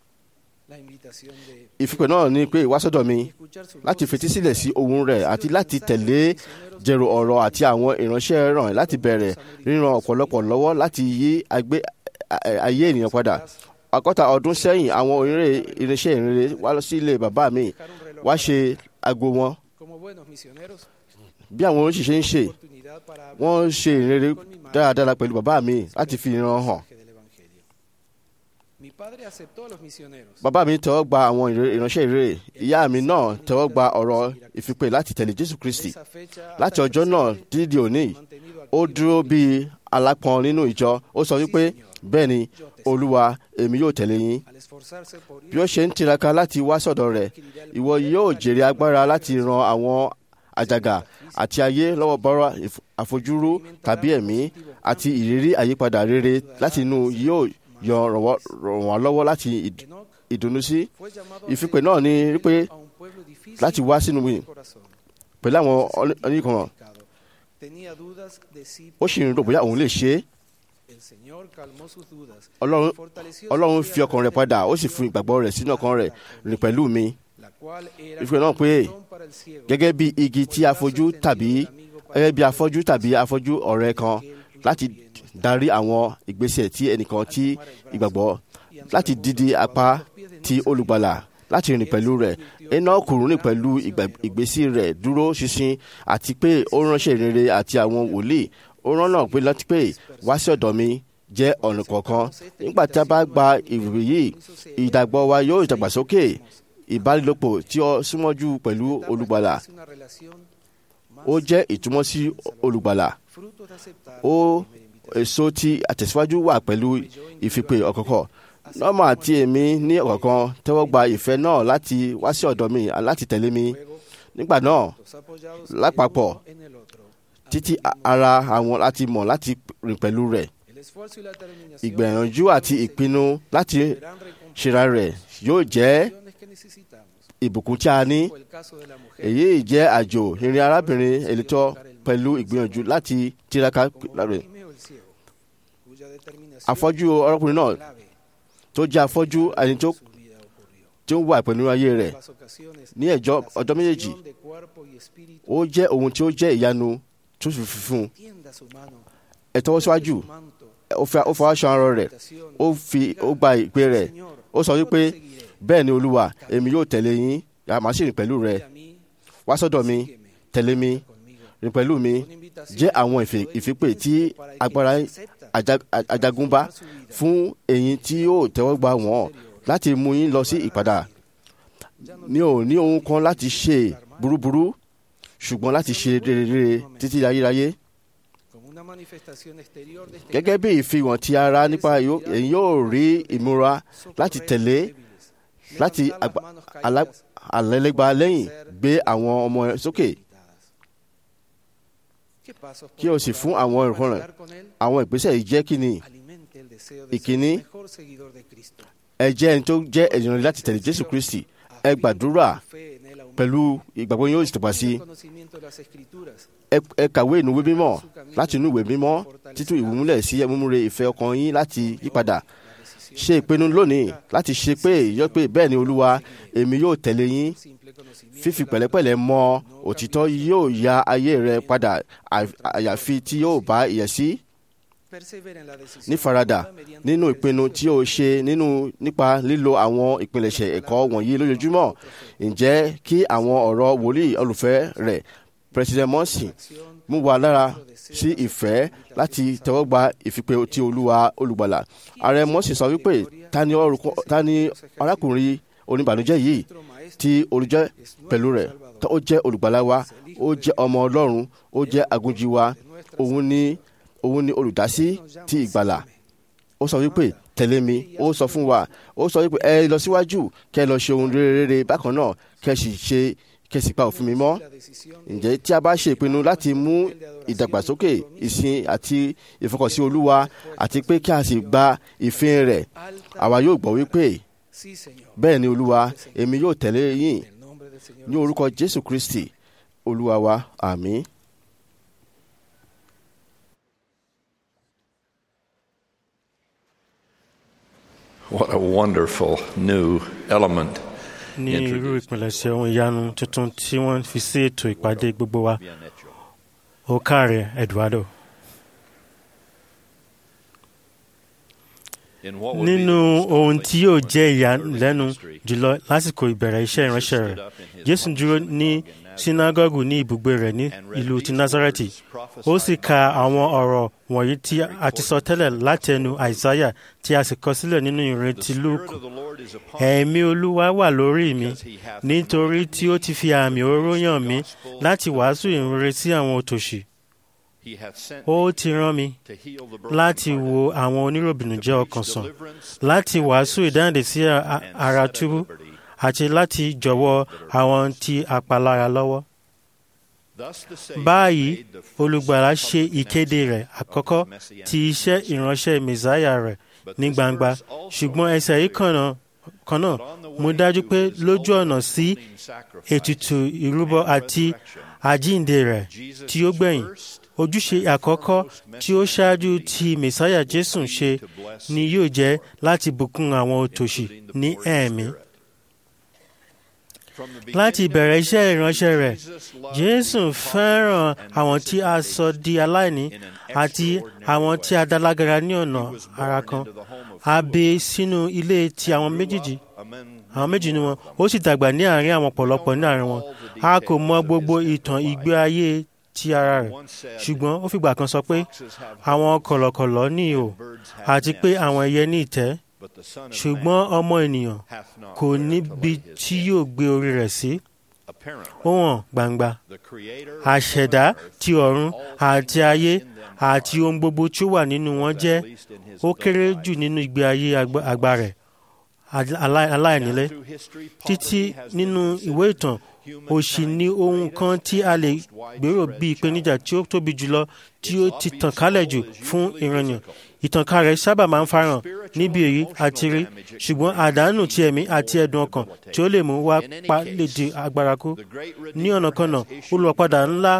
Speaker 5: ìfipè náà ni pé wá sọ́dọ̀ mi láti fetí sílẹ̀ sí ohun rẹ̀ àti láti tẹ̀lé jẹ̀rọ ọ̀rọ̀ àti àwọn ìránṣẹ́ ràn láti bẹ̀rẹ̀ ríran ọ̀pọ̀lọpọ̀ lọ́wọ́ láti yí ayé ènìyàn padà. àkọ́ta ọdún sẹ́yìn àwọn onírè irinṣẹ́ ìrere wá sí ilé bàbá mi wá ṣe aago wọn. bí àwọn oníṣìṣẹ́ ń ṣe wọ́n ṣe ìrere dáradára pẹ̀lú bàbá mi láti fi ìran hàn. Bàbá mi tẹ́wọ́ gba àwọn ìránṣẹ́ ìrere. Ìyá mi náà tẹ́wọ́ gba ọ̀rọ̀ ìfipè láti tẹ̀lé Jésù Kristi. Láti ọjọ́ náà dídì òní, ó dúró bíi alápọn nínú ìjọ. Ó sọ wípé bẹ́ẹ̀ ni Olúwa èmi yóò tẹ̀lé yín. Bí ó ṣe ń tiraka láti wá sọ̀dọ̀ rẹ̀, ìwọ yóò jèrè agbára láti ran àwọn àjàgà àti ayé lọ́wọ́ bọ́rọ̀ àfojúrú tàbí ẹ̀mí àti ìrírí àyípadà rere láti inú yóò yọ ràn wọ́n lọ́wọ́ láti ìdùnnú sí. ìfipè náà ni wípé láti wá sínú mi pẹ̀lú àwọn oníkan ó sì ń rò bóyá òun lè ṣe é. Ọlọ́run fi ọkàn rẹ̀ padà ó sì fún ìgbàgbọ́ rẹ̀ sínú ọkàn rẹ̀ rìn pẹ̀lú mi. ìfipè náà pé gẹ́gẹ́ bí igi tí afọ́jú tàbí gẹ́gẹ́ bí afọ́jú tàbí afọ́jú ọ̀rẹ́ kan láti darí àwọn ìgbésẹ̀ tí ẹnìkan tí ìgbàgbọ́ láti dídí apá ti olùgbàlà láti rìn pẹ̀lú rẹ̀ Énọ́kù rìn pẹ̀lú ìgbésí rẹ̀ dúró ṣinṣin àti pé ó ránṣẹ́ ìrere àti àwọn wòlíì ó rán náà pé láti pé wá sí ọ̀dọ̀ mi jẹ́ ọ̀nà kọ̀ọ̀kan nígbà tí a bá gba ìwé yìí ìdàgbọ́ wa yóò dàgbàsókè ìbálòpọ̀ tí ó súnmọ́jú pẹ̀lú olùgbàlà ó jẹ́ ìtumọ̀ sí olùgbàlà ó èso tí àtẹ̀síwájú wà pẹ̀lú ìfipè ọ̀kọ̀ọ̀kọ̀ nọ́ọ̀mà àti èmi ní ọ̀kọ̀ọ̀kan tẹ́wọ́ gba ìfẹ́ náà láti wá sí ọ̀dọ̀ mi láti tẹ̀lé mi nígbà náà lápapọ̀ títí ara àwọn láti mọ̀ láti rìn pẹ̀lú rẹ̀ ìgbìyànjú àti ìpinnu láti ṣera rẹ̀ yóò jẹ́ ìbùkún tí a ní èyí jẹ́ àjò ìrìn arábìnrin èlítọ́ pẹ̀lú ìgbìyànjú láti tiraka rẹ̀ afọ́jú ọlọ́kùnrin náà tó jẹ́ afọ́jú ẹni tó tí ó wà pẹ̀lú ayé rẹ̀ ní ẹjọ́ ọjọ́ méjèèjì ó jẹ́ ohun tí ó jẹ́ ìyanu tó sì fi fún un ẹ tọwọ́ síwájú ó fọwọ́ aṣọ ara rẹ̀ ó fi ó gba ìpè rẹ̀ ó sọ wípé bẹ́ẹ̀ ni olúwa èmi yóò tẹ̀lé yín màá sì rìn pẹ̀lú rẹ̀ wá sọ́dọ̀ mi tẹ̀lé mi rìn pẹ̀lú mi jẹ́ àwọn ìfipè tí agbára ajagunba fún ẹ̀yin tí yóò tẹ́wọ́ gbà wọ́n láti mú yín lọ sí ìpadà ní ò ní ohun kan láti ṣe burúburú ṣùgbọ́n láti ṣe rere títí ayérayé gẹ́gẹ́ bí ìfihàn ti ara nípa ẹ̀yin yóò rí ìmúra láti tẹ̀lé láti àlẹ́lẹ́gba lẹ́yìn gbé àwọn ọmọ sókè kí o sì fún àwọn ìrànlọ́ àwọn ìgbésẹ̀ yìí jẹ́ kí ni ìkíní ẹ jẹ́ ẹni tó jẹ́ ẹ̀yàn láti tẹ̀lé Jésù Kristi ẹ gbàdúrà pẹ̀lú ìgbàgbọ́ yóò sì tẹ̀pá sí ẹ kàwé inú ìwé mímọ́ láti inú ìwé mímọ́ títún ìwúmúlẹ̀ sí ẹmúmúre ìfẹ́ ọkàn yín láti yípadà ṣe ìpinnu lónìí láti ṣe pé yọ pé bẹ́ẹ̀ ni Olúwa èmi yóò tẹ̀lé yín fífi pẹ̀lẹ́pẹ̀lẹ́ mọ òtítọ́ yóò ya ayé rẹ padà àyàfi tí yóò bá ìyẹ̀sí nífaradà nínú ìpinnu tí o ṣe nínú nípa lílo àwọn ìpilẹ̀ṣẹ̀ ẹ̀kọ́ wọ̀nyí lójoojúmọ́ ǹjẹ́ kí àwọn ọ̀rọ̀ wòlíì olùfẹ́ rẹ̀ president Morsi mú wa lára sí ìfẹ́ láti tẹ́wọ́gba ìfipè ti olúwa olùgbàlà ààrẹ Morsi sọ wípé ta ni arákùnrin oníbànújẹ́ yìí tí olùjẹ́ pẹ̀lú rẹ̀ ó jẹ́ olùgbàlà wa ó jẹ́ ọmọ ọlọ́run ó jẹ́ agunjí wa òun ni òun ni olùdásí ti ìgbàlà ó sọ wípé tẹ̀lé mi ó sọ fún wa ó sọ wípé ẹ lọ síwájú kẹ lọ ṣe ohun rere rere bákan náà kẹ sì ṣe kẹsì pa òfin mi mọ́ ǹjẹ́ tí a bá ṣe ìpinnu láti mú ìdàgbàsókè ìsìn àti ìfọkànsí olúwa àti pé kí a sì gba ìfin rẹ̀ àwa yóò gbọ́ wípé bẹ́ẹ̀ ni olúwa èmi yóò tẹ̀lé yín ní orúkọ jésù kristi olúwa wa àmín.
Speaker 9: What a wonderful new element.
Speaker 2: ní irú ìpilẹ̀ṣẹ̀ ohun ìyanu tuntun tí wọ́n fi sí ètò ìpàdé gbogbo wa ó káre eduardo. nínú ohun tí yóò jẹ́ ìyàlẹ́nu jùlọ lásìkò ìbẹ̀rẹ̀ iṣẹ́ ìránṣẹ́ rẹ̀ jésù dúró ní sínágọ́gù ní ibùgbé rẹ̀ ní ìlú ti nazareti ó sì ka àwọn ọ̀rọ̀ wọ̀nyí tí a ti sọ tẹ́lẹ̀ láti ẹnu àìsáyà tí a sì kọ sílẹ̀ nínú ìrètí lúùkù ẹ̀mí olúwa wà lórí mi nítorí tí ó ti fi àmì òróró yàn mí láti wàásù ìrere sí àwọn òtòṣì ó ti rán mi láti wo àwọn oníròbìnújẹ́ ọkàn sàn láti wàásù ìdáǹdè sí ara túbú àti láti jọ̀wọ́ àwọn tí apalára lọ́wọ́. báyìí olùgbàlà ṣe ìkéde rẹ̀ àkọ́kọ́ ti iṣẹ́ ìránṣẹ́ mẹ̀sáyà rẹ̀ ní gbangba ṣùgbọ́n ẹsẹ̀ yìí kan náà mú dájú pé lójú ọ̀nà sí ètùtù ìrúbọ àti àjíǹde rẹ̀ tí ó gbẹ̀yìn ojúṣe àkọ́kọ́ tí ó ṣáájú tí mẹ̀sáyà jésù ṣe ni yóò jẹ́ láti bùkún àwọn òtòṣì ní ẹ̀mí. láti ìbẹ̀rẹ̀ iṣẹ́ ìránṣẹ́ rẹ̀ jésù fẹ́ràn àwọn tí a sọ di aláìní àti àwọn tí a dá lágara ní ọ̀nà ara kan a bí sínú ilé ti àwọn méjèèjì àwọn méjì ni wọn ó sì dàgbà ní àárín àwọn ọ̀pọ̀lọpọ̀ ní àárín wọn a kò mọ gbogbo ìtàn ìgbé ayé ti ara rẹ̀ ṣùgbọ́n ó fìgbà kan sọ pé àwọn kọ̀lọ̀kọ̀lọ̀ ní ihò àti pé àwọn ẹyẹ ní ìtẹ́ ṣùgbọ́n ọmọ ènìyàn kò níbi tí yóò gbé orí rẹ̀ sí ó hàn gbangba àṣẹ̀dá ti ọ̀run àti ayé àti ohun gbogbo tí ó wà nínú wọn jẹ́ ó kéré jù nínú ìgbé ayé àgbà rẹ̀ aláìnílé títí nínú ìwé ìtàn òṣì ni ohun kan tí a lè gbèrò bí ìpèníjà tí ó tóbi jùlọ tí ó ti tàn kálẹ̀ jù fún ìrànyàn ìtànká rẹ̀ sábà máa ń farahàn níbi èyí àti rí ṣùgbọ́n àdánù ti ẹ̀mí àti ẹ̀dùn ọkàn tí ó lè mú wá pa lè di agbára kú ní ọ̀nà kan náà olùwàpadà ńlá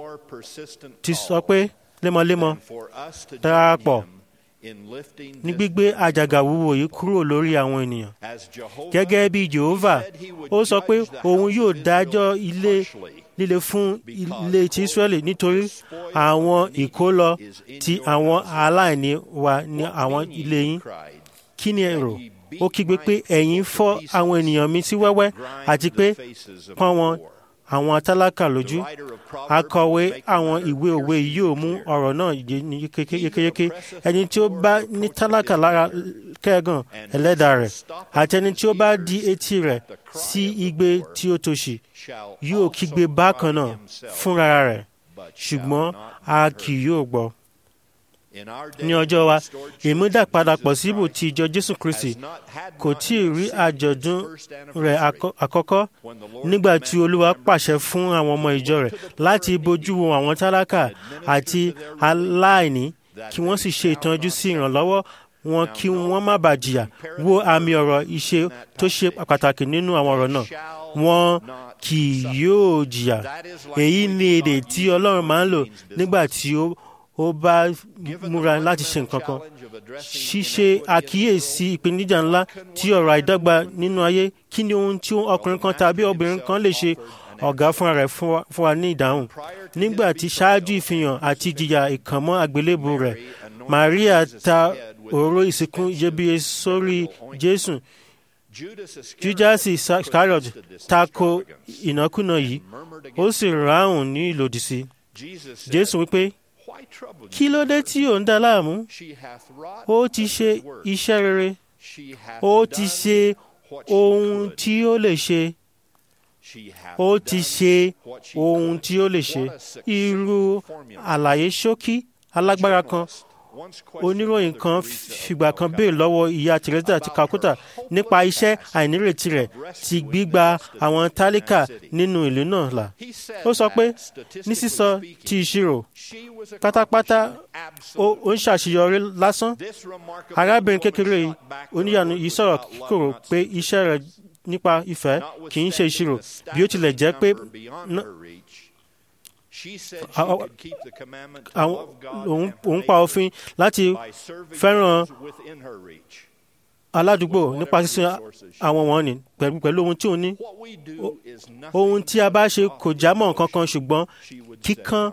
Speaker 2: ti sọ pé lemọ́lemọ́ darapọ̀ ní gbígbé àjàgà wúwo yìí kúrò lórí àwọn ènìyàn. gẹ́gẹ́ bí Jehova ó sọ pé òun yóò dájọ́ ilé líle fún ilé ti Israẹli nítorí àwọn ìkólọ ti àwọn aláìní wa ní àwọn ilé yín. kí ni èrò? ó kígbe pé ẹ̀yin fọ́ àwọn ènìyàn mi sí wẹ́wẹ́ àti pé pọ́n wọn àwọn tálákà lójú akọ̀wé àwọn ìwé òwe yóò mú ọ̀rọ̀ náà yékéyéké ẹni tí ó bá ní tálákà lára kẹ́gàn ẹlẹ́dà rẹ̀ àti ẹni tí ó bá di etí rẹ̀ sí igbe tí ó tòṣì yóò kígbe bákan náà fúnra rẹ̀ ṣùgbọ́n a kì yóò gbọ́ ní ọjọ́ wa ìmúdàpadàpọ̀ síbò ti ìjọ jésù kristi kò tí ì rí àjọ̀dún rẹ̀ àkọ́kọ́ nígbà tí olúwa pàṣẹ fún àwọn ọmọ ìjọ rẹ̀ láti bójú wo àwọn tálákà àti aláìní kí wọ́n sì ṣe ìtọ́jú sí ìrànlọ́wọ́ wọn kí wọ́n má bàa jìyà wo àmì ọ̀rọ̀ ìṣe tó ṣe pàtàkì nínú àwọn ọ̀rọ̀ náà wọn kì yóò jìyà èyí ni èdè tí ọlọ́run máa ń lò nígbà tí ó ó bá múra láti ṣe nǹkan kan ṣíṣe àkíyèsí ìpèníjà ńlá tí ọ̀rọ̀ àìdọ́gba nínú ayé kí ni ohun tí ọkùnrin kan tàbí obìnrin kan lè ṣe ọ̀gá fúnra rẹ̀ fún wa ní ìdáhùn nígbà tí ṣáájú ìfihàn àti ìjìyà ìkànmọ́ àgbélébù rẹ̀ Maria ta òróró ìsìnkú iyebíye sórí Jésù Judas Iscariot tako ìnákúnà yìí ó sì ráhùn ní ìlòdì sí Jésù wípé kí ló dé tí ò ń dá láàmú ó ti ṣe iṣẹ́ rere ó ti ṣe ohun tí ó lè ṣe ó ti ṣe ohun tí ó lè ṣe irú àlàyé ṣókí alágbára kan oníròyìn kan fìgbà kan béèrè lọ́wọ́ ìyá Teresa ti Calcutta nípa iṣẹ́ àìnírètí rẹ̀ ti gbígba àwọn tálíkà nínú ìlú náà là. ó sọ pé ní sísọ ti ìṣirò pátápátá ó ó ń ṣàṣeyọrí lásán arábìnrin kékeré yìí oníyanu yìí sọ̀rọ̀ kíkorò pé iṣẹ́ rẹ̀ nípa ìfẹ́ kì í ṣe ìṣirò bí ó tilẹ̀ jẹ́ pé ná- àwọn- àwọn- òun òun pa òfin láti fẹ́ràn aládùúgbò nípa sísun àwọn wọn ni pẹ̀lú pẹ̀lú ohun tí òun ní O- ohun tí a bá ṣe kò já mọ́ nǹkan kan ṣùgbọ́n kíkan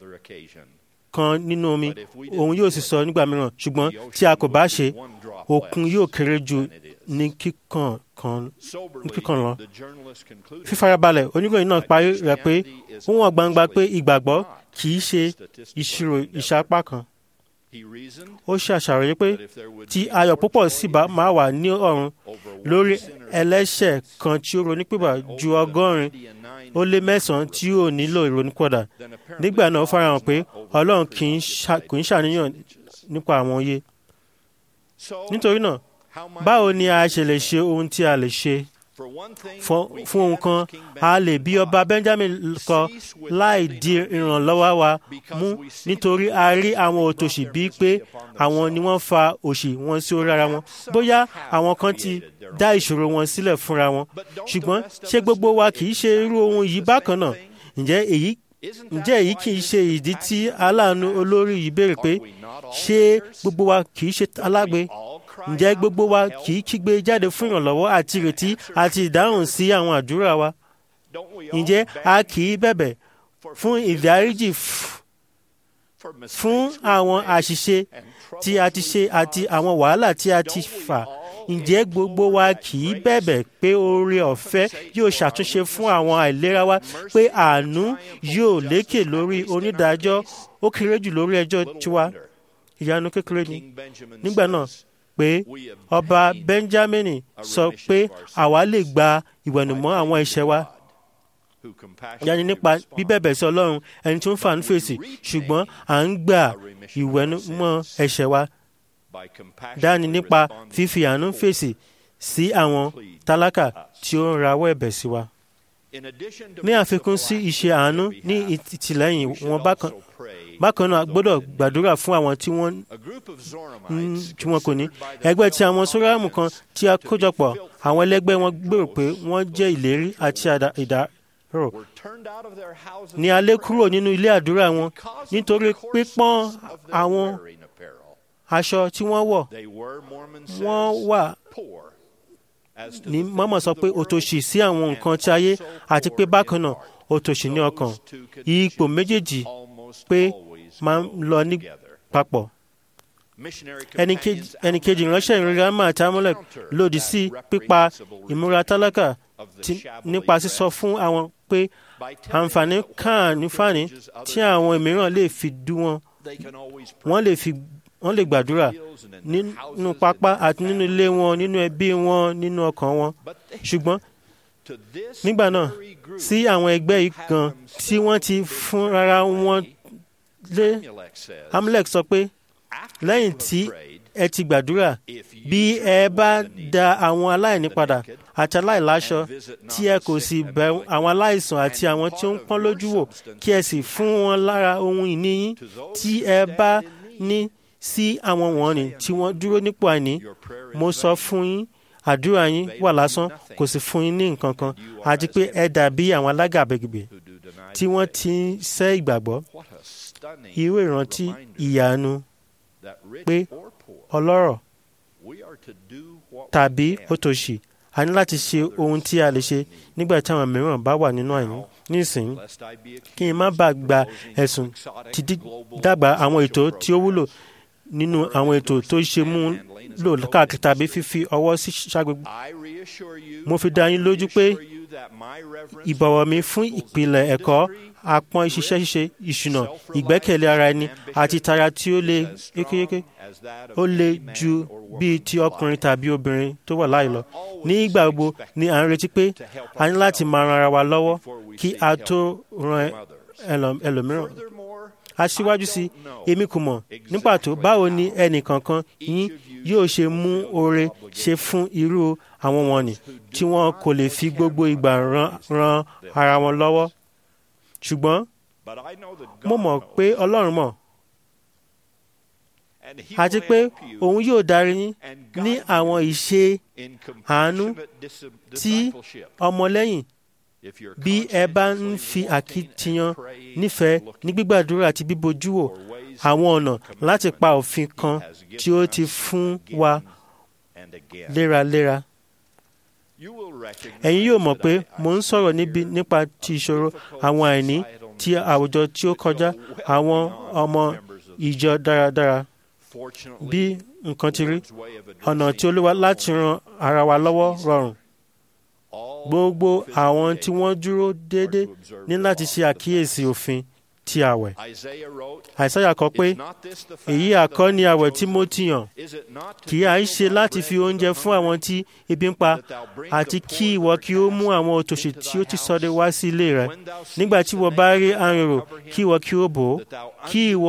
Speaker 2: kan nínú omi òun yóò sì sọ nígbà mìíràn ṣùgbọ́n tí a kò bá ṣe òkun yóò kéré ju ní kíkan kan ní kíkan lọ. fífarabalẹ̀ oníròyìn náà parí rẹ̀ pé ó wọ̀n gbangba pé ìgbàgbọ́ kì í ṣe ìṣirò ìṣapá kan. ó ṣe àṣàròyé pé tí ayọ̀ púpọ̀ sì bá máa wà ní ọ̀run lórí ẹlẹ́ṣẹ̀ kan tí ó ronúpìwà ju ọgọ́rin ó lé mẹ́sàn-án tí ó nílò ìrònúpìwàdà nígbà náà ó farahàn pé ọlọ́run kì í ṣà- kò ń ṣàníyàn nípa àwọn òye. nítorí náà báwo ni a ṣe lè ṣe ohun tí a lè ṣe fún fún ohun kan a lè bí ọba benjamin kọ láì di ìrànlọ́wọ́ wa mú nítorí a rí àwọn òtòṣì bíi pé àwọn ni wọ́n fa òṣì wọn sí orí ara wọn bóyá àwọn kan ti dá ìṣòro wọn sílẹ̀ fúnra wọn ṣùgbọ́n ṣé gbogbo wa kì í ṣe irú ohun yìí bákan náà ǹjẹ́ èyí ǹjẹ́ èyí kì í ṣe ìdí tí aláàánú olórí yìí béèrè pé ṣé gbogbo wa kì í ṣe alágbe ǹjẹ́ gbogbo wa kì í kígbe jáde fún ìrànlọ́wọ́ àti ìrètí àti ìdáhùn sí àwọn àdúrà wa ǹjẹ́ a kì í bẹ̀bẹ̀ fún ìdáríjì f- fún àwọn àṣìṣe tí a ti ṣe àti àwọn wàhálà tí a ti fà ǹjẹ́ gbogbo wa kì í bẹ̀bẹ̀ pé oore ọ̀fẹ́ yóò ṣàtúnṣe fún àwọn àìlera wa pé àánú yóò lékè lórí onídàájọ́ ó kéré jù lórí ẹjọ́ tiwa ìyanu kékeré ni nígbà náà pé ọba benjamin sọ pé àwa lè gba ìwẹ̀nùmọ́ àwọn ẹ̀ṣẹ̀ wa yanni nípa bíbẹ̀bẹ̀ sí ọlọ́run ẹni tí ó ń fà ń fèsì ṣùgbọ́n à ń gba ìwẹ̀nùmọ́ ẹ̀ṣẹ̀ wa dání nípa fífi àánú fèsì sí àwọn tálákà tí ó ń rawọ́ ẹ̀bẹ̀ sí wa. ní àfikún sí ìṣe àánú ní ìtìlẹ́yìn wọn bákan bákan náà a gbọ́dọ̀ gbàdúrà fún àwọn tí wọ́n ń- tí wọn kò ní. ẹgbẹ́ tí àwọn sóràmù kan tí a kójọpọ̀ àwọn ẹlẹ́gbẹ́ wọn gbèrò pé wọ́n jẹ́ ìlérí àti àdá- ìdárò ní alẹ́ kúrò nínú ilé àdúrà wọn nítorí pípọ́n àwọn aṣọ tí wọ́n wọ̀ wọ́n wà ní mọ́mọ́ sọ pé òtòṣì sí àwọn nǹkan tí ayé àti pé bákan náà òtòṣì ní ọkàn ipò méjèèjì pé máa ń lọ ní papọ̀ ẹnì kejì ìránṣẹ́ ìrora máa tamọ́lẹ̀ lòdì sí pípa ìmúra tálákà tí- nípa sísọ fún àwọn pé àǹfààní kànífàní tí àwọn mìíràn lè fi dú wọn wọ́n lè fi wọ́n lè gbàdúrà nínú pápá àti nínú ilé wọn nínú ẹbí wọn nínú ọkàn wọn ṣùgbọ́n nígbà náà sí àwọn ẹgbẹ́ yìí gan tí wọ́n ti fún rárá wọn lé amlek sọ pé lẹ́yìn tí ẹ ti gbàdúrà bí ẹ bá da àwọn aláìní padà àti aláìláṣọ tí ẹ kò sì bẹ̀ àwọn aláìsàn àti àwọn tí ó ń pọ́n lójú wò kí ẹ sì fún wọn lára ohun ìní yín tí ẹ bá ní sí àwọn wọ̀nnì tí wọ́n dúró nípò àìní mo sọ fún yín àdúrà yín wà lásán kò sì fún yín ní nǹkan kan àti pé ẹ dàbí àwọn alágàbẹ̀gbẹ̀ tí wọ́n ti ń sẹ́ ìgbàgbọ́ irú ìrántí ìyanu pé ọlọ́rọ̀ tàbí òtòṣì a ní láti ṣe ohun tí a lè ṣe nígbà tí àwọn mìíràn bá wà nínú àìní nísìnyí kí n má bàa gba ẹ̀sùn ti dàgbà àwọn ètò tí ó wúlò nínú àwọn ètò tó ṣe mú lò káàkiri tàbí fífi ọwọ́ sí ṣàgbégbé. mo fi dá yín lójú pé ìbọ̀wọ̀ mi fún ìpìlẹ̀ ẹ̀kọ́ apọ́n ìṣiṣẹ́ ṣíṣe ìṣúná ìgbẹ́kẹ̀lé ara ẹni àti ìtara tí ó le yékéyéké ó le ju bíi ti ọkùnrin tàbí obìnrin tó wà láì lọ ní ìgbà gbogbo ni à ń retí pé a ní láti máa ran ara wa lọ́wọ́ kí a tó ran ẹlòmíràn aṣíwájú sí èmi kò mọ̀ ní pàtó báwo ni ẹnì kankan yín yóò ṣe mú oore ṣe fún irú àwọn wọ̀nnì tí wọn kò lè fi gbogbo ìgbà ran ran ara wọn lọ́wọ́ ṣùgbọ́n mo mọ̀ pé ọlọ́run mọ̀ àti pé òun yóò darí yín ní àwọn ìṣe àánú tí ọmọlẹ́yìn bí ẹ bá ń fi àkitiyan nífẹ̀ẹ́ ní gbígbàdúrà àti bíbojú wò àwọn ọ̀nà láti pa òfin kan tí ó ti fún wa léraléra. ẹ̀yin yóò mọ̀ pé mo ń sọ̀rọ̀ níbi nípa ti ìṣòro àwọn àìní ti àwùjọ tí ó kọjá àwọn ọmọ ìjọ dáradára bí nǹkan ti rí ọ̀nà tí olúwa láti ran ara wa lọ́wọ́ rọrùn gbogbo àwọn tí wọ́n dúró déédé ní láti ṣe àkíyèsí òfin ti àwẹ̀. àìsáyà kọ pé èyí àkọ́ ni àwẹ̀ tí mo ti yàn kì í ṣe láti fi oúnjẹ fún àwọn tí ebi ń pa àti kí ìwọ kí ó mú àwọn òtòṣì tí ó ti ṣọdẹ wá sí ilé rẹ nígbà tí ìwọ bá rí arìnrò kí ìwọ kí ó bò ó kí ìwọ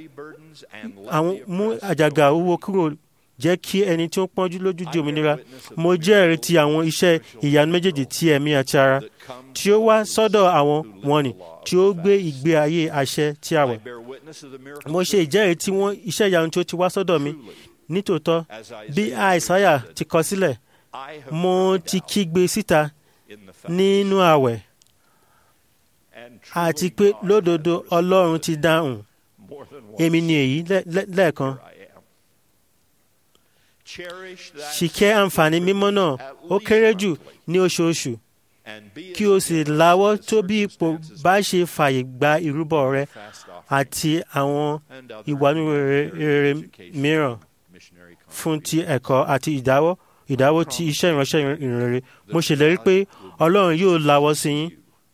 Speaker 2: mú àjàgà owó kúrò jẹ́ kí ẹni tí ó pọ́njú lójú di òmìnira mo jẹ́rìí ti àwọn iṣẹ́ ìyanu méjèèjì ti ẹ̀mí àti ara tí ó wá sọ́dọ̀ àwọn wọ̀nnì tí ó gbé ìgbé ayé àṣẹ tí a wẹ̀. mo ṣe ìjẹ́rìí tí wọ́n iṣẹ́ ìyanu tí ó ti wá sọ́dọ̀ mi nítòótọ́ bí àìsáyà ti kọ sílẹ̀ mo ti kígbe síta nínú àwẹ̀ àti pé lódodo ọlọ́run ti dáhùn èmi ni èyí lẹ́ẹ̀kan ṣìkẹ́ àǹfààní mímọ́ náà ó kéré jù ní oṣooṣù kí o sì láwọ́ tó bí ipò bá ṣe fàyè gba ìrúbọ rẹ àti àwọn ìwànú rere mìíràn fún ti ẹ̀kọ́ àti ìdáwọ́ ìdáwọ́ ti iṣẹ́ ìránṣẹ́ ìrìnrere mo ṣèlérí pé ọlọ́run yóò láwọ́ sí yín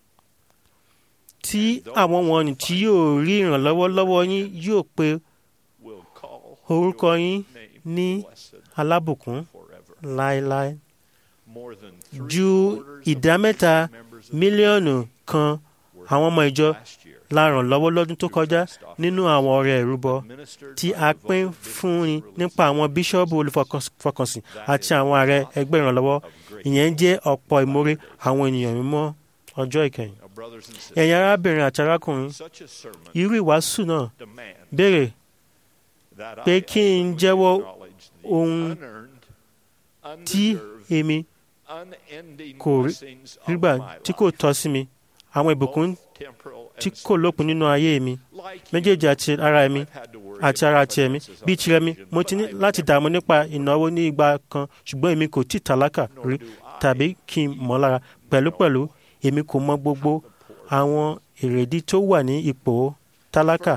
Speaker 2: tí àwọn wọ̀nnì tí yóò rí ìrànlọ́wọ́ lọ́wọ́ yín yóò pe orúkọ yín ní alábùkún láéláé ju ìdá mẹ́ta mílíọ̀nù kan àwọn ọmọ ìjọ la ràn lọ́wọ́ lọ́dún tó kọjá nínú àwọn ọrẹ ìrúbọ tí a pín fúnni nípa àwọn bíṣọ́ọ̀bù olùfọkànsìn àti àwọn ààrẹ ẹgbẹ́ ìrànlọ́wọ́ ìyẹn jẹ́ ọ̀pọ̀ ìmoore àwọn ènìyàn mímọ́ ọjọ́ ìkẹyìn. ẹ̀yin arábìnrin àti arákùnrin irú ìwàásù náà béèrè pé kí n jẹ́wọ́ ohun tí èmi kò rígbà tí kò tọ́ sí mi àwọn ìbùkún tí kò lópin nínú ayé mi méjèèjì àti ara mi àti ara ti ẹ̀mí bíi tirẹ̀ mi mo ti ní láti dààmú nípa ìnáwó ní ìgbà kan ṣùgbọ́n èmi kò tí tálákà rí tàbí kí n mọ̀ lára pẹ̀lúpẹ̀lú èmi kò mọ gbogbo àwọn èrèdí tó wà ní ipò tálákà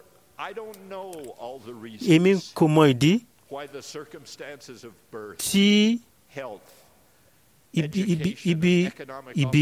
Speaker 2: èmi kò mọ ìdí tí ibi ibi ibi ìbí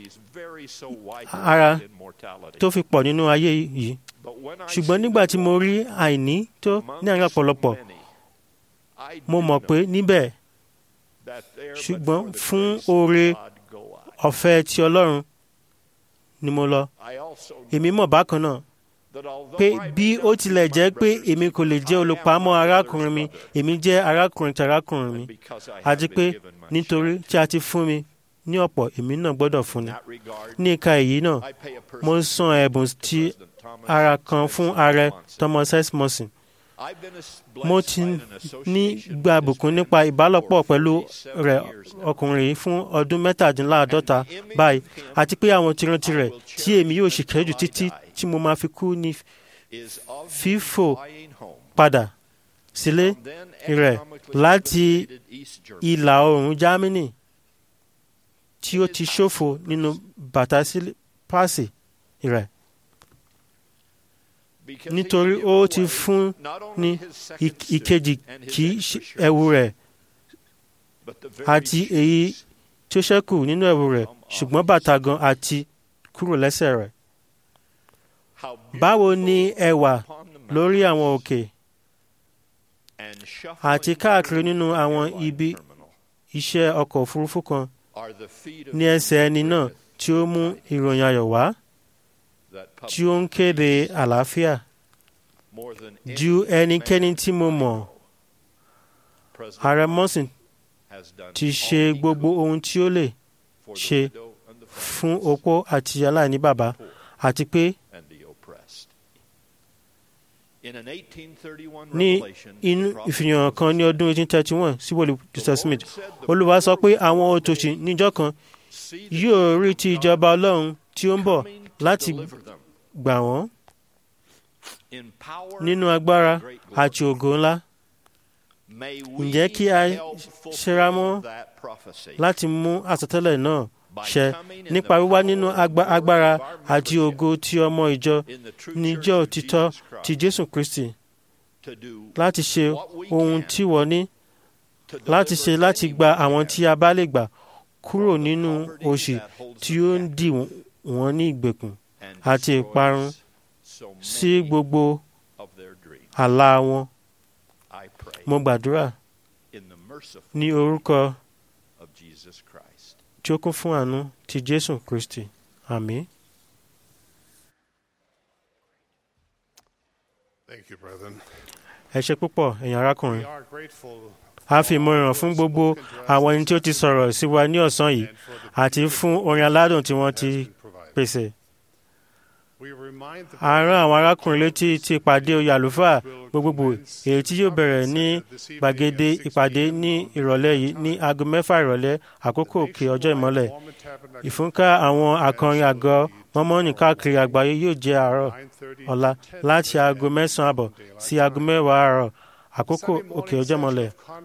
Speaker 2: ara tó fi pọ̀ nínú ayé yìí ṣùgbọ́n nígbà tí mo rí àìní tó ní àárín ọ̀pọ̀lọpọ̀ mo mọ̀ pé níbẹ̀ ṣùgbọ́n fún oore ọ̀fẹ́ ti Ọlọ́run ni mo lọ èmi mọ̀ bákan náà pé bí ó tilẹ̀ jẹ́ pé èmi kò lè jẹ́ olùpamọ́ arákùnrin mi èmi jẹ́ arákùnrin tí arákùnrin mi àti pé nítorí tí a ti fún mi ní ọ̀pọ̀ èmi náà gbọ́dọ̀ fún ni. ní ìka èyí náà mo ń san ẹ̀bùn tí ara kan fún ààrẹ Thomas S. Morrison. mo ti ní gba àbùkún nípa ìbálòpọ̀ pẹ̀lú rẹ̀ ọkùnrin yìí fún ọdún mẹ́tàdínláàádọ́ta báyìí àti pé àwọn tirantí rẹ̀ tí èmi yóò ṣìkẹ́ jù títí tí mo máa fi kú ní fífò padà sílé rẹ̀ láti ìlà oòrùn Germany tí ó ti ṣòfò nínú bàtà pàṣẹ rẹ̀ nítorí ó ti fún ní ìkejì kì í ẹ̀wù rẹ̀ àti èyí tí ó ṣẹ́kù nínú ẹ̀wù rẹ̀ ṣùgbọ́n bàtà gan àti kúrò lẹ́sẹ̀ rẹ̀. Báwo ni ẹwà lórí àwọn òkè àti káàkiri nínú àwọn ibi iṣẹ́ ọkọ̀ òfurufú kan ní ẹsẹ̀ ẹni náà tí ó mú ìròyìn ayọ̀ wá tí ó ń kéde àlàáfíà ju ẹnikẹ́ni tí mo mọ̀ ààrẹ Morrison ti ṣe gbogbo ohun tí ó lè ṣe fún opó àti aláìní bàbá àti pé ní inú ìfihàn kan ní ọdún 1831 sí wòlíì Joseph Smith Olúwa sọ pé àwọn òtòṣì níjọ́ kan yóò rí ti ìjọba Ọlọ́run tí ó ń bọ̀ láti gbà wọ́n nínú agbára àti ògo ńlá ǹjẹ́ kí a ṣera mọ́ láti mú àsọtẹ́lẹ̀ náà ṣẹ nípa wíwá nínú agbára àti ògo tí ọmọ ìjọ níjọ́ òtítọ́ ti Jésù Kristi láti ṣe ohun tí wọ́n ní láti ṣe láti gba àwọn tí a bá lè gbà kúrò nínú òṣì tí ó ń dì wọ́n ní ìgbèkùn àti ìparun sí gbogbo àlá wọn. Mo gbàdúrà ní orúkọ tí ó kún fún àánú ti Jésù Kristi. Àmín.
Speaker 6: Thank you, brethren.
Speaker 2: Ẹ ṣé púpọ̀ ẹ̀yin arákùnrin.
Speaker 6: We are grateful
Speaker 2: A fi ìmọ̀ràn fún gbogbo àwọn ẹni tí ó ti sọ̀rọ̀ sí wa ní ọ̀sán yìí àti fún orin aládùn tí wọ́n ti pèsè.
Speaker 6: We remind the
Speaker 2: A rán àwọn arákùnrin létí ti ìpàdé oyè àlùfáà gbogbogbò èyí tí yóò bẹ̀rẹ̀ ní gbàgede ìpàdé ní ìrọ̀lẹ́ yìí ní aago mẹ́fà ìrọ̀lẹ́ àkókò òkè ọjọ́ ìmọ́lẹ̀. Ìfúnká àwọn akọrin àgọ́ mọ́mọ́nì káàkiri àgbáyé yóò jẹ́ àárọ̀ ọ̀la láti aago mẹ́sàn-án àbọ̀ sí aago mẹ́wàá àárọ̀ àkókò òkè ọjọ́ ìmọ́lẹ̀.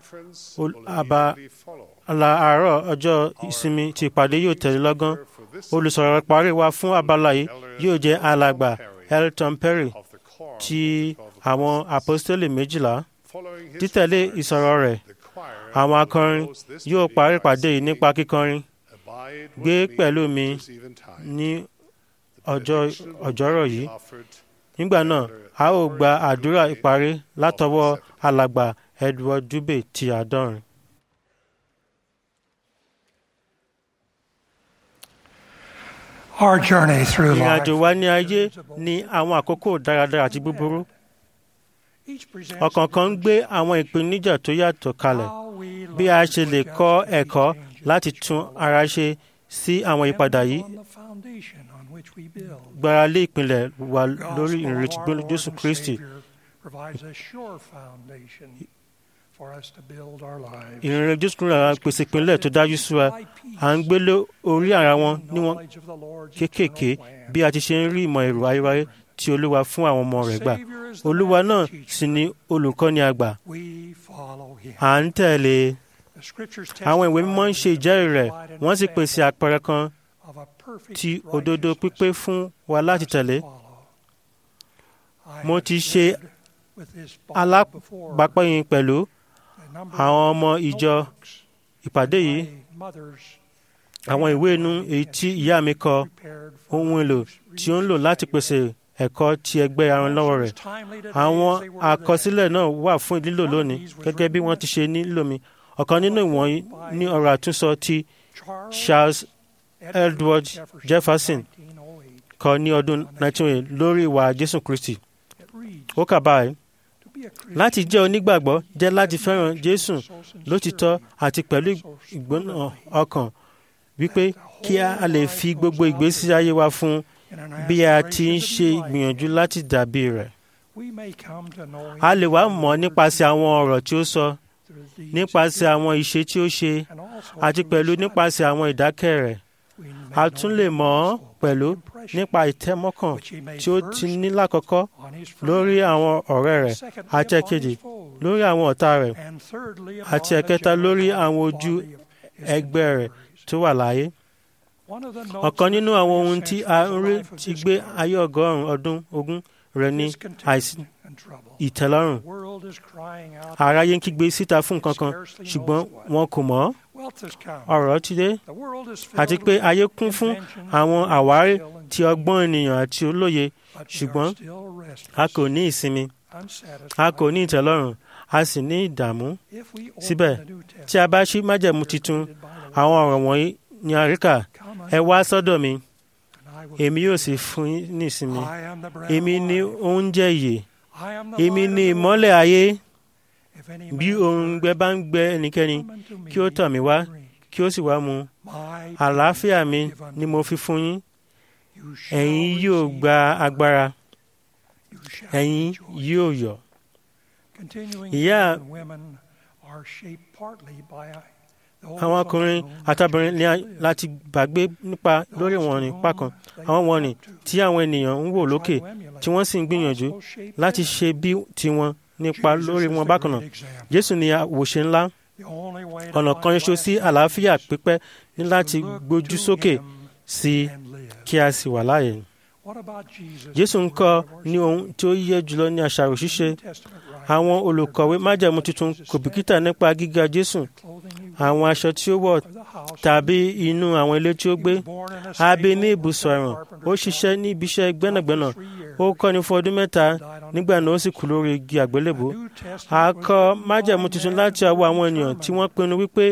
Speaker 2: Abala àárọ̀ ọjọ́ ìsinmi ti ìpàdé yóò tẹ̀lé lọ́gán. Olùsọ̀rọ̀ parí wa fún abala yìí yóò jẹ́ alàgbà Elton Perry ti àwọn apostoli méjìlá. Títẹ̀lé ìsọ̀rọ̀ rẹ̀, àwọn akọrin yóò parí ìpàdé yìí nípa kíkọrin. Gbé pẹ̀lú mi ní ọjọ́ ọjọ́rọ̀ yìí. Nígbà náà, a ó gba àdúrà ìparí látọwọ́ alàgbà Edward Dube ti àádọ́rin.
Speaker 12: Our journey through
Speaker 2: Ìrìn
Speaker 12: life
Speaker 2: àjò wa ní ayé ní àwọn àkókò dáradára àti búburú. Ọ̀kọ̀ọ̀kan ń gbé àwọn ìpèníjà tó yàtọ̀ kalẹ̀. Bí a ṣe lè kọ́ ẹ̀kọ́ láti tún ara ṣe sí àwọn ìpadà yìí gbára lé ìpìlẹ̀ wa lórí ìrètí gbólú Jésù Kristi.
Speaker 12: provides a sure foundation for us to build our lives.
Speaker 2: Ìrìnrìn Jésù Kristi àwọn pèsè ìpínlẹ̀ tó dájú sí wa. À ń gbé lé orí ara wọn níwọ̀n kéékèèké bí a ti ṣe ń rí ìmọ̀ èrò ayérayé tí Olúwa fún àwọn ọmọ rẹ̀ gbà. Olúwa náà sì ni olùkọ́ni àgbà.
Speaker 12: We follow him.
Speaker 2: À ń tẹ̀lé
Speaker 12: The scriptures
Speaker 2: àwọn ìwé mímọ́ ń ṣe ìjẹ́rìí rẹ̀
Speaker 12: provide an
Speaker 2: wọ́n sì pèsè àpẹẹrẹ kan
Speaker 12: of a perfect
Speaker 2: ti òdodo pípé fún wa láti tẹ̀lé. Mo ti ṣe
Speaker 12: with this
Speaker 2: alábàápẹ́yìn pẹ̀lú àwọn ọmọ ìjọ ìpàdé yìí
Speaker 12: mothers
Speaker 2: àwọn ìwé inú èyí tí ìyá mi kọ ohun èlò tí ó ń lò láti pèsè ẹ̀kọ́ ti ẹgbẹ́ arànlọ́wọ́ rẹ̀. Àwọn àkọsílẹ̀ náà wà fún lílò lónìí gẹ́gẹ́ bí wọ́n ti ṣe nílò mi. Ọ̀kan nínú ìwọ̀nyí ní ọ̀rọ̀ àtúnsọ ti Charles Edward Jefferson kọ ní ọdún 1908 lórí ìwà Jésù Kristi. Ó kà báyìí. Láti jẹ́ onígbàgbọ́ jẹ́ láti fẹ́ràn Jésù lótìtọ́ àti pẹ̀lú ìgbóná ọkàn wípé kí a lè fi gbogbo ìgbésí ayé wa fún bí a ti ń ṣe ìgbìyànjú láti dàbí rẹ̀.
Speaker 12: we may come to know him
Speaker 2: A lè wá mọ̀ nípasẹ̀ àwọn ọ̀rọ̀ tí ó sọ, nípasẹ̀ àwọn ìṣe tí ó ṣe, àti pẹ̀lú nípasẹ̀ àwọn ìdákẹ́ rẹ̀. A tún lè mọ̀ ọ́ pẹ̀lú nípa ìtẹ́mọ́kàn tí ó ti ní lákọ̀ọ́kọ́ lórí àwọn ọ̀rẹ́ rẹ̀, àti ẹ̀kejì lórí àwọn ọ̀tá rẹ̀,
Speaker 12: and thirdly
Speaker 2: àti
Speaker 12: upon the
Speaker 2: ẹ̀kẹta lórí
Speaker 12: general
Speaker 2: àwọn ojú
Speaker 12: quality of his
Speaker 2: ẹgbẹ́ rẹ̀ tó wà láyé.
Speaker 12: One of the notes
Speaker 2: Ọ̀kan nínú
Speaker 12: of
Speaker 2: àwọn
Speaker 12: the
Speaker 2: ohun tí a
Speaker 12: essential
Speaker 2: ń rí
Speaker 12: life of
Speaker 2: ti
Speaker 12: this
Speaker 2: gbé
Speaker 12: God
Speaker 2: ayé ọgọ́rùn-ún ọdún ogún rẹ̀ ní àìsí
Speaker 12: and trouble.
Speaker 2: ìtẹ́lọ́rùn.
Speaker 12: The world is crying out.
Speaker 2: Aráyé ń kígbe síta fún nǹkan kan ṣùgbọ́n wọn kò mọ̀ ọ́.
Speaker 12: Wealth has come.
Speaker 2: Ọ̀rọ̀ ti dé
Speaker 12: The world is filled
Speaker 2: àti pé
Speaker 12: with
Speaker 2: ayé kún fún
Speaker 12: inventions,
Speaker 2: àwọn àwárí
Speaker 12: skill,
Speaker 2: ti ọgbọ́n ènìyàn àti olóye
Speaker 12: but we are
Speaker 2: ṣùgbọ́n
Speaker 12: still restless,
Speaker 2: a kò ní ìsinmi
Speaker 12: unsatisfied.
Speaker 2: a kò ní ìtẹ́lọ́rùn a sì ní ìdààmú.
Speaker 12: If we open
Speaker 2: Síbẹ̀
Speaker 12: the New
Speaker 2: tí a bá ṣí májẹ̀mú titun àwọn ọ̀rọ̀ wọ̀nyí ní àríkà ẹ wá sọ́dọ̀ mi èmi yóò sì fún yín ní ìsinmi
Speaker 12: I am the bread
Speaker 2: èmi
Speaker 12: of
Speaker 2: ní
Speaker 12: life.
Speaker 2: oúnjẹ ìyè
Speaker 12: I am the
Speaker 2: èmi
Speaker 12: light
Speaker 2: ní
Speaker 12: of the
Speaker 2: ìmọ́lẹ̀
Speaker 12: world.
Speaker 2: ayé
Speaker 12: If any
Speaker 2: bí
Speaker 12: man
Speaker 2: òǹgbẹ bá ń gbẹ ẹnikẹ́ni
Speaker 12: come unto me
Speaker 2: kí ó tọ̀ mí wá
Speaker 12: and drink,
Speaker 2: kí ó sì wá mu
Speaker 12: my
Speaker 2: àlàáfíà
Speaker 12: peace
Speaker 2: mi
Speaker 12: give unto
Speaker 2: ni mo fi fún yín
Speaker 12: you shall
Speaker 2: ẹ̀yin yóò
Speaker 12: receive
Speaker 2: gba agbára
Speaker 12: you shall
Speaker 2: ẹ̀yin
Speaker 12: rejoice.
Speaker 2: yóò yọ̀
Speaker 12: Continuing
Speaker 2: Ìyá-
Speaker 12: men and women are shaped partly by the
Speaker 2: àwọn ọkùnrin àtàbìnrin ní a- láti gbàgbé nípa lórí wọn ní pákan àwọn wọn ni tí àwọn ènìyàn ń wò lókè tí wọ́n sì ń gbìyànjú láti ṣe bí tiwọn nípa lórí wọn bákan náà jésù ni àwòṣe ńlá ọ̀nà kan ṣoṣo sí àlàáfíà pípẹ́ ní láti gbójú sókè sí i kí a sì wà láàyè jésù ń kọ́ ní ohun tí ó yẹ jùlọ ní àṣàrò ṣíṣe àwọn olùkọ̀wé májẹ̀mú tuntun kò bìkítà nípa gíga jésù àwọn aṣọ tí ó wọ̀ tàbí inú àwọn ilé tí ó gbé a bí ní ibùsọ̀ ẹ̀wọ̀n ó ṣiṣẹ́ ní ibiṣẹ́ gbẹ́nàgbẹ́nà ó kọ́ni fún ọdún mẹ́ta nígbà náà ó sì kú lórí igi àgbélébùú a kọ májẹ̀mú tuntun láti ọwọ́ àwọn ènìyàn tí wọ́n pinnu wípé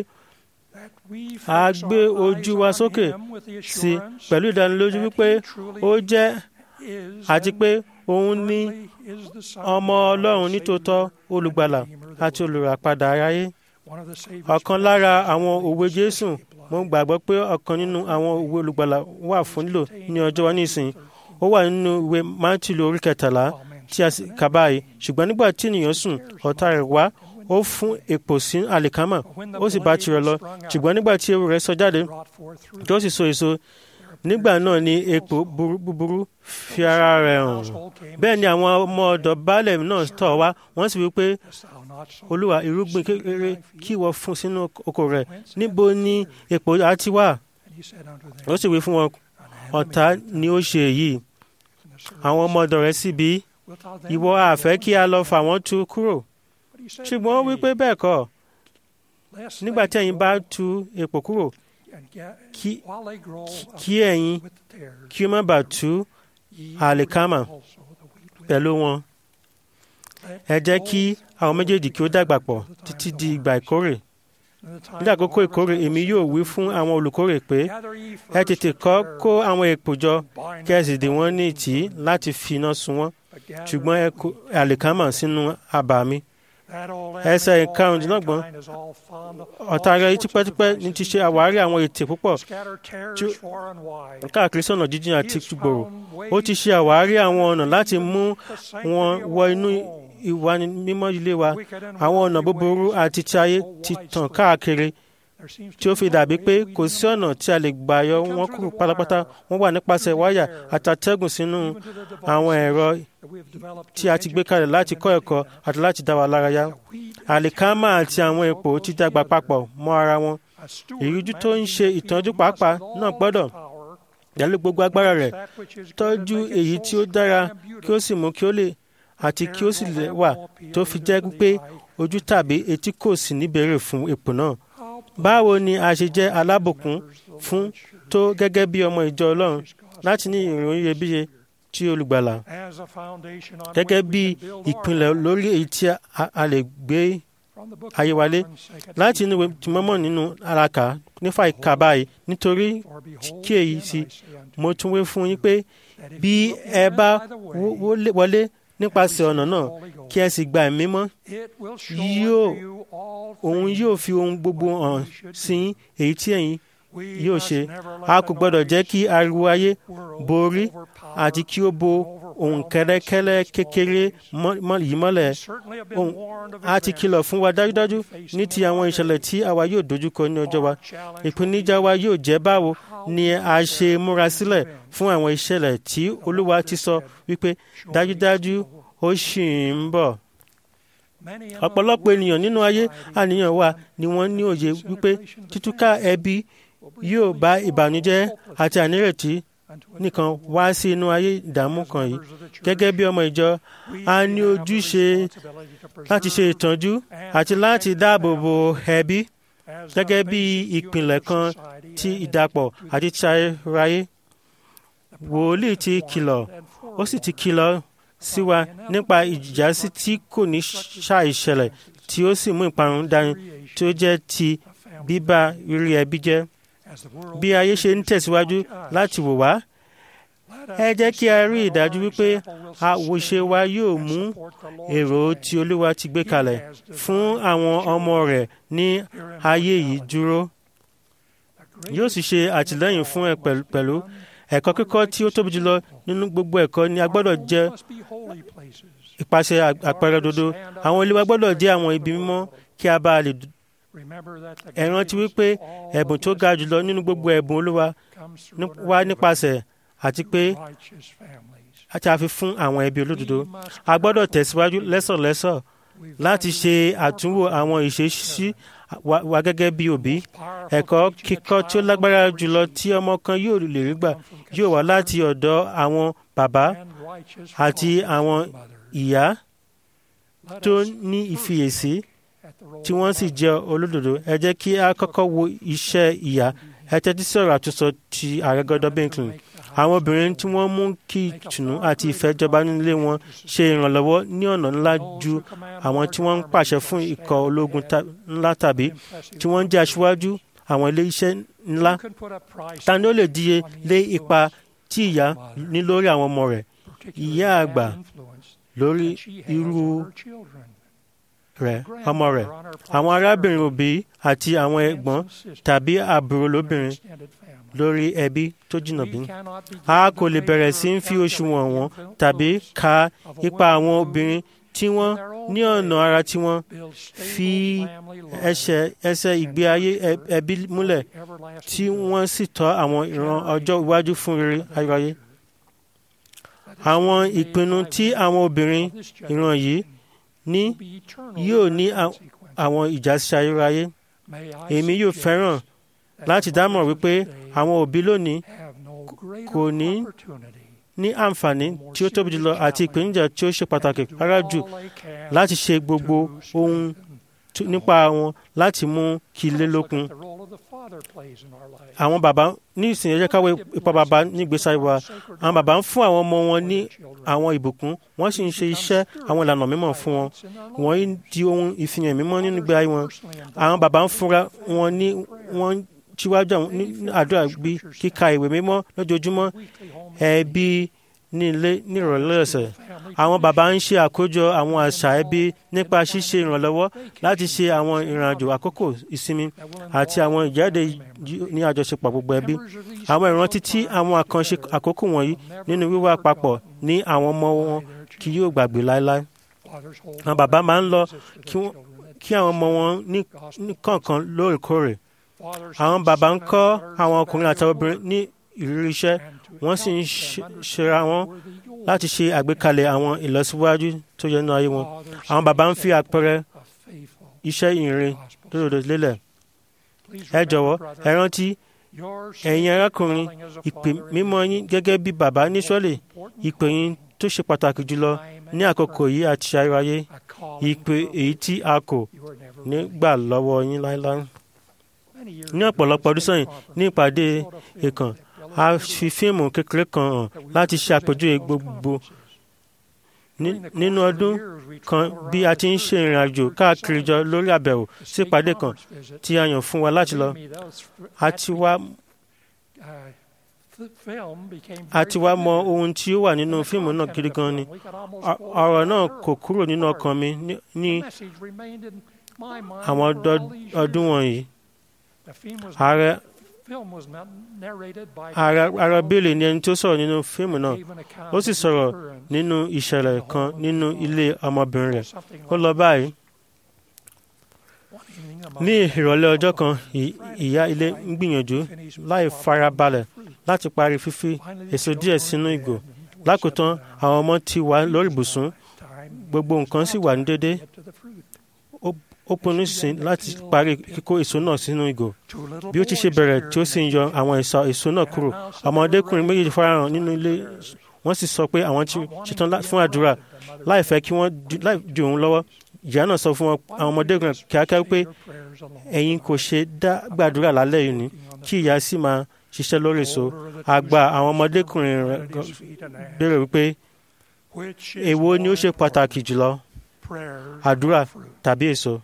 Speaker 2: a gbé ojú wa sókè sí i pẹ̀lú ìdánilójú wípé ó jẹ́ àti pé òun ní ọmọ ọlọ́run nítòótọ́ olùgbàlà àti olùràpadà aráyé ọ̀kan lára àwọn òwe jésù mo gbàgbọ́ pé ọ̀kan nínú àwọn òwe olùgbàlà wà fún lílò ní ọjọ́ wa nísìnyí ó wà nínú ìwé mátílù orí kẹtàlá tí a sì kà báyìí ṣùgbọ́n nígbà tí ènìyàn sùn ọ̀tá rẹ̀ wá ó fún èpò sí àlìkámà ó sì bá tirẹ̀ lọ ṣùgbọ́n nígbà tí ewu rẹ̀ sọ jáde tí ó sì so èso nígbà náà ni èpò búburú fi ara rẹ̀ hàn bẹ́ẹ̀ ni àwọn ọmọ ọ̀dọ̀ baálẹ̀ náà tọ̀ wá wọ́n sì wí pé olúwa irúgbìn kékeré kí wọ́n fún sínú oko rẹ̀ níbo ni èpò á ti wà ó sì wí fún wọn ọ̀tá ni ó ṣe èyí àwọn ọmọ ọ̀dọ̀ rẹ̀ sì bí ìwọ àfẹ́ kí a lọ fà wọ́n tú kúrò ṣùgbọ́n ó wí pé bẹ́ẹ̀ kọ́ nígbà tí ẹ̀yin bá tú èpò kúrò kí ẹ̀yin kí ó má bàa tú àlìkámà pẹ̀lú wọn ẹ jẹ́ kí àwọn méjèèjì kí ó dàgbà pọ̀ títí di ìgbà ìkórè ní àkókò ìkórè èmi yóò wí fún àwọn olùkórè pé ẹ tètè kọ́ kó àwọn èpò jọ kí ẹ sì dè wọ́n ní ìtì láti fi iná sun wọ́n ṣùgbọ́n ẹ kó àlìkámà sínú abà mi ẹsẹ̀ ìkarùndínlọ́gbọ̀n ọ̀tá rẹ̀ tipẹ́tipẹ́ ní ti ṣe àwárí àwọn ètè púpọ̀ káàkiri sọ̀nà jíjìn àti gbòòrò ó ti ṣe àwárí àwọn ọ̀nà láti mú wọn wọ inú ìwà mímọ́ ilé wa àwọn ọ̀nà búburú àti ti ayé ti tàn káàkiri tí ó fi dàbí pé kò sí ọ̀nà tí a lè gbà yọ wọn kúrò pátápátá wọ́n wà nípasẹ̀ wáyà àtàtẹ́gùn sínú àwọn ẹ̀rọ tí a ti gbé kalẹ̀ láti kọ́ ẹ̀kọ́ àti láti dá wa lárayá àlìkámà àti àwọn epo ti dàgbà papọ̀ mọ́ ara wọn ìrújú tó ń ṣe ìtọ́jú pàápàá náà gbọ́dọ̀ pẹ̀lú gbogbo agbára rẹ̀ tọ́jú èyí tí ó dára kí ó sì mú kí ó lè àti kí ó sì lè wà tó fi jẹ́ pé ojú tàbí etí kò sí níbẹ̀rẹ̀ fún epo náà báwo ni a ṣe jẹ́ alábùkún fún tó gẹ́gẹ́ bí ọmọ ìjọ ọlọ́run láti ní ìròyìn iyebíye tí olùgbàlà gẹ́gẹ́ bí ìpìlẹ̀ lórí èyí tí a lè gbé ayé wálé láti inú tìmọ́mọ́ nínú alaka nífà ìka báyìí nítorí kí èyí sí mo tún wé fún yín pé bí ẹ bá wọlé nípasẹ̀ ọ̀nà náà kí ẹ sì gba ẹ̀mí mọ́ yóò òun yóò fi ohun gbogbo hàn sí èyí tí ẹ̀yin yóò ṣe a kò gbọ́dọ̀ jẹ́ kí ariwo ayé borí àti kí ó bo ohun kẹ́lẹ́kẹ́lẹ́ kékeré yìí mọ́lẹ̀ ohun a ti kìlọ̀ fún wa dájúdájú ní ti àwọn ìṣẹ̀lẹ̀ tí àwa yóò dojúkọ ní ọjọ́ wa ìpèníjà wa yóò jẹ́ báwo ni a ṣe múra sílẹ̀ fún àwọn ìṣẹ̀lẹ̀ tí olúwa ti sọ wípé dájúdájú ó ṣì ń bọ̀ ọ̀pọ̀lọpọ̀ ènìyàn nínú ayé àníyàn wa ni wọ́n ní òye wípé títúká ẹbí yóò bá ìbànújẹ́ àti ànírètí nìkan wá sí inú ayé ìdààmú kan yìí gẹ́gẹ́ bí ọmọ ìjọ a ní ojúṣe láti ṣe ìtọ́jú àti láti dáàbò bo ẹbí gẹ́gẹ́ bí ìpìlẹ̀ kan ti ìdàpọ̀ àti ti ayérayé wòlíì ti kìlọ̀ ó sì ti kìlọ̀ sí wa nípa ìjìjàsí tí kò ní ṣàìṣẹlẹ̀ tí ó sì mú ìparun dání tí ó jẹ́ ti bíbá rírí ẹbí jẹ́ bí ayé ṣe ń tẹ̀síwájú láti wò wá ẹ jẹ́ kí a rí ìdájú wípé àwòṣe wa yóò mú èrò tí olúwa ti gbé kalẹ̀ fún àwọn ọmọ rẹ̀ ní ayé yìí dúró yóò sì ṣe àtìlẹ́yìn fún ẹ pẹ̀lú ẹ̀kọ́ kíkọ́ tí ó tóbi jùlọ nínú gbogbo ẹ̀kọ́ ni a gbọ́dọ̀ jẹ́ ìpàṣẹ àpẹẹrẹ dodo àwọn ilé wa gbọ́dọ̀ jẹ́ àwọn ibi mímọ́ kí a bá lè ẹ rántí wípé ẹ̀bùn tó ga jùlọ nínú gbogbo ẹ̀bùn olúwa wá nípasẹ̀ àti pé àti àfi fún àwọn ẹbí olódodo a gbọ́dọ̀ tẹ̀síwájú lẹ́sọ̀lẹ́sọ̀ láti ṣe àtúnwò àwọn ìṣesí wa gẹ́gẹ́ bí òbí ẹ̀kọ́ kíkọ́ tí ó lágbára jùlọ tí ọmọ kan yóò lè rí gbà yóò wá láti ọ̀dọ̀ àwọn bàbá àti àwọn ìyá tó ní ìfiyèsí tí wọ́n sì jẹ́ olódodo ẹ jẹ́ kí a kọ́kọ́ wo iṣẹ́ ìyá ẹ tẹ́tí sọ̀rọ̀ àtúnṣọ ti ààrẹ gọ́dọ̀ Bincklin àwọn obìnrin tí wọ́n mú kí ìtùnú àti ìfẹ́ jọba nílé wọn ṣe ìrànlọ́wọ́ ní ọ̀nà ńlá ju àwọn tí wọ́n ń pàṣẹ fún ikọ̀ ológun ńlá tàbí tí wọ́n ń jẹ́ aṣíwájú àwọn ilé iṣẹ́ ńlá ta ni ó lè díye lé ipa tí ìyá ní lórí àwọn ọmọ rẹ̀ ìyá àgbà lórí irú rẹ̀ ọmọ rẹ̀ àwọn arábìnrin òbí àti àwọn ẹ̀gbọ́n tàbí àbúrò lóbìnrin lórí ẹbí tó jìnnà bí. a kò lè bẹ̀rẹ̀ sí í fi òṣùwọ̀n wọn tàbí ka ipa àwọn obìnrin tí wọ́n ní ọ̀nà ara tí wọ́n fi ẹsẹ̀ ẹsẹ̀ ìgbé ayé ẹbí múlẹ̀ tí wọ́n sì tọ́ àwọn ìran ọjọ́ iwájú fún rere ayọ̀ayé. àwọn ìpinnu tí àwọn obìnrin ìran yìí ní yóò ní àwọn ìjásí ayérayé èmi yóò fẹ́ràn láti dámọ̀ wípé àwọn òbí lónìí kò ní ní àǹfààní tí ó tóbi jùlọ àti ìpèníjà tí ó ṣe pàtàkì rárá jù láti ṣe gbogbo ohun nípa wọn láti mú kí ilé lókun. àwọn bàbá ní ìsìn ẹ̀jẹ̀ káwé ipa bàbá nígbèsí ayé wa àwọn bàbá ń fún àwọn ọmọ wọn ní àwọn ìbùkún wọ́n sì ń ṣe iṣẹ́ àwọn ìlànà mímọ́ fún wọn wọ́n di ohun ìfihàn mímọ́ nínú ìgbé ayé wọn àwọn bàbá ń fúnra wọn ní wọ́n síwájú àwọn àdúrà bí kíka ìwé mímọ́ lójoojúmọ́ ẹbí ní ilé nírọ̀lẹ́ ọ̀sẹ̀ àwọn bàbá ń ṣe àkójọ àwọn àṣà ẹbí nípa ṣíṣe ìrànlọ́wọ́ láti ṣe àwọn ìrìnàjò àkókò ìsinmi àti àwọn ìjáde ní àjọṣepọ̀ gbogbo ẹbí àwọn ìrántí tí àwọn àkànṣe àkókò wọ̀nyí nínú wíwà papọ̀ ní àwọn ọmọ wọn kì yóò gbàgbé láéláé àwọn bàbá máa ń lọ kí àwọn ọmọ wọn ní kọ̀ọ̀kan lóòrèkóòrè àwọn bàbá ń kọ́ àwọn ọkùnrin àti obìnrin ní ìrírí iṣẹ́ wọ́n sì ń ṣera wọn láti ṣe àgbékalẹ̀ àwọn ìlọsíwájú tó yẹ nínú ayé wọn. àwọn bàbá ń fi àpẹẹrẹ iṣẹ́ ìrìn lódodo lélẹ̀. ẹ jọ̀wọ́ ẹ rántí ẹ̀yin arákùnrin ìpè mímọ́ yín gẹ́gẹ́ bí bàbá ní sọ́lẹ̀ ìpè yín tó ṣe pàtàkì jùlọ ní àkókò yìí àti ayé ìpè èyí tí a kò ní gbà lọ́wọ́ yín láéláé ní ọ̀pọ̀lọpọ̀ ọdún sẹ́yìn ní ìpàdé ìkàn a fi fíìmù kékeré kan hàn láti ṣe àpèjúwe gbogbo nínú ọdún kan bí a ti ń ṣe ìrìn àjò káàkiri jọ lórí àbẹ̀wò sí ìpàdé kan tí a yàn fún wa láti lọ a ti wá a ti wá mọ ohun tí ó wà nínú fíìmù náà gidi gan ni ọ̀rọ̀ náà kò kúrò nínú ọkàn mi ní àwọn ọdún wọ̀nyí ààrẹ ààrẹ bílì ni ẹni tó sọ̀rọ̀ nínú fíìmù náà ó sì sọ̀rọ̀ nínú ìṣẹ̀lẹ̀ kan nínú ilé ọmọbìnrin rẹ̀ ó lọ báyìí ní ìrọ̀lẹ́ ọjọ́ kan ìyá ilé ń gbìyànjú láì farabalẹ̀ láti parí fífi èso díẹ̀ sínú ìgò lákòótán àwọn ọmọ ti wà lórí ibùsùn gbogbo nǹkan sì wà ní dédé ó pinnu sí láti parí kíkó èso náà sínú ìgò bí ó ti ṣe bẹ̀rẹ̀ tí ó sì ń yọ àwọn ẹ̀sà èso náà kúrò ọmọdékùnrin méjèèjì farahàn nínú ilé wọ́n sì sọ pé àwọn ti ṣetán fún àdúrà láì fẹ́ kí wọ́n láì ju òun lọ́wọ́ ìyá náà sọ fún àwọn ọmọdékùnrin kíákíá pé ẹ̀yin kò ṣe dá gbàdúrà lálẹ́ yìí ni kí ìyá sì máa ṣiṣẹ́ lórí èso àgbà àwọn ọmọdékùnrin rẹ̀ béèrè wípé èwo ni ó ṣe pàtàkì jùlọ àdúrà tàbí èso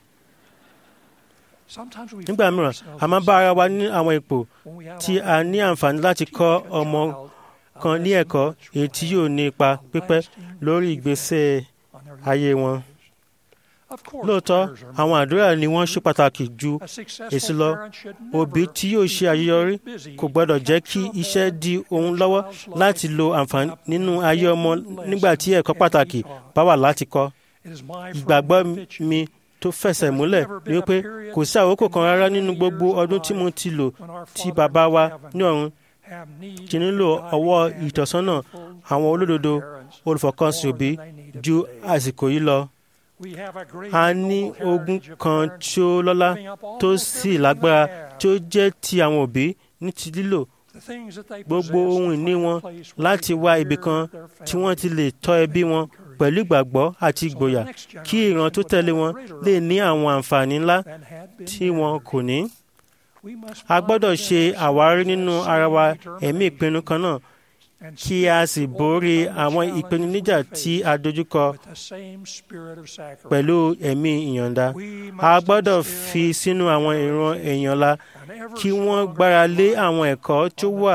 Speaker 2: nígbà mìíràn a máa bá ara wa ní àwọn ipò tí a ní àǹfààní láti kọ́ ọmọ kan ní ẹ̀kọ́ èyí tí yóò ní ipa pípẹ́ lórí ìgbésẹ̀ ayé wọn. lóòótọ́ àwọn àdúrà ni wọ́n ṣe pàtàkì ju èsì lọ òbí tí yóò ṣe àṣeyọrí kò gbọ́dọ̀ jẹ́ kí iṣẹ́ di ohun lọ́wọ́ láti lo àǹfààní nínú ayé ọmọ nígbà tí ẹ̀kọ́ pàtàkì bá wà láti kọ́ ìgbàgbọ́ mi tó fẹsẹ̀ múlẹ̀ ni wípé kò sí àkókò kan rárá nínú gbogbo ọdún tí mo ti lò tí bàbá wa ní ọ̀run ti nílò ọwọ́ ìtọ́sọ́nà àwọn olódodo olùfọkànsìn òbí ju àsìkò yìí lọ. a ní ogún kan tí ó lọ́lá tó sì lágbára tí ó jẹ́ ti àwọn òbí ní ti lílò gbogbo ohun ìní wọn láti wá ibì kan tí wọ́n ti lè tọ́ ẹbí wọn pẹ̀lú ìgbàgbọ́ àti ìgboyà kí ìran tó tẹ̀lé wọn lè ní àwọn àǹfààní ńlá tí wọn kò ní. a gbọ́dọ̀ ṣe àwárí nínú ara wa ẹ̀mí ìpinnu kan náà kí a sì borí àwọn ìpèníjà tí a dojúkọ pẹ̀lú ẹ̀mí ìyọ̀ǹda. a gbọ́dọ̀ fi sínú àwọn ìran èèyàn la kí wọ́n gbára lé àwọn ẹ̀kọ́ tó wà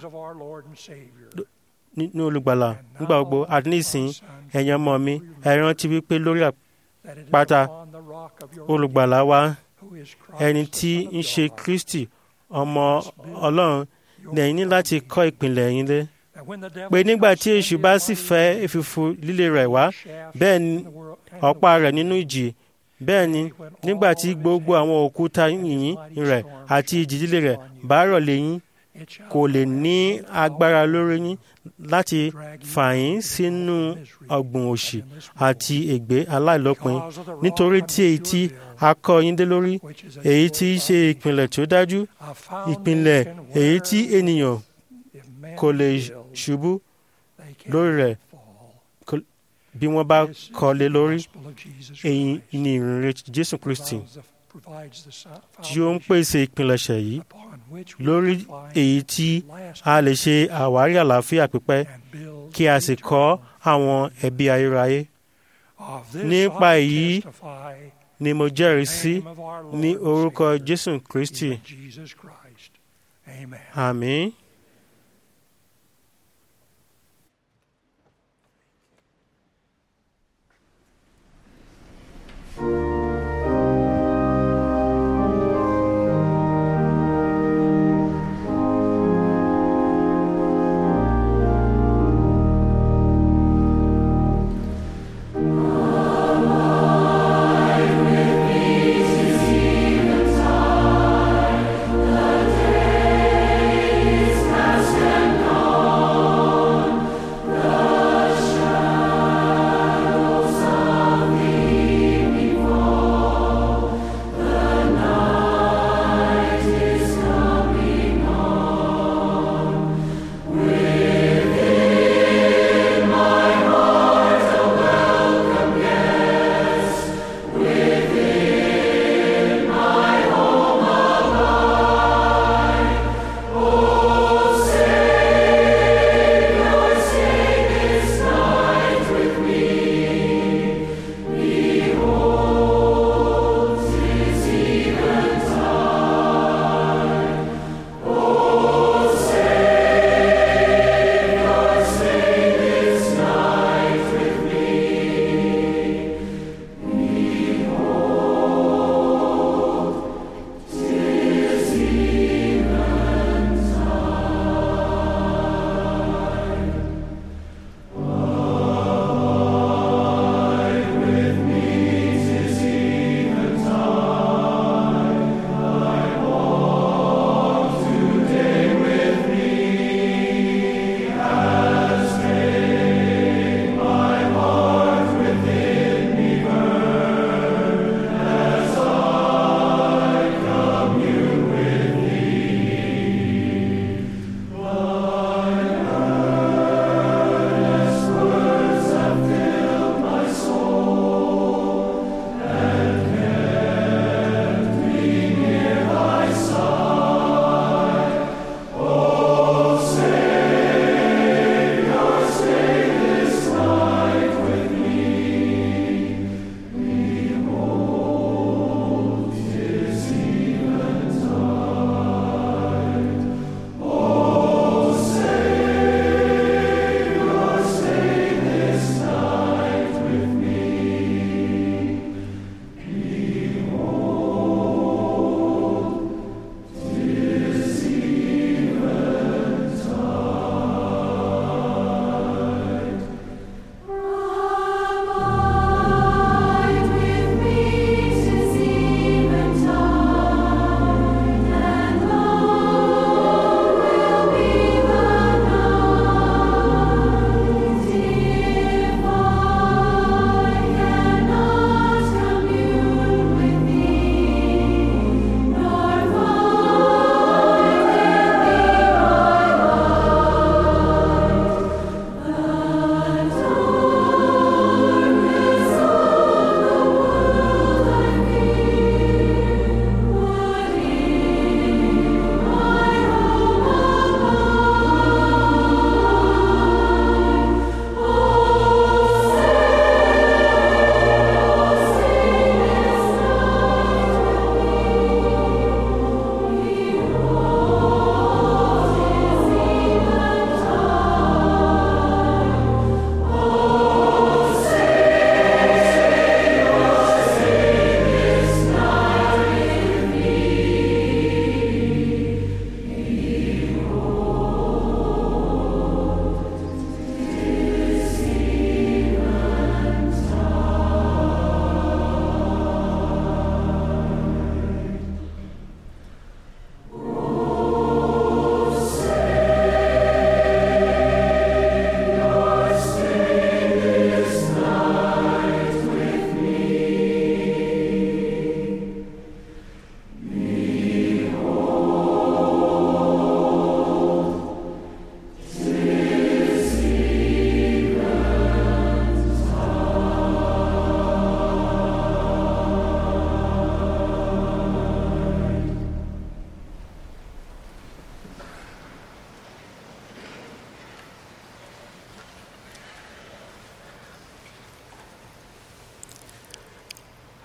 Speaker 2: nínú olùgbàlà nígbà gbogbo àti nísìn ẹ̀yin ọmọ mi ẹ rántí wípé lórí àpáta olùgbàlà wa ẹni tí ń ṣe Kristi ọmọ Ọlọ́run lẹ́yìn ní láti kọ́ ìpìlẹ̀ yín lé pé nígbà tí èṣù bá sì fẹ́ èfìfù líle rẹ̀ wá bẹ́ẹ̀ ni ọ̀pá rẹ̀ nínú ìjì bẹ́ẹ̀ ni nígbà tí gbogbo àwọn òkúta yìnyín rẹ̀ àti ìjì líle rẹ̀ bá rọ̀ lé yín kò lè ní agbára lórí yín láti fà yín sínú ọ̀gbùn òṣì àti ègbé aláìlópin nítorí tí èyí tí a kọ́ yín dé lórí èyí tí í ṣe ìpìlẹ̀ tó dájú ìpìlẹ̀ èyí tí ènìyàn kò lè ṣubú lórí rẹ̀ bí wọ́n bá kọ́lé lórí èyí ni ìrìnrìn Jésù Kristi tí ó ń pèsè ìpilẹ̀ṣẹ̀ yìí lórí èyí tí a lè ṣe àwárí àlàáfíà pípẹ́ kí a sì kọ́ àwọn ẹbí ayérayé. nípa èyí ni mo jẹ́rìí sí ní orúkọ Jésù Kristi. Àmín.
Speaker 13: The days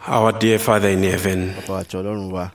Speaker 13: Our dear Father in heaven,
Speaker 5: bàbá àti ọlọ́run wa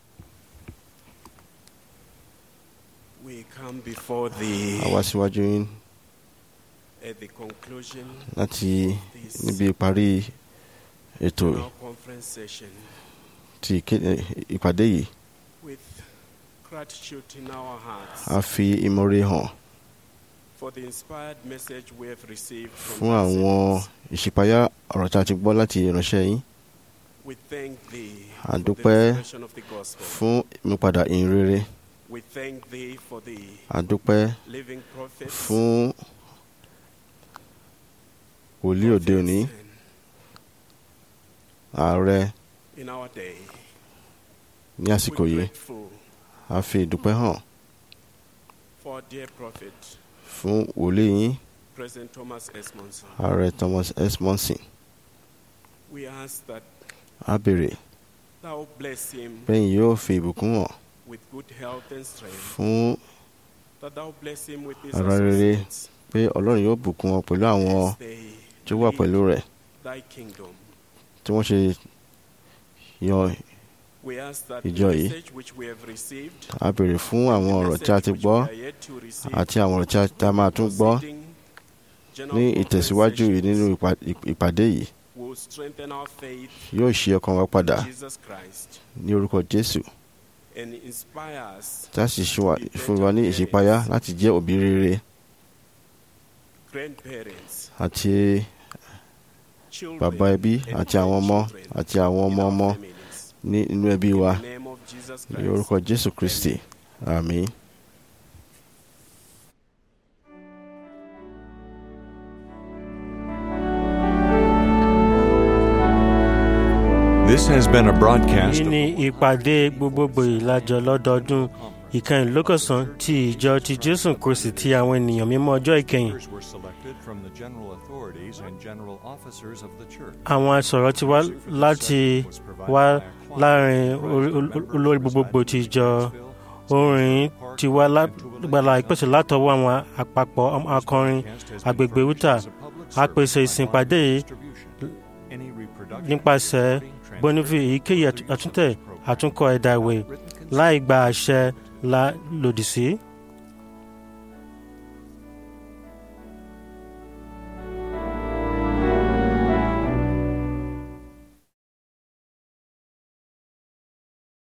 Speaker 13: we come before thee
Speaker 5: a wá síwájú yín
Speaker 13: at the conclusion
Speaker 5: láti níbi ìparí ètò
Speaker 13: of our conference session
Speaker 5: ti ìké- ìpàdé yìí
Speaker 13: with gratitude in our hearts
Speaker 5: a fi ìmoore hàn
Speaker 13: for the inspired message we have received from
Speaker 5: fún
Speaker 13: thy
Speaker 5: àwọn
Speaker 13: servants.
Speaker 5: ìṣípayá ọ̀rọ̀ tí a ti gbọ́ láti ìránṣẹ́ yín
Speaker 13: We thank thee
Speaker 5: a
Speaker 13: for the
Speaker 5: dúpẹ́
Speaker 13: revelation of the gospel.
Speaker 5: fún ìmúpadà ìyìn rere
Speaker 13: We thank thee for the
Speaker 5: a dúpẹ́
Speaker 13: living prophets
Speaker 5: fún wòlíì òde òní ààrẹ
Speaker 13: in our day.
Speaker 5: ní àsìkò
Speaker 13: We're
Speaker 5: yìí
Speaker 13: grateful
Speaker 5: a fi ìdúpẹ́ hàn
Speaker 13: for our dear prophet,
Speaker 5: fún wòlíì yín
Speaker 13: President Thomas S. Monson.
Speaker 5: ààrẹ Thomas S. Monson
Speaker 13: We ask that
Speaker 5: a béèrè
Speaker 13: thou bless him
Speaker 5: bẹ́yìn yóò fi ìbùkún hàn
Speaker 13: with good health and strength.
Speaker 5: fún
Speaker 13: That thou bless him with his
Speaker 5: ara rere
Speaker 13: associates
Speaker 5: pé ọlọ́run yóò bùkún wọn pẹ̀lú àwọn
Speaker 13: as they
Speaker 5: tí ó wà pẹ̀lú rẹ̀
Speaker 13: thy kingdom.
Speaker 5: tí wọ́n ṣe yan
Speaker 13: We ask that
Speaker 5: ìjọ
Speaker 13: the
Speaker 5: yìí
Speaker 13: message which we have received
Speaker 5: a béèrè fún àwọn ọ̀rọ̀ tí a ti gbọ́ àti àwọn ọ̀rọ̀ tí a- tí a máa tún gbọ́ ní ìtẹ̀síwájú yìí nínú ìpa- ìpàdé yìí
Speaker 13: will strengthen our faith
Speaker 5: yóò ṣí ọkàn wa padà
Speaker 13: in Jesus Christ
Speaker 5: ní orúkọ Jésù
Speaker 13: and inspire us
Speaker 5: tí a sì ṣe wà- fún wa ní ìṣípayá láti jẹ́ òbí rere
Speaker 13: grandparents,
Speaker 5: àti
Speaker 13: children,
Speaker 5: bàbá ẹbí
Speaker 13: and
Speaker 5: àti àwọn ọmọ
Speaker 13: grandchildren
Speaker 5: àti àwọn ọmọ ọmọ ní inú ẹbí wa
Speaker 13: in the name of Jesus
Speaker 5: ní
Speaker 13: Christ.
Speaker 5: orúkọ Jésù Kristi àmín.
Speaker 1: This has been a broadcast
Speaker 2: èyí
Speaker 1: of
Speaker 2: ni ìpàdé gbogbogbò ìlàjọ lọ́dọọdún ìkẹyìn lókọ̀sán ti ìjọ ti jésù kristi ti àwọn ènìyàn mímọ́ ọjọ́ ìkẹyìn
Speaker 1: Speakers were selected from the general authorities and general officers of the church.
Speaker 2: àwọn asọ̀rọ̀ ti wá láti wá láàrin orí- ol- olórí gbogbogbò ti ìjọ orin ti wá lágbàlá ìpèsè látọwọ́ àwọn àpapọ̀ akọrin agbègbè utah a pèsè ìsìnpàdé yìí
Speaker 1: Any reproduction,
Speaker 2: nípasẹ̀ bonifi èyíkéyìí àtúntẹ̀ àtúnkọ ẹ̀dà ìwé láì gba àṣẹ la lòdì sí.